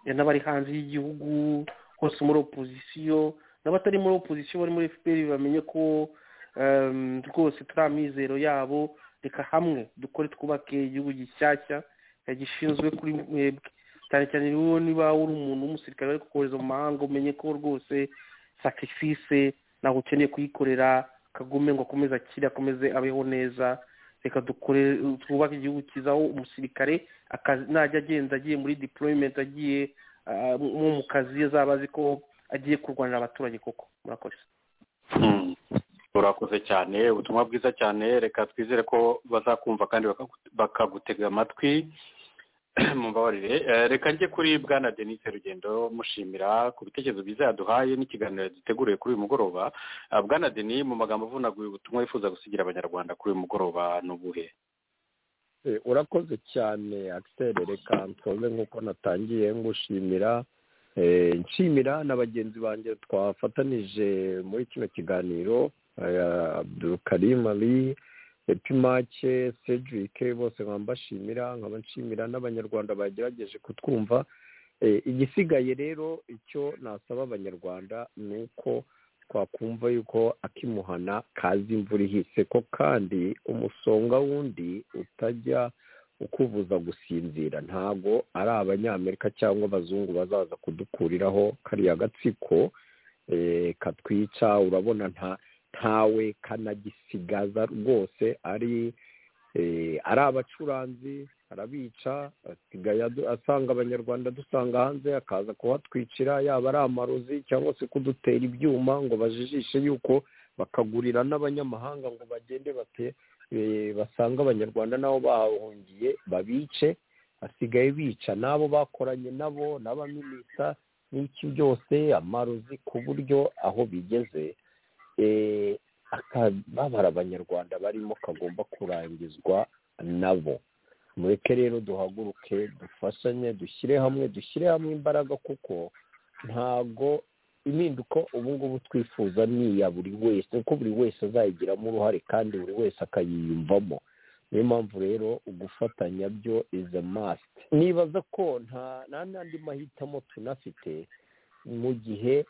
Speaker 4: eh, n'abari hanze y'igihugu hose muri opozisiyo n'abatari muri opozisiyo bari muri fpr bamenye ko um, rwose turi amizero yabo reka hamwe dukore twubake igihugu gishyashya eh, gishinzwe kuri mwebwe cyane cyane rero niba uri umuntu w'umusirikare bari kukohereza mu mahanga umenye ko rwose sacrifice ntabwo ukeneye kuyikorera kagome ngo akomeze akire akomeze abeho neza reka dukore twubake igihugu cyiza aho umusirikare akazi najya agenda agiye muri deployment agiye ah, nko mu kazi azaba azi ko agiye kurwanira abaturage koko murakoze
Speaker 3: urakoze cyane ubutumwa bwiza cyane reka twizere ko bazakumva kandi bakagu- bakagutega amatwi mumbabarire Eh, reka njye kuri bwana denise rugendo mushimira ku bitekerezo byiza yaduhaye n'ikiganiro duteguriye kuri uyu mugoroba Ah, bwana deni mu magambo avunaguye ubutumwa wifuza gusigira abanyarwanda kuri uyu mugoroba ni ubuhe
Speaker 5: Eh, urakoze cyane Axel reka nsoze nk'uko natangiye ngushimira Eh, nshimira na bagenzi banjye twafatanije muri kino kiganiro eh, Abdulkarim Ali Epimace Cedric bose nkaba mbashimira nkaba nshimira n'abanyarwanda bagerageje kutwumva Eh, igisigaye rero icyo nasaba abanyarwanda ni uko twakumva yuko akimuhana kazi imvura ihise ko kandi umusonga wundi utajya ukubuza gusinzira ntago ari abanyamerika cyangwa abazungu bazaza kudukuriraho kariya gatsiko eh, katwica urabona nta ntawe kanagisigaza rwose ari eh, ari abacuranzi arabica asigaye adu- asanga abanyarwanda dusanga hanze akaza kuhatwicira yaba ari amarozi cyangwa se kudutera ibyuma ngo bajijishe yuko bakagurira n'abanyamahanga ngo bagende bate eh, basange abanyarwanda nabo bahahungiye babice basigaye bica n'abo bakoranye nabo n'abaminisita n'iki byose amarozi ku buryo aho bigeze eh, akababara abanyarwanda barimo kagomba kurangizwa nabo mureke rero duhaguruke dufashanye dushyire hamwe dushyire hamwe imbaraga kuko ntago impinduka ubu ngubu twifuza ni iya buri wese kuko buri wese azayigiramo uruhare kandi buri wese akayiyumvamo niyo mpamvu rero ugufatanya byo is a must nibaza ko nta nta n'andi mahitamo tunafite mu gihe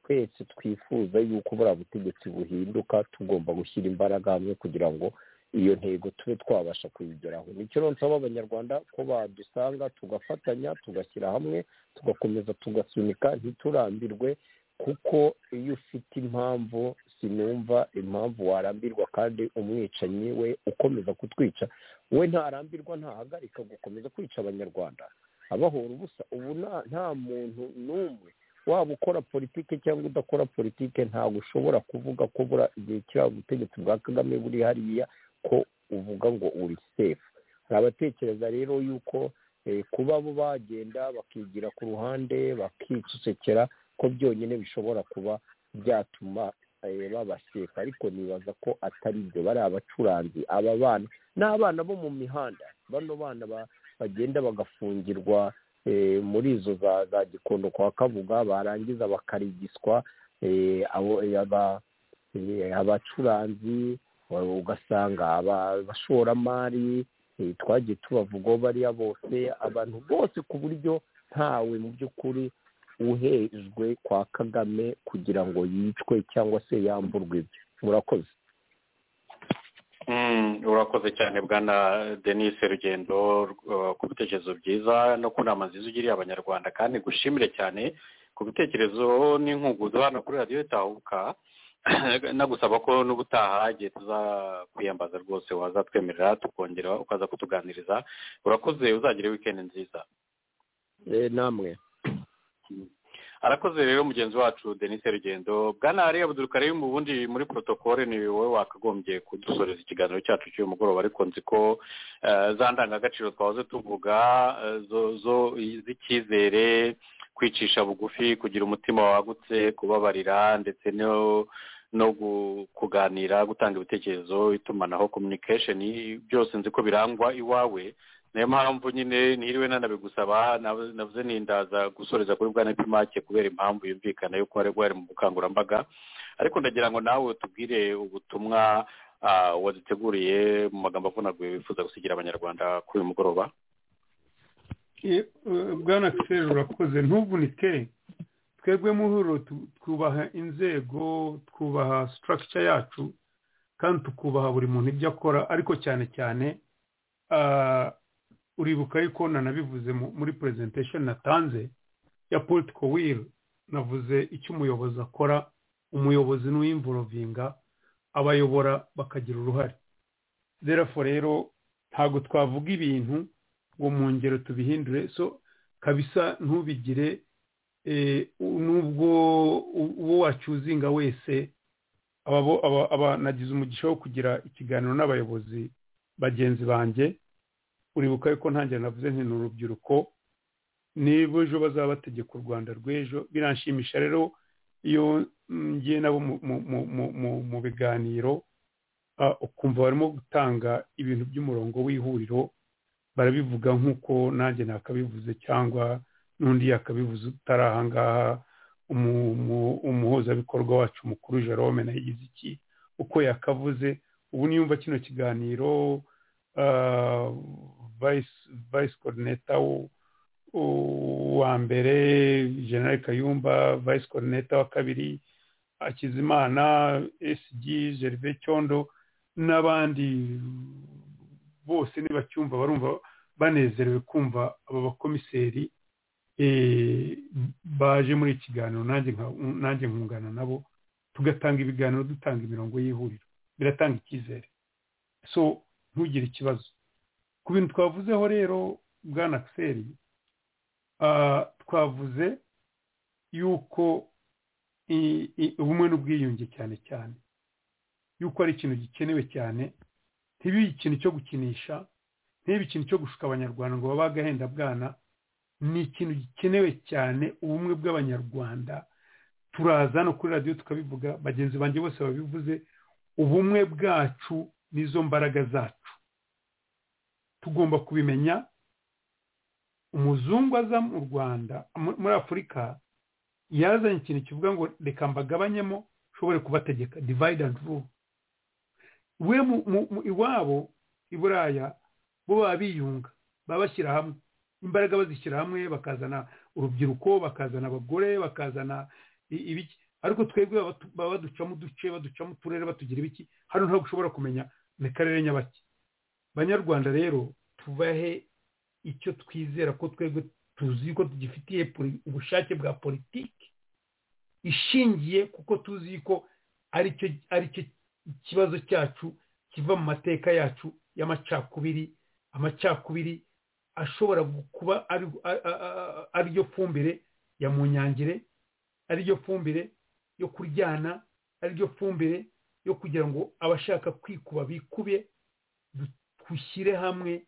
Speaker 5: twese twifuza yuko buriya butegetsi buhinduka tugomba gushyira imbaraga hamwe kugira ngo iyo ntego tube twabasha kuyigeraho nicyo rero nsaba abanyarwanda ko badusanga tugafatanya tugashyira hamwe tugakomeza tugasunika ntiturambirwe kuko iyo ufite impamvu sinumva impamvu warambirwa kandi umwicanyi we ukomeza kutwica we ntarambirwa ntahagarika gukomeza kwica abanyarwanda abahora ubusa ubu nta- nta muntu n'umwe waba ukora politike cyangwa udakora politike ntabwo ushobora kuvuga ko bura igihe kiri aho ubutegetsi bwa kagame buri hariya ko uvuga ngo uri sefu hari abatekereza rero yuko eh, kuba bo bagenda bakigira ku ruhande bakicucekera ko byonyine bishobora kuba byatuma eh, baba sefu ariko nibaza ko atari byo bariya abacuranzi aba bana ni abana bo mu mihanda bano bana ba- bagenda bagafungirwa eh, muri izo za za gikondo kwa kabuga barangiza bakarigiswa eh, abo- eh, aba- eh, abacuranzi wa- ugasanga aba- abashoramari eh, twagiye tubavugaho bariya bose abantu bose ku buryo ntawe mu by'ukuri uhejwe kwa kagame kugira ngo yicwe cyangwa se yamburwe ibye murakoze
Speaker 3: Mm, urakoze cyane bwana denise rugendo uh, ku bitekerezo byiza no ku nama nziza ugiriye abanyarwanda kandi gushimire cyane ku bitekerezo n'inkungudu hano kuri radiyo itahuka nagusaba ko n'ubutaha igihe tuzakwiyambaza rwose wazatwemerera tukongera ukaza kutuganiriza urakoze uzagire wikendi nziza
Speaker 5: Eh, namwe
Speaker 3: arakoze rero mugenzi wacu denise rugendo bwana ari abudurukare mu bundi muri protokole ni wowe wakagombye kudusoreza ikiganiro cyacu cy'uyu mugoroba ariko nzi ko eh, za ndangagaciro twahoze tuvuga eh, zo- zo- z'icyizere kwicisha bugufi kugira umutima wagutse kubabarira ndetse no no gu- kuganira gutanga ibitekerezo itumanaho communication byose nzi ko birangwa iwawe niyo mpamvu nyine ntiriwe nanabigusaba nab- navuze nindaza gusoreza kuri bwana pimake kubera impamvu yumvikana yuko wari wari mu bukangurambaga ariko ndagira ngo nawe tubwire ubutumwa ah, waduteguriye mu magambo avunaguye wifuza gusigira abanyarwanda kuri uyu mugoroba
Speaker 2: Eh, eh, bwana akiseri urakoze ntuvunike twebwe muhuro tu- twubaha inzego twubaha sitarakica yacu kandi tukubaha buri muntu ibyo akora ariko cyane cyane ah, uribuka yuko nanabivuze mu- muri presentation natanze ya politiko wili navuze icyo umuyobozi akora umuyobozi n'uwimvorovinga abayobora bakagira uruhare therefore rero ntabwo twavuga ibintu ngo mu ngero tubihindure so kabisa ntubigire eh, u- nubwo u- uwo wacyuzinga wese
Speaker 6: aba- aba- aba- nagize umugisha wo kugira ikiganiro n'abayobozi bagenzi banjye uribuka yuko ntangira navuze nti ni urubyiruko niba ejo bazaba bategeka u rwanda rw'ejo biranshimisha rero iyo ngiye nabo mu- mu- mu- mu- mu- mu biganiro ah, ukumva barimo gutanga ibintu by'umurongo w'ihuriro barabivuga nk'uko nanjye nakabivuze cyangwa n'undi yakabivuze utari aha ngaha umu- umu- umuhuzabikorwa wacu mukuru jerome nayo igize iki uko yakavuze ubu niyumva kino kiganiro ah, vice- vice coordinator w- w- wa mbere general kayumba vice coordinator wa kabiri akizimana sg gerve cyondo n'abandi bose nibacyumva barumva banezerewe kumva aba bakomiseri eh, baje muri iki kiganiro nanjye nka- nanjye nkungana nabo tugatanga ibiganiro dutanga imirongo y'ihuriro biratanga icyizere so ntugire ikibazo ku bintu twavuzeho rero bwana akiseri twavuze yuko i- i- ubumwe n'ubwiyunge cyane cyane yuko ari ikintu gikenewe cyane ntibibe ikintu cyo gukinisha ntibibe ikintu cyo gushuka abanyarwanda ngo babe agahendabwana ni ikintu gikenewe cyane ubumwe bw'abanyarwanda turaza no kuri radiyo tukabivuga bagenzi banjye bose babivuze ubumwe bwacu n'izo mbaraga zacu tugomba kubimenya umuzungu aza mu rwanda mu- muri afurika yazanye ikintu kivuga ngo reka mbagabanyemo ushobore kubategeka divide and rule we mu- mu- mu- iwabo i buraya bo baba biyunga baba bashyira hamwe imbaraga bazishyira hamwe bakazana urubyiruko bakazana abagore bakazana i- ibiki ariko twebwe baba tu- baba baducamo uduce baducamo uturere batugira ibiki hano ntabwo ushobora kumenya ni karere nyabaki banyarwanda rero tubahe icyo twizera ko twebwe tuzi ko tugifitiye poli- ubushake bwa politiki ishingiye kuko tuzi ko ari cyo ari cyo ikibazo cyacu kiva mu mateka yacu y'amacakubiri amacakubiri ashobora gu- kuba ari- a- a- a- ariyo fumbire ya munyangire ariyo fumbire yo kuryana ariyo fumbire yo kugira ngo abashaka kwikuba bikube du- dushyire hamwe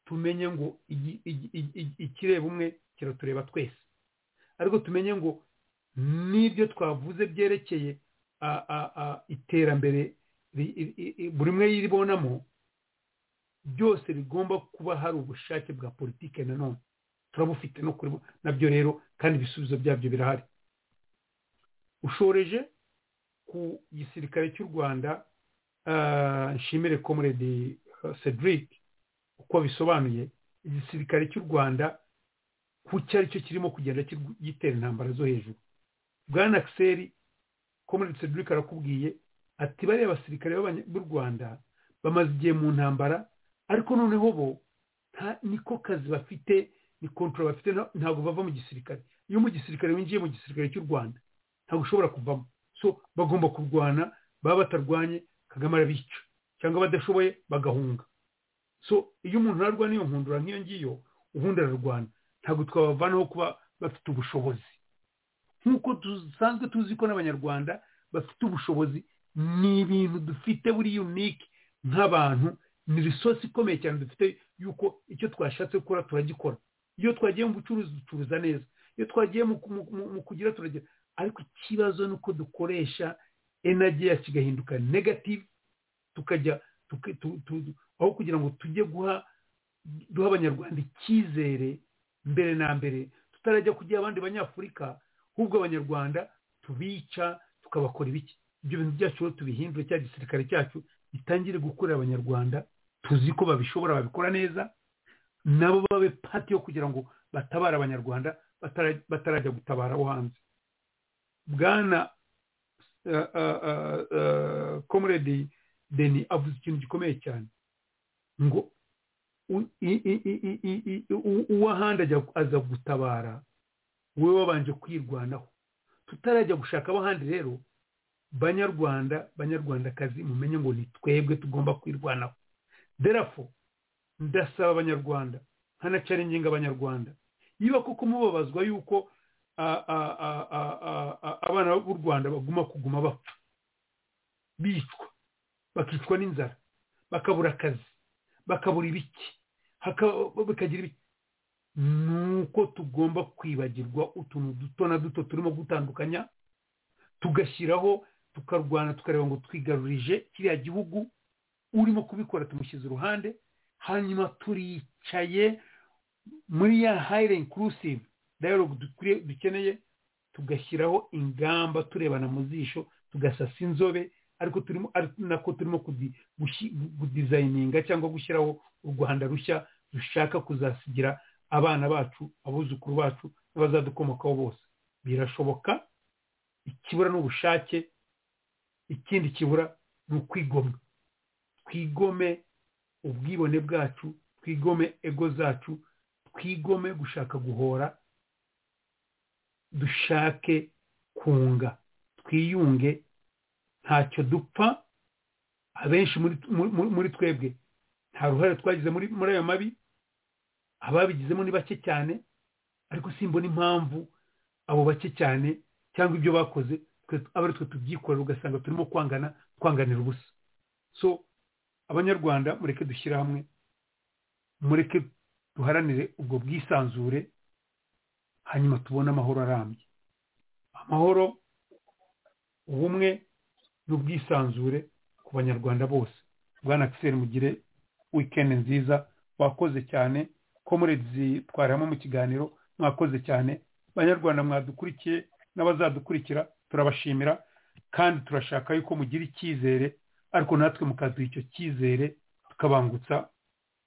Speaker 6: tumenye ngo igi- igi- igi- igi- ikireba umwe kiratureba twese ariko tumenye ngo n'ibyo twavuze byerekeye a- a- a- iterambere ri- i- i- i- buri umwe yibonamo byose bigomba kuba hari ubushake bwa politike nanone turabufite no kuri bo- nabyo rero kandi ibisubizo byabyo birahari ushoreje ku gisirikare cy'u rwanda ah, nshimire comrade ah, cedric uko bisobanuye igisirikare cy'u rwanda ku cyo ari cyo kirimo kugenda kirw- gitera intambara zo hejuru bwana akiseri comrade cedric arakubwiye ati bariya basirikare b'abanya- b'u rwanda bamaze igihe mu ntambara ariko noneho bo nta- niko kazi bafite ni kontora bafite nta- ntabwo bava mu gisirikare iyo mu gisirikare winjiye mu gisirikare cy'u rwanda ntabwo ushobora kuvamo so bagomba kurwana baba batarwanye kagame arabica cyangwa badashoboye bagahunga so iyo umuntu ararwana iyo nkundura nk'iyo ngiyo ubundi ararwana ntabwo twabavanaho kuba bafite ubushobozi nk'uko dusanzwe tuzi ko n'abanyarwanda bafite ubushobozi ni ibintu dufite buri unike nk'abantu ni risosi ikomeye cyane dufite yuko icyo twashatse gukora turagikora iyo twagiye mu bucuruzi ducuruza neza iyo twagiye mu, mu, mu, mu kugira turagira ariko ikibazo ni uko dukoresha energy yacu igahinduka negative tukajya tuki- tu- tu- aho kugira ngo tujye guha duha abanyarwanda icyizere mbere na mbere tutarajya kugira abandi banyafurika ahubwo abanyarwanda tubica tukabakora ibiki ibyo bintu byacu rero tubihindure cya gisirikare cyacu gitangire gukorera abanyarwanda tuzi ko babishobora babikora neza nabo babe pati yo kugira ngo batabare abanyarwanda batara- batarajya gutabara abo hanze bwana eh, eh, eh, eh, comrade deni avuze ikintu gikomeye cyane ngo u- i- i- i- i- i- i- u- uwo ahandi ajya- aza gutabara wowe wabanje kwirwanaho tutarajya gushaka abo ahandi rero banyarwanda banyarwandakazi mumenye ngo ni twebwe tugomba kwirwanaho derafo ndasaba abanyarwanda nkanacaringinga abanyarwanda niba koko mubabazwa yuko a- a- a- a- a- a- abana b'u rwanda baguma kuguma bapfa bicwa bakicwa n'inzara bakabura akazi bakabura ibiki haka- bakagira ibiki ni uko tugomba kwibagirwa utuntu duto na duto turimo gutandukanya tugashyiraho tukarwana tukareba ngo twigarurije kiriya gihugu urimo kubikora tumushyize uruhande hanyuma turicaye muri ya hayire inkurusive dayalogu dukwiriye dukeneye tugashyiraho ingamba turebana mu zisho tugasasa inzobe ariko turimo ari- nako turimo kudi- gushi- gudizayininga cyangwa gushyiraho u rwanda rushya dushaka kuzasigira abana bacu abuzukuru bacu n'abazadukomokaho bose birashoboka ikibura ni ubushake ikindi kibura ni ukwigomwa twigome ubwibone bwacu twigome ego zacu twigome gushaka guhora dushake kunga twiyunge ntacyo dupfa abenshi muri, muri, muri twebwe nta ruhare twagize muri, muri ayo mabi ababigizemo ni bake cyane ariko simbona impamvu abo bake cyane cyangwa ibyo bakoze twe aba ari twe tubyikorera ugasanga turimo kwangana twanganira ubusa so abanyarwanda mureke dushyire hamwe mureke duharanire ubwo bwisanzure hanyuma tubone amahoro arambye amahoro ubumwe n'ubwisanzure ku banyarwanda bose bwana akiseri mugire wikendi nziza wakoze cyane komuredizi twaramo mu kiganiro mwakoze cyane banyarwanda mwadukurikiye n'abazadukurikira turabashimira kandi turashaka yuko mugira icyizere ariko natwe mukaduha icyo cyizere tukabangutsa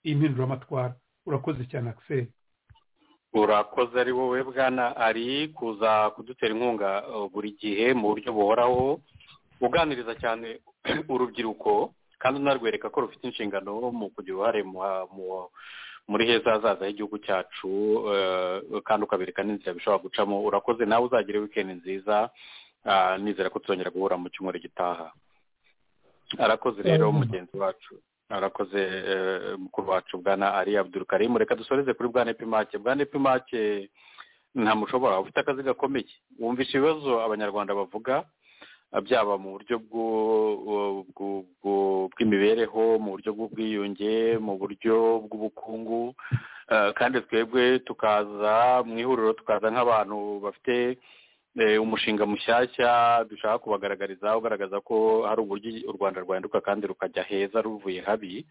Speaker 6: impinduramatwara urakoze cyane akiseri
Speaker 3: urakoze ari wowe bwana ari kuza kudutera inkunga uh, buri gihe mu buryo buhoraho uganiriza cyane urubyiruko kandi unarwereka ko rufite inshingano mu kugira uruhare mu mu- muri heza hazaza h'igihugu cyacu eh, kandi ukabereka n'inzira bishobora gucamo urakoze nawe uzagire wikendi nziza ah, nizera ko tuzongera guhura mu cyumweru gitaha arakoze rero mugenzi wacu arakoze eh, mukuru wacu bwana ari abdurukarimu reka dusoreze kuri bwana epimake bwana epimake nta mushobora ufite akazi gakomeye wumvisha ibibazo abanyarwanda bavuga byaba mu buryo bwo- bwo- bwo- bw'imibereho mu buryo bw'ubwiyunge mu buryo bw'ubukungu Eh, kandi twebwe tukaza mu ihuriro tukaza nk'abantu bafite eh, umushinga mushyashya dushaka kubagaragariza ugaragaza ko hari uburyo u rwanda rwahinduka kandi rukajya heza ruvuye habi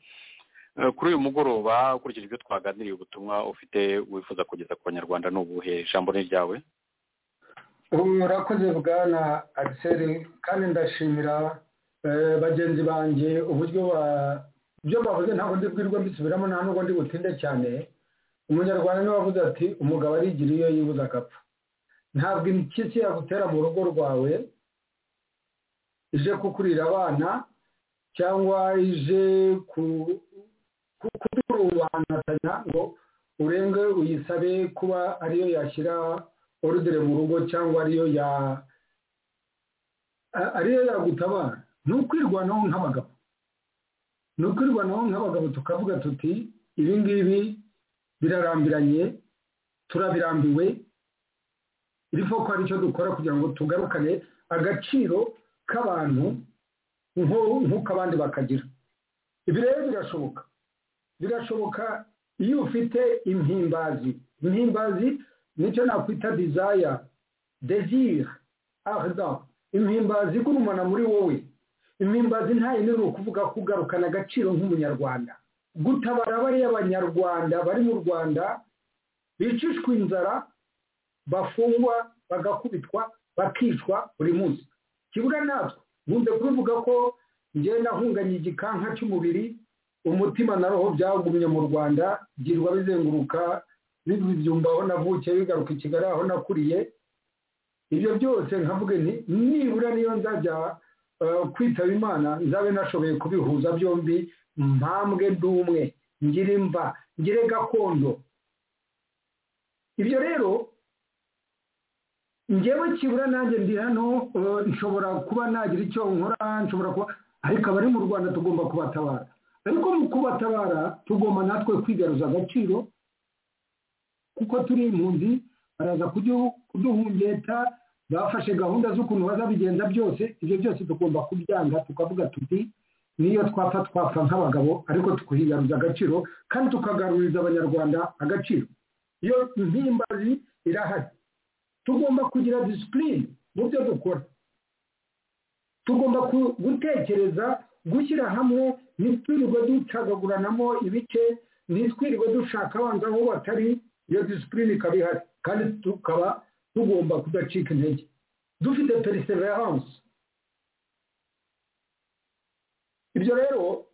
Speaker 3: Eh, kuri uyu mugoroba ukurikije ibyo twaganiriye ubutumwa ufite wifuza kugeza ku banyarwanda ni ubuhe ijambo ni iryawe
Speaker 7: murakoze bwana agiseri kandi ndashimira eh, bagenzi banjye uburyo ba- ibyo bavuze ntabwo ndibwirwa mbisubiramo nta nubwo ndi butinde cyane umunyarwanda niwe wavuze ati umugabo arigira iyo yibuza agapfa ntabwo impyisi yagutera mu rugo rwawe ije kukurira abana cyangwa ije ku- ku- kuturubanatanya ngo urenge uyisabe kuba ariyo yashyira orudere mu rugo cyangwa ariyo ya a- ariyo yagutabara ni ukwirwanaho nk'abagabo ni ukwirwanaho nk'abagabo tukavuga tuti ibi ngibi birarambiranye turabirambiwe iri ko hari icyo dukora kugira ngo tugarukane agaciro k'abantu nko- nk'uko abandi bakagira ibi rero birashoboka birashoboka iyo ufite impimbazi impimbazi nicyo nakwita desire desire arda impimbazi igurumana muri wowe impimbazi ntayinura ukuvuga kugarukana agaciro nk'umunyarwanda gutabara bariya banyarwanda bari mu rwanda bicishwa inzara bafungwa bagakubitwa bakicwa buri munsi kibura natwe nkunze kubivuga ko ngenda hunganye igikanka cy'umubiri umutima na roho byagumye mu rwanda byirwa bizenguruka bibyumva aho navukiye bigaruka i kigali aho nakuriye ibyo byose nkavuga nti nibura niyo nzajya eh, kwitaba imana nzabe nashoboye kubihuza byombi mpambwe ndi umwe ngire imva ngire gakondo ibyo rero njyewe kibura nanjye ndi hano eh, nshobora kuba nagira icyo nkora nshobora kuba ariko abari mu rwanda tugomba kubatabara ariko mu kubatabara tugomba natwe kwigaruza agaciro kuko turi impunzi baraza kudu- kuduhungeta bafashe gahunda z'ukuntu bazabigenza byose ibyo byose tugomba kubyanga tukavuga tuti niyo twapfa twapfa nk'abagabo ariko tukigaruza agaciro kandi tukagaruriza abanyarwanda agaciro iyo mpimbazi irahari tugomba kugira disipurine mu byo dukora tugomba gutekereza gushyira hamwe ntitwirirwe ducagaguranamo ibice ntitwirirwe dushaka abanza aho batari iyo disipurine ikaba ihari kandi tukaba tugomba kudacika intege dufite perseverance ibyo rero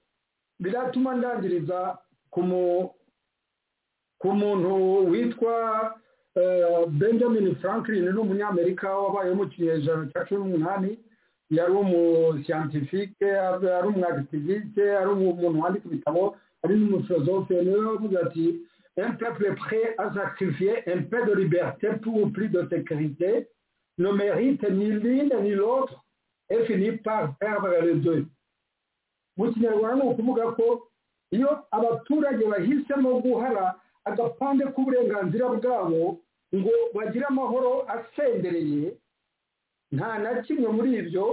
Speaker 7: biratuma ndangiriza ku muntu witwa benjamin franklin ni umunyamerika wabaye mu kinyejana cya cumi n'umunani yari umusiyantifike ari umwagativike ari umuntu wandika ibitabo ari n'umufilozofe niwe wavuze ati un peuple prêt à sacrifier un peu de liberté pour plus de sécurité ne mérite ni l'une ni l'autre et finit par perdre les deux mu kinyarwanda ni ukuvuga ko iyo abaturage bahisemo guhara agapande k'uburenganzira bwabo ngo bagire amahoro asendereye nta na kimwe muri ibyo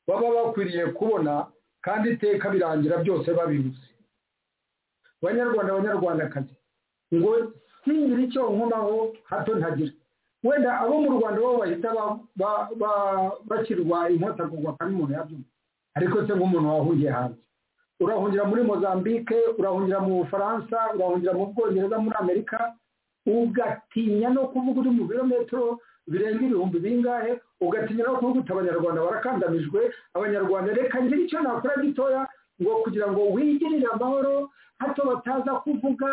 Speaker 7: baba bakwiriye kubona kandi iteka birangira byose babibuze banyarwanda abanyarwandakazi ngo singira icyo nkomaho hato ntagira wenda abo mu rwanda bo bahita bakirwa inkota kugwa kandi umuntu yabyumva ariko se nk'umuntu wahungiye hanze urahungira muri mozambique urahungira mu bufaransa urahungira mu bwongereza muri amerika ugatinya no kuvuga uri mu birometero birenga ibihumbi bingahe ugatinya no kuvuga uti abanyarwanda barakandamijwe abanyarwanda reka ngira icyo nakora gitoya ngo kugira ngo wigirire amahoro hato bataza kuvuga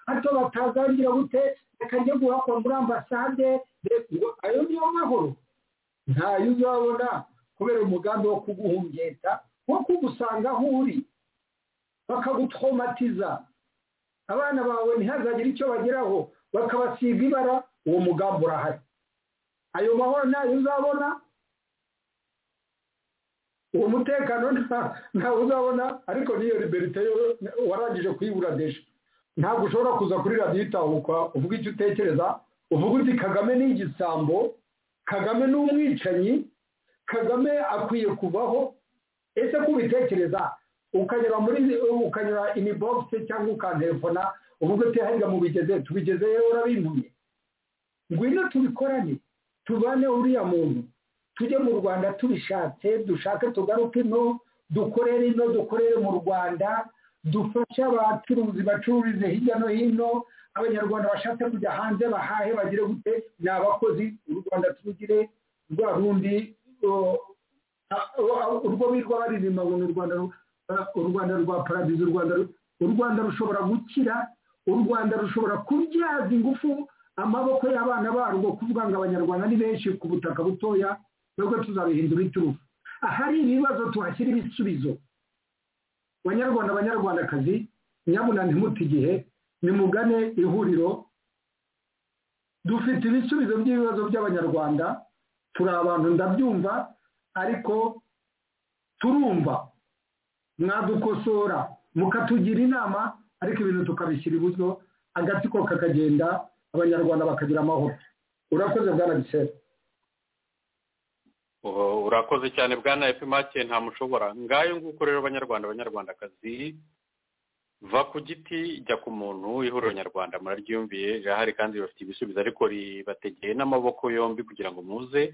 Speaker 7: hato batazangira gute reka njye guhakwa muri ambasade ngo ayo niyo mahoro ntayo uzabona kubera umugambi wo kuguhungeta wo kugusanga aho uri bakagutromatiza abana bawe ntihazagire icyo bageraho bakabasiga ibara uwo mugambi urahari ayo mahoro ntayo uzabona uwo mutekano ntawe uzabona ariko n'iyo liberite warangije kuyibura deje ntabwo ushobora kuza kuri radiyo itahuka uvuga icyo utekereza uvuga uti kagame ni igisambo kagame ni umwicanyi kagame akwiye kuvaho ese kubitekereza ukanyura muri ukanyura inibogisi cyangwa ukantelefona uvuga uti hariya mubigeze tubigeze urabimpuye ngwino tubikorane tubane uriya muntu tujye mu rwanda tubishatse dushake tugaruke ino dukorere ino dukorere mu rwanda dufashe abacuruzi bacururize hirya no hino abanyarwanda bashatse kujya hanze bahahe bagire gute ni abakozi u rwanda turugire rwa rundi urwo birwa baririmba ngo ni u rwanda rwa paradizo u rwanda rushobora gukira u rwanda rushobora kubyaza ingufu amaboko y'abana barwo kuvuga ngo abanyarwanda ni benshi ku butaka butoya nubwo tuzabihindura iturufu ahari ibibazo tuhashyira ibisubizo banyarwanda banyarwandakazi nyabuna ntimuti igihe nimugane ihuriro dufite ibisubizo by'ibibazo by'abanyarwanda turi abantu ndabyumva ariko turumva mwadukosora mukatugira inama ariko ibintu tukabishyira iburyo agatsiko kakagenda abanyarwanda bakagira amahoro urakoze bwana gisera
Speaker 3: urakoze cyane bwana efimake nta mushobora ngayo nguko rero banyarwanda abanyarwandakazi va ku giti jya ku muntu ihuriro nyarwanda muraryumviye rirahari kandi ribafite ibisubizo ariko ribategeye n'amaboko yombi kugira ngo muze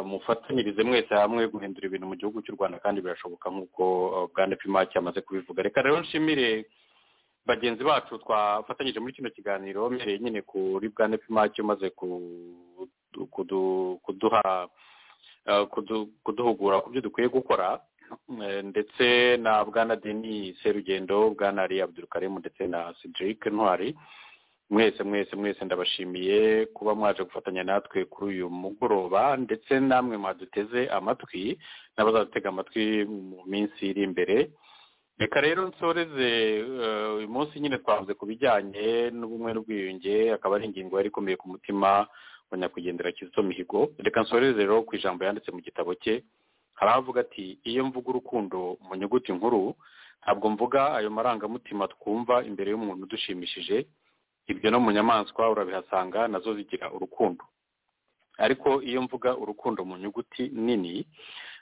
Speaker 3: mufatanyirize mwese hamwe guhindura ibintu mu gihugu cy'u rwanda kandi birashoboka nk'uko bwana efimake amaze kubivuga reka rero nshimire bagenzi bacu twafatanyije muri kino kiganiro mbereye nyine kuri bwana efimake umaze kuduha kuduhugura ku byo dukwiye gukora ndetse na bwana deni serugendo bwana ari abudurukarimu ndetse na cedric ntwari mwese mwese mwese ndabashimiye kuba mwaje gufatanya natwe kuri uyu mugoroba ndetse namwe mwaduteze amatwi n'abazadutega amatwi mu minsi iri imbere reka rero nsoreze uyu munsi nyine twavuze ku bijyanye n'ubumwe n'ubwiyunge akaba ari ingingo yari ikomeye ku mutima wa nyakwigendera kizito mihigo reka nsoreze rero ku ijambo yanditse mu gitabo cye hari avuga ati iyo mvuga urukundo mu nyuguti nkuru ntabwo mvuga ayo marangamutima twumva imbere y'umuntu udushimishije ibyo no mu nyamaswa urabihasanga nazo zigira urukundo ariko iyo mvuga urukundo mu nyuguti nini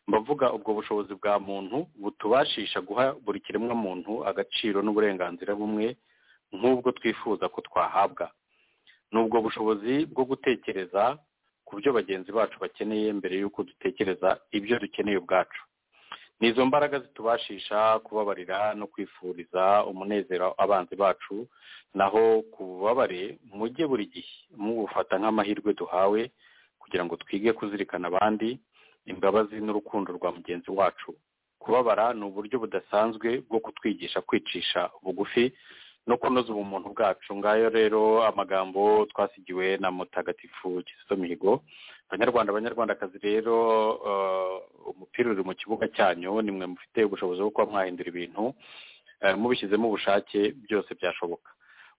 Speaker 3: mbavuga ubwo bushobozi bwa muntu butubashisha guha buri kiremwa muntu agaciro n'uburenganzira bumwe nk'ubwo twifuza ko twahabwa ni ubwo bushobozi bwo gutekereza ku byo bagenzi bacu bakeneye mbere y'uko dutekereza ibyo dukeneye ubwacu ni izo mbaraga zitubashisha kubabarira no kwifuriza umunezero abanzi bacu naho ku bubabare mujye buri gihe mubufata nk'amahirwe duhawe kugira ngo twige kuzirikana abandi imbabazi n'urukundo rwa mugenzi wacu kubabara ni uburyo budasanzwe bwo kutwigisha kwicisha bugufi no kunoza ubumuntu bwacu ngayo rero amagambo twasigiwe na mutagatifu Kizito mihigo abanyarwanda abanyarwandakazi rero umupira uri mu kibuga cyanyu nimwe mufite ubushobozi bwo kuba mwahindura ibintu mubishyizemo ubushake byose byashoboka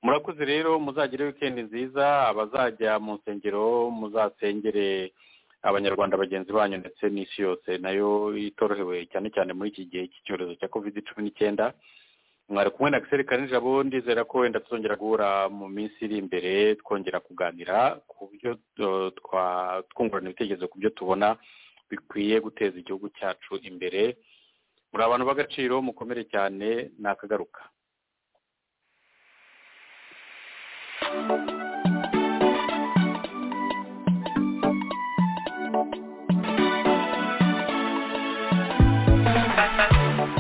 Speaker 3: murakoze rero muzagire wikendi nziza abazajya mu nsengero muzasengere abanyarwanda bagenzi banyu ndetse n'isi yose nayo itorohewe cyane cyane muri iki gihe cy'icyorezo cya kovide cumi n'ikenda mwari kumwe na gisirikare nijabo ndizera ko wenda tuzongera guhura mu minsi iri imbere twongera kuganira ku byo twungurana ibitekerezo ku byo tubona bikwiye guteza igihugu cyacu imbere muri abantu b'agaciro mukomere cyane ni akagaruka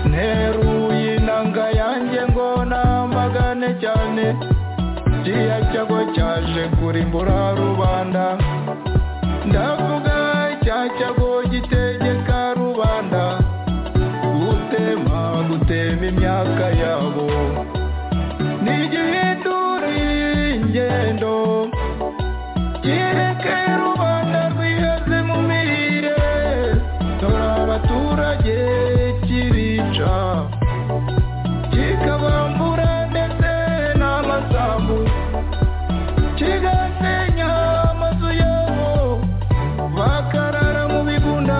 Speaker 2: nteruye inanga yanjye ngo namagane cyane kiriya cyago cyaje kurimbura rubanda ndavuga cya cyago gitegeka rubanda gutema gutema imyaka yabo ni igihinduriye ingendo kireke rubanda rwiheze mu mirire dore abaturage kirica kikabambura ndetse n'amasambu kigasenya amazu yabo bakarara mu bigunda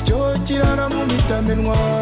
Speaker 2: cyo kirara mu mitamenwa